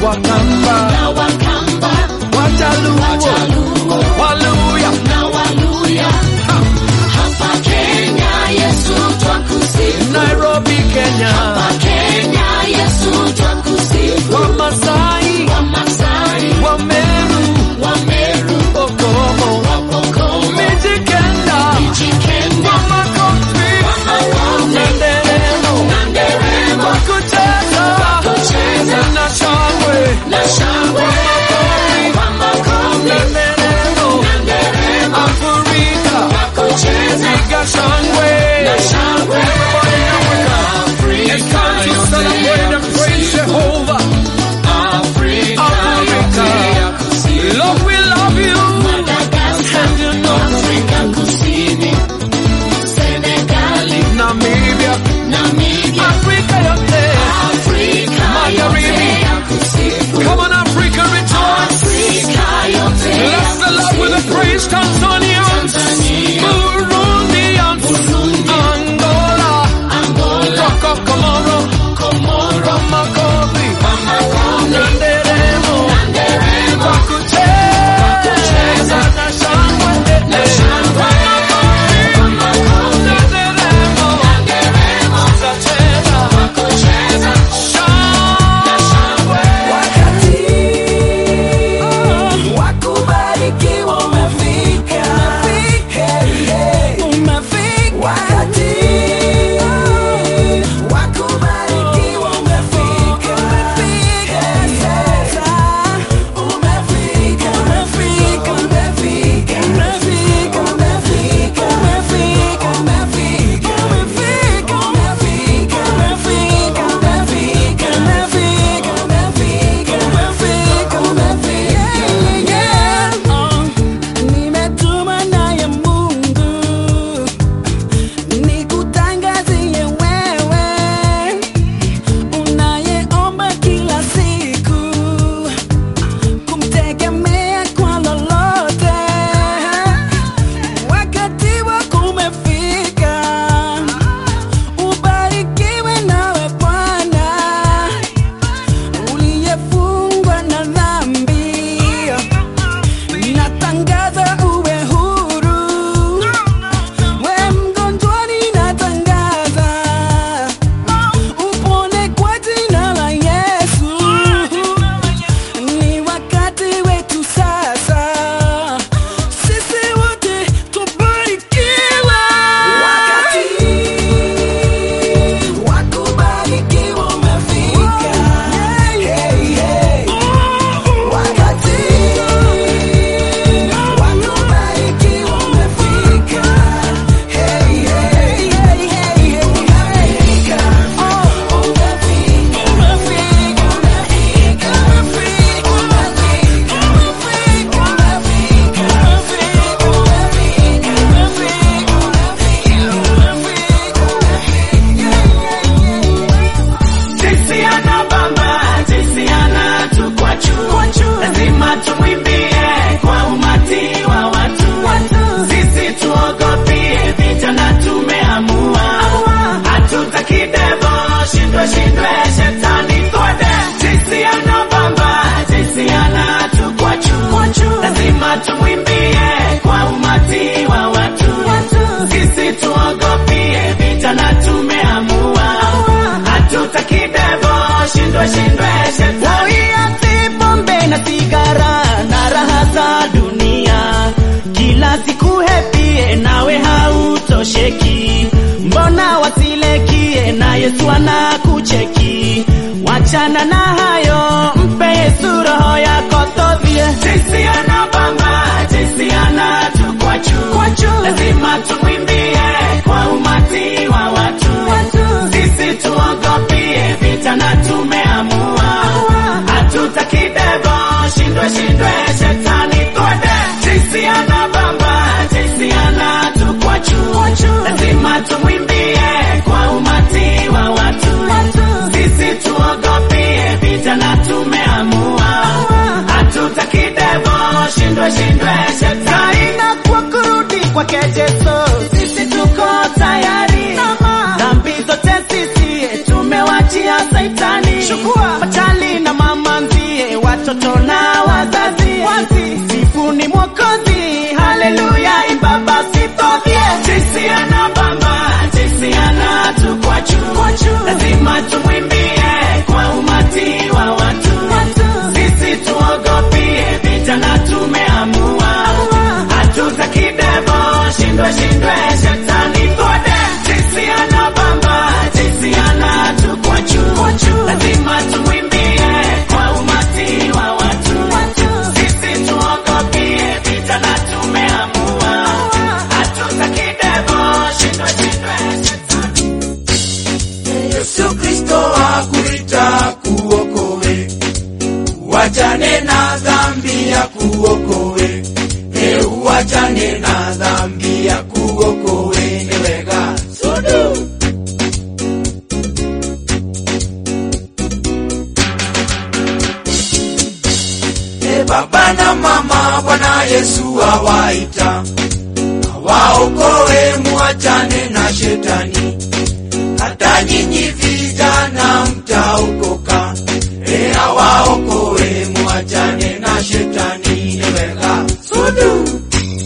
Wakamba na Wakamba, Wajaluo Wajaluo Waluya na Waluya. Hapa Kenya Yesu twakusifu, Nairobi Kenya hapa Kenya Yesu twakusifu. Wamasai Wamasai, Wameru Wameru, Okomo Wapokomo, Mijikenda Mijikenda, Wamakofi Wamakofi, Nanderemo na Nderemo, Wakucheza Wakucheza, Na shangwe na shangwe, Wamakofi, Nanderemo na Nderemo, Afrika Wakucheza, Piga shangwe na shangwe, Everybody in Africa It's time to celebrate and praise Jehovah Afrika, Africa Lord we love you Madagascar, And you know Afrika Kusini, Senegali, Namibia Namibia, Africa yote Afrika Magharibi. yote ya kusifu, Come on Africa rejoice Afrika yote ya Bless the Lord with a kusifu. praise Tanzanians Tanzania, Burundians Burundi, Angola Angola, Rock of Comoro Komoro, Wamakofi Wamakofi, Nanderemo Nderemo, Wakucheza Na shangwe na shangwe, Wamakofi, Nanderemo Nderemo, Wakacheza Wakucheza, na shangwe, Wakubarikiwa umefika. Hey, hey. Wakati wakubarikiwa umefika. Hey, sasa umefika. Umefika, umefika. Umefika, umefika. Umefika, umefika. Umefika, umefika. Umefika, umefika. Umefika, umefika. Umefika, umefika. Yeah, yeah. Oh, nimetumwa naye Mungu nikutangazie wewe unayeomba kila siku kumtegemea kwa lolote. Wakati wako umefika, ubarikiwe nawe Bwana uliyefungwa na dhambi. Natangaza uwe huru, we mgonjwani natangaza upone kwa jina la Yesu. Ni wakati wetu sasa, sisi wote tubarikiwa. Wakati wa kubarikiwa umefika. Hey, hey. Wakati wa kubarikiwa umefika. Hey, hey, hey, hey, hey. Umefika. Oh, umefika. Umefika, umefika, umefika, umefika, umefika, umefika, umefika, umefika, umefika, umefika. Jinsi anabamba, jinsi anatukwachu, lazima tumwimbie kwa umati wa watu. Sisi tuogopie vijana, tumeamua hatutaki devo, shindwe shindwe shetani twende. Jinsi anabamba, jinsi anatukwachu, lazima tumwimbie kwa umati wa watu. Sisi tuogopie vijana, tumeamua hatutaki devo, shindwe shindwe shetani. Uiache pombe na sigara na raha za dunia, kila siku hepie nawe hautosheki. Mbona wasilekie na Yesu anakucheki? Wachana na hayo, mpe Yesu roho yako todhie. Jinsi anabamba, jinsi anatukwachu, lazima tumwimbie kwa umati wa watu. Sisi tuogopie vijana, tumeamua hatutaki devo, shindwe shindwe shetani twende. Jinsi anabamba, jinsi anatukwachu, lazima tumwimbie kwa umati wa watu. Sisi tuogopie vijana, tumeamua hatutaki devo, shindwe shindwe shetani na kwa kurudi kwake Yesu, sisi tuko tayari. Dhambi zote sisi tumewachia Saitani, chukua machali na mama nzie watoto na wazazi sifuni mwokozi haleluya imba basi pavye jinsi anabamba jinsi anatukwachu lazima tumwimbie kwa umati wa watu sisi tuogopie vijana tumeamua hatutaki devo shindwe shindwe shetani kode jinsi anabamba jinsi anatukwachu lazima tumwimbie kwa umati wa watu sisi tuogopie vijana tumeamua hatutaki devo shindwe shindwe Yesu Kristo akuita kuokoe, uachane na dhambi ya kuokoe, e uachane na dhambi ya kuokoe, ni wega sudu E baba na mama, Bwana Yesu awaita, awaokoe, muachane na shetani hata nyinyi vijana mtaokoka, e awaokoe, muachane na shetani, weka sudu.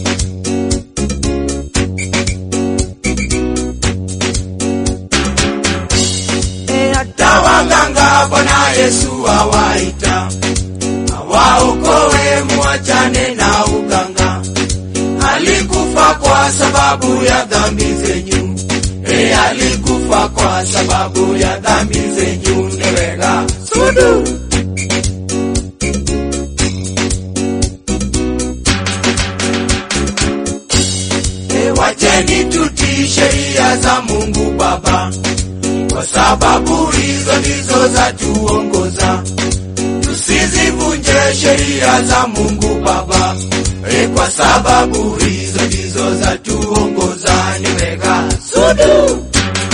E hata waganga Bwana Yesu awaita, awaokoe, muachane na uganga. Alikufa kwa sababu ya dhambi zenyu e alikufa kwa sababu ya dhambi zenyu, newega sudu. E, wacheni tutii sheria za Mungu Baba, kwa sababu hizo ndizo za tuongoza. Tusizivunje sheria za Mungu Baba, e, kwa sababu hizo ndizo za tuongoza. Niweka sudu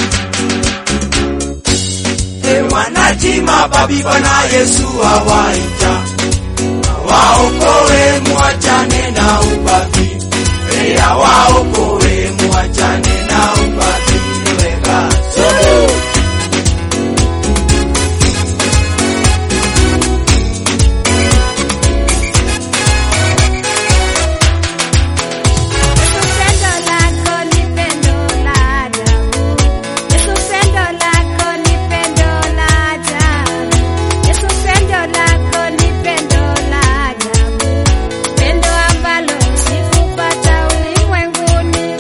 e, wanaji mababi, Bwana Yesu awaita awaokoe, muachane na ubabi e, awaokoe, muachane na ubabi. Niweka sudu Pendo lako ni pendo la ajabu. Yesu, pendo lako ni pendo la ajabu. Yesu, pendo lako ni pendo la ajabu. Pendo ambalo sikupata ulimwenguni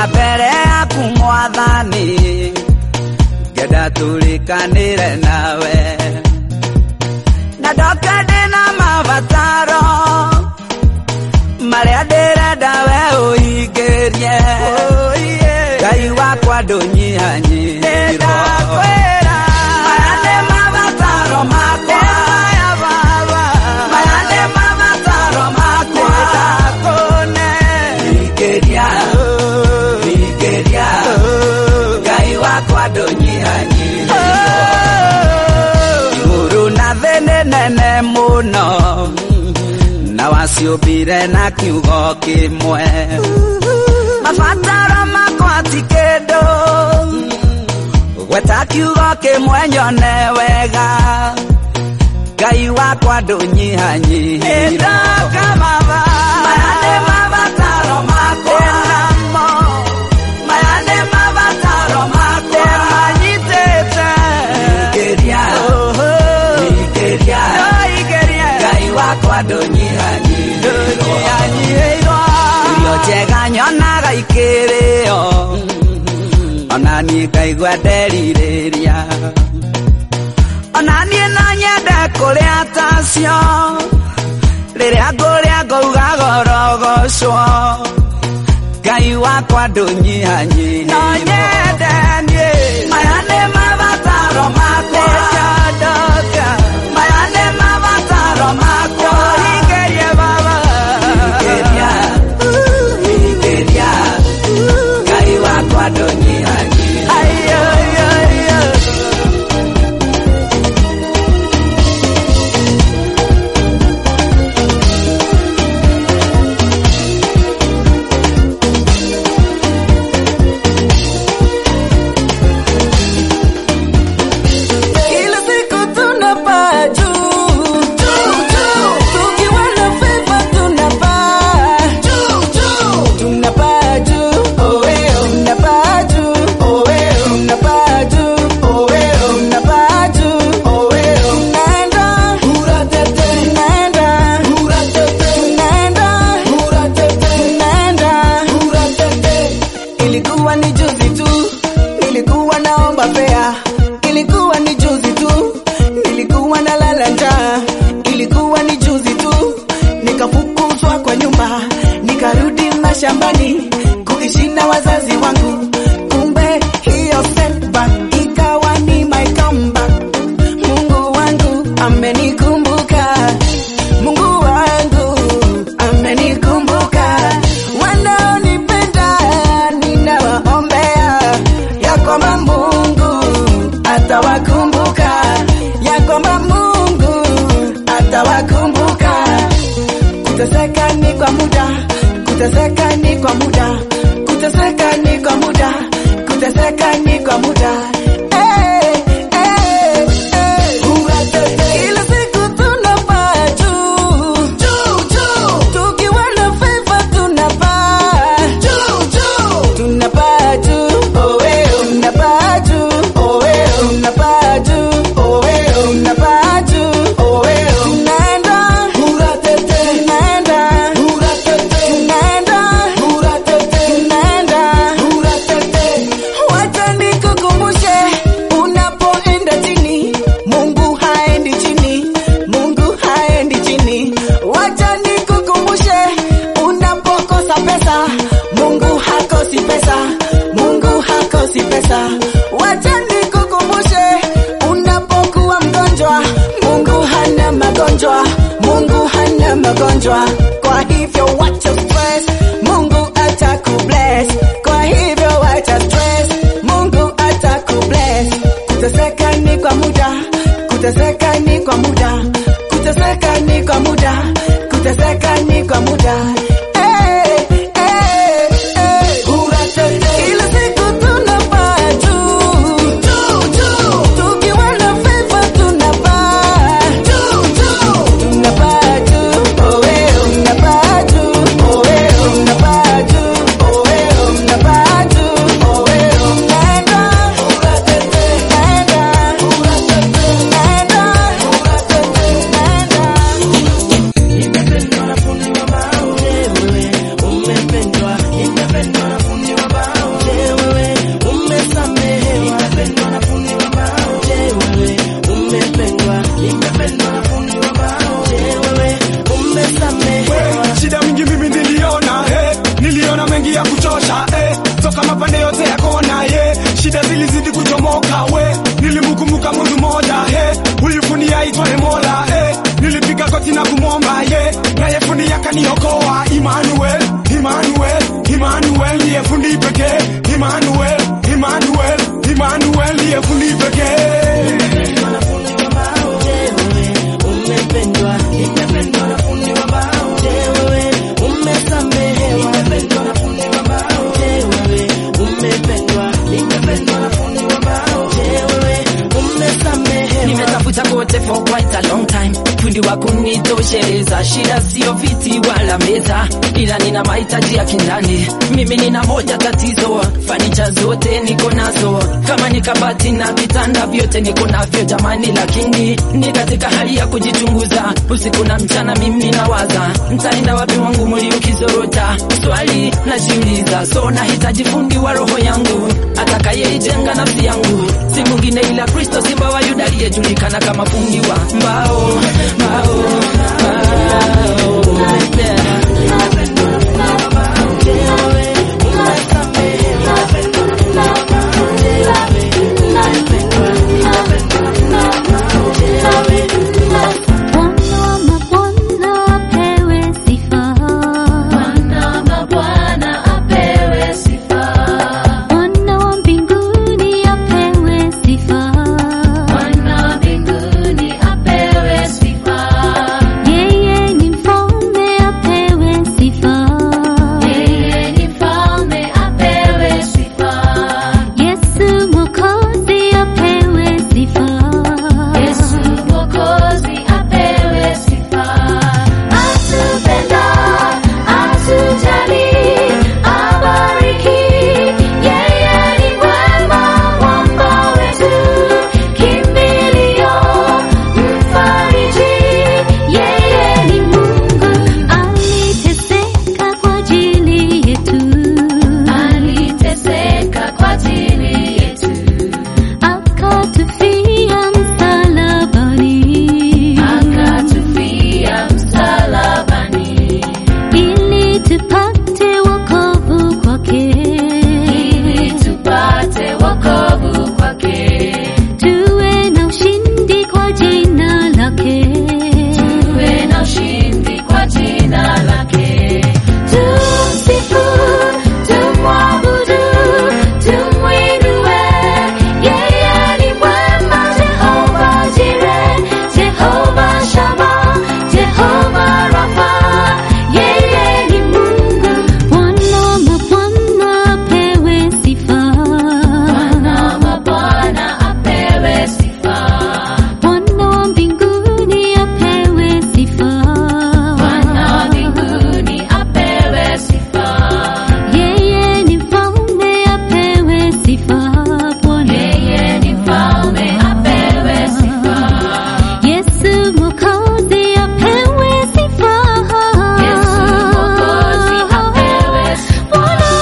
mbere yaku mwathani ngenda tũrĩkanĩre nawe na ndoka ndĩna mabataro marĩa ndĩrenda we ũhingĩrie ngai wakwa ndũnyihanyihirwo maya nĩ mabataro makwa maya nĩ mabataro makwa ndakũne hingĩria hingĩria ngai wakwa ndũnyihanyihirwo igũrũ na thĩ nĩ nene mũno na waciũmbire na kiugo kĩmwe mabataro makwa ti kĩndũ gweta kiugo kĩmwe nyone wega ngai wakwa ndũnyihanyihirwo maya nĩ mabataro makwa maya nĩ mabataro makwa manyitĩte hingĩria hingĩria ngai wakwa ndũnyihanyihirwo irio njega nyonaga ikĩrĩo ona niĩ ngaigua nderirĩria ona niĩ no nyende kũrĩa tacio rĩrĩa ngũrĩa ngauga gorogocwo ngai wakwa ndũnyihanyihirwo no nyende niĩ maya nĩ mabataro makwa maya nĩ mabataro makwa hingĩrie baba hingĩria hingĩria ngai wakwa ndũnyihanyihirwo Kila siku tunapaa juu, tukiwa na favor tunapaa, tunapaa juu, tunapaa juu, tunapaa juu, tunapaa juu, tunaenda, tunaenda, tunaenda, tunaenda. Ilikuwa ni juzi tu, nilikuwa naomba fea ilikuwa ni juzi tu, nilikuwa na lala njaa. Ilikuwa ni juzi tu, nikafukuzwa kwa nyumba, nikarudi mashambani kuishi na wazazi wangu. Kumbe hiyo setback ikawa ni my comeback. Mungu wangu amenikumbuka, Mungu wangu amenikumbuka. Wanaonipenda ninawaombea ya kwamba Mungu atawakumbuka, ya kwamba Mungu atawakumbuka. Kuteseka ni kwa muda, kuteseka ni kwa muda, kuteseka ni kwa muda, kuteseka ni kwa muda. Eh, eh, eh. Kila siku tunapaa juu, tukiwa na favor tunapaa, tunapaa juu, tunapaa juu, tunapaa juu, tunapaa juu, tunaenda, tunaenda, tunaenda, tunaenda. Wacha nikukumbushe, unapoenda chini, Mungu haendi chini, Mungu haendi chini. Wacha nikukumbushe, unapokosa pesa, Mungu hakosi pesa, Mungu hakosi pesa. Wacha nikukumbushe, unapokuwa mgonjwa, Mungu hana magonjwa, Mungu hana magonjwa. Kwa hivyo wacha stress, Mungu atakubless. Kwa hivyo wacha stress, Mungu atakubless. Kuteseka ni kwa muda, kuteseka ni kwa muda, kuteseka ni kwa muda, kuteseka ni kwa muda. Eh, eh, eh. Kila siku tunapaa juu, tukiwa na favor tunapaa, tunapaa juu, tunapaa juu, mapande yote ya kona ye shida zilizidi kuchomoka we nilimkumbuka mungu moja he ulifunia aitwaye mola he nilipiga koti na kumwomba ye naye fundi akaniokoa Emmanuel Emmanuel Emmanuel ndiye fundi pekee Emmanuel Emmanuel Emmanuel ndiye fundi pekee umependwa nimependwa na fundi wa mbao je wewe umesamehewa umependwa na fundi wa mbao je wewe umependwa nimependwa na fundi wa mbao je wewe umesamehewa nimetafuta kote for quite a long time fundi wa kunitosheleza shida sio viti wala meza ila nina mahitaji ya kindani mimi nina moja tatizo fanicha zote niko nazo kama ni kabati na vitanda vyote niko navyo jamani lakini ni katika hali ya kujichunguza usiku na mchana mimi nawaza ntaenda wapi wangu muli ukizorota swali najiuliza so nahitaji fundi wa roho yangu atakayeijenga nafsi yangu si mwingine ila kristo simba wa yuda aliyejulikana kama fundi wa mbao mbao mbao Bwana wa mbinguni apewe sifa. Yeye ni mfalme apewe sifa. Yesu mwokozi apewe sifa. Atupenda, atujali, abariki. Yeye ni mwema, mwamba wetu, kimbilio, mfariji. Yeye ni Mungu, aliteseka kwa ajili yetu. Akatufia msalabani. Ili tupate wokovu kwake. Tuwe na ushindi kwa jina lake. Tumsifu, tumwabudu, tumwinue. Yeye ni mwema, Jehova Jireh, Jehova Shammah, Jehova Rapha. Yeye ni Mungu. Bwana wa mabwana apewe sifa. Bwana wa mbinguni apewe sifa. Yeye ni mfalme apewe sifa. Bwana. Yesu mwokozi apewe sifa. Bwana.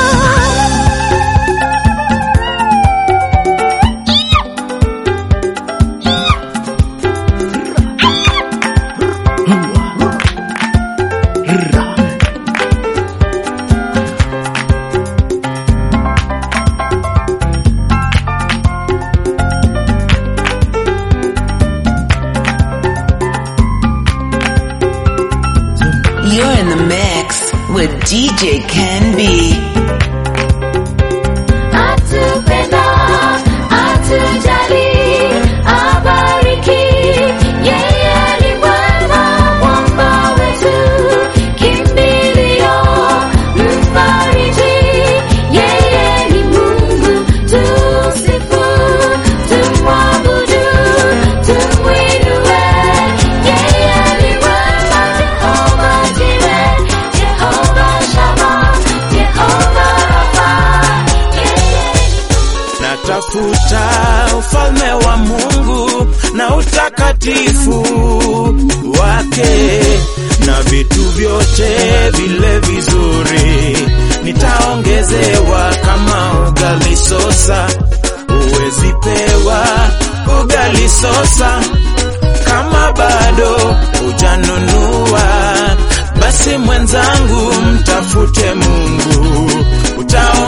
You're in the mix with DJ Ken B. Atupenda, atujali, abariki. Yeye ni mwema, mwamba wetu, kimbilio, mfariji. Yeye ni Mungu, tumsifu, tumwabudu, tumwinue. Yeye ni mwema, Jehova Jireh, Jehova Shammah, Jehova Rapha. natafuta ufalme wa Mungu na utakatifu wake na vitu vyote vile vizuri nitaongezewa kama ugali sosa, uwezi pewa ugali sosa kama bado hujanunua, basi mwenzangu, mtafute Mungu utaongeza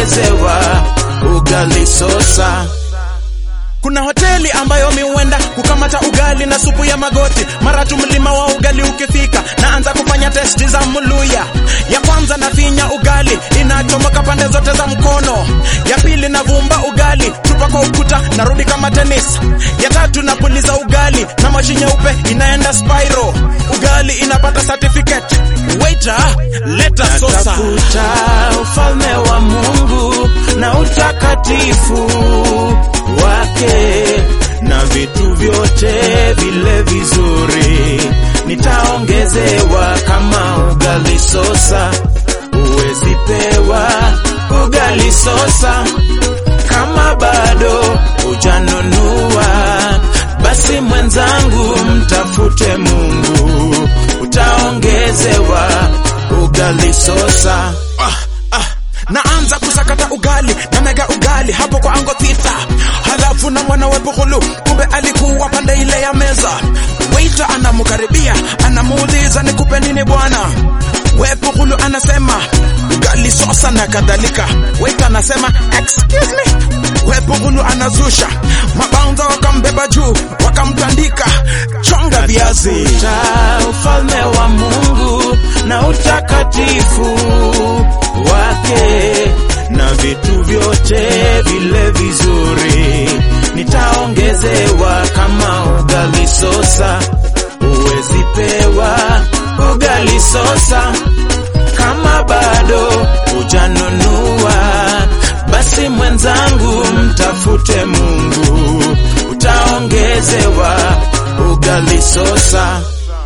utaongezewa ugali sosa kuna hoteli ambayo mi huenda kukamata ugali na supu ya magoti mara tu mlima wa ugali ukifika naanza kufanya testi za muluya ya kwanza nafinya ugali inachomoka pande zote za mkono ya pili navumba ugali tupa kwa ukuta narudi kama tenis ya tatu napuliza ugali na mashi nyeupe inaenda spiro ugali inapata certificate waiter leta sosa natafuta ufalme wa mungu na utakatifu wake na vitu vyote vile vizuri nitaongezewa kama ugali sosa uwezi pewa ugali sosa kama bado hujanunua basi mwenzangu mtafute mungu utaongezewa ugali sosa ah, ah. naanza kusakata ugali na mega ugali hapo kwa ango thita halafu na mwana wepuhulu kumbe alikuwa pande ile ya meza weita anamkaribia anamuuliza nikupe nini bwana wepuhulu anasema ugali sosa na kadhalika weita anasema excuse me wepuhulu anazusha mabaunza wakambeba juu wakamtandika chonga viazi Tafuta ufalme wa mungu na utakatifu wake na vitu vyote vile vizuri nitaongezewa kama ugali sosa uwezi pewa ugali sosa kama bado hujanunua basi mwenzangu mtafute mungu utaongezewa ugali sosa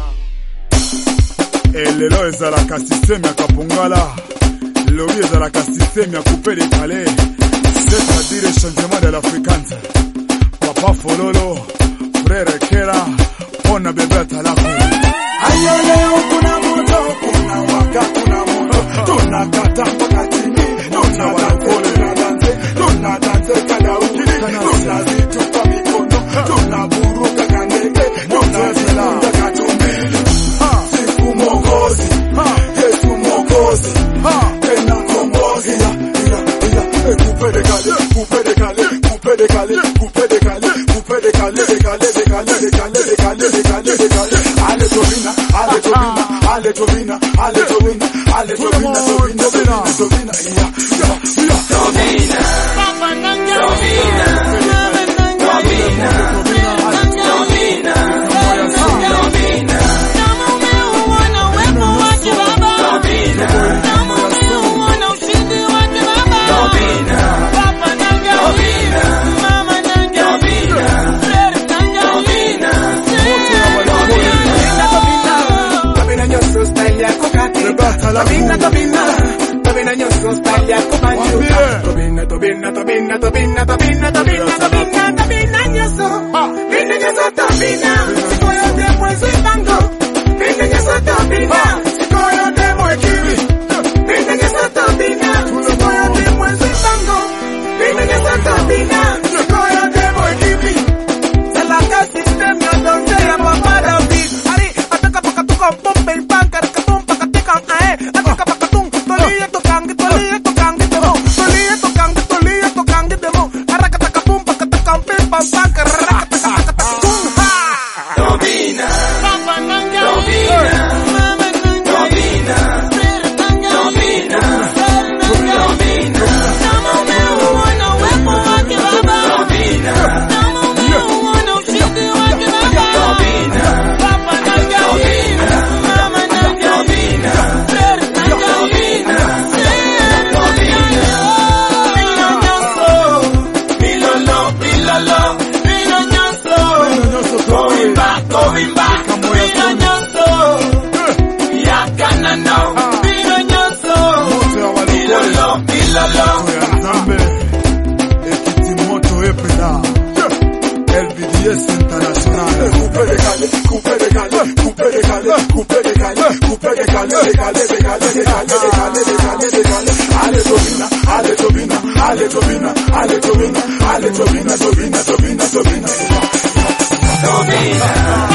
elelo ezalaka systeme ya kapongala lobi ezalaka systeme ya coupe de calais c'est-à-dire changement de l'africante papa fololo frere kera mpona bebe atalako ayeleo kuna moto kuna waka kuna moto tunakata mpaka chini tunadanse tunadanse kada ukili tunazitupa mikono tunaburuka kandege tunaziunda katumbili siku mokozi yesu mokozi tena kombozi coupe de calais coupe de calais coupe de calais coupe de calais coupe de calais de calais de calais de calais de calais de calais de calais ale tobina ale tobina ale tobina ale tobina ale tobina tobina tobina tobina ya ya ya tobina tobina tobina tobina tobina Tobina, tobina, tobina nyoso style yako banjuka. Tobina, tobina, tobina, tobina, tobina, tobina, tobina, tobina nyoso. Bina nyoso tobina, siko yote mwezi bango. Bina nyoso tobina, siko yote mwekiri. Bina nyoso tobina, siko yote mwezi bango. Bina nyoso tobina, siko yote mwekiri. Salaka system ya donde ya papa David. Ari, ataka pakatuka pompe banka rakatum pakatika ae. Ataka pakatung, tolia tokangi, tolia tokangi demo. Tolia tokangi, tolia tokangi demo. Arakataka pum pakataka pim pam banka rakataka tung ha. Tobina, Papa nanga. Tobina, Mama nanga. Tobina, Tobina. Tobina, Kama umeuona uwepo wake Baba. Tobina, Kama umeuona ushindi wake Baba. Tobina, Papa nanga. Tobina, Mama nanga. Tobina, Frere nanga. Tobina, Pilolo, pilolo, going back, going back, yakana no, pilolo, pilolo. Nzambe ekiti moto epela LBDS international coupe de calais coupe de calais coupe de calais coupe de calais coupe de calais de calais de calais de calais de calais de calais de calais ale tobina ale tobina ale tobina ale tobina ale tobina tobina tobina tobina Tobina,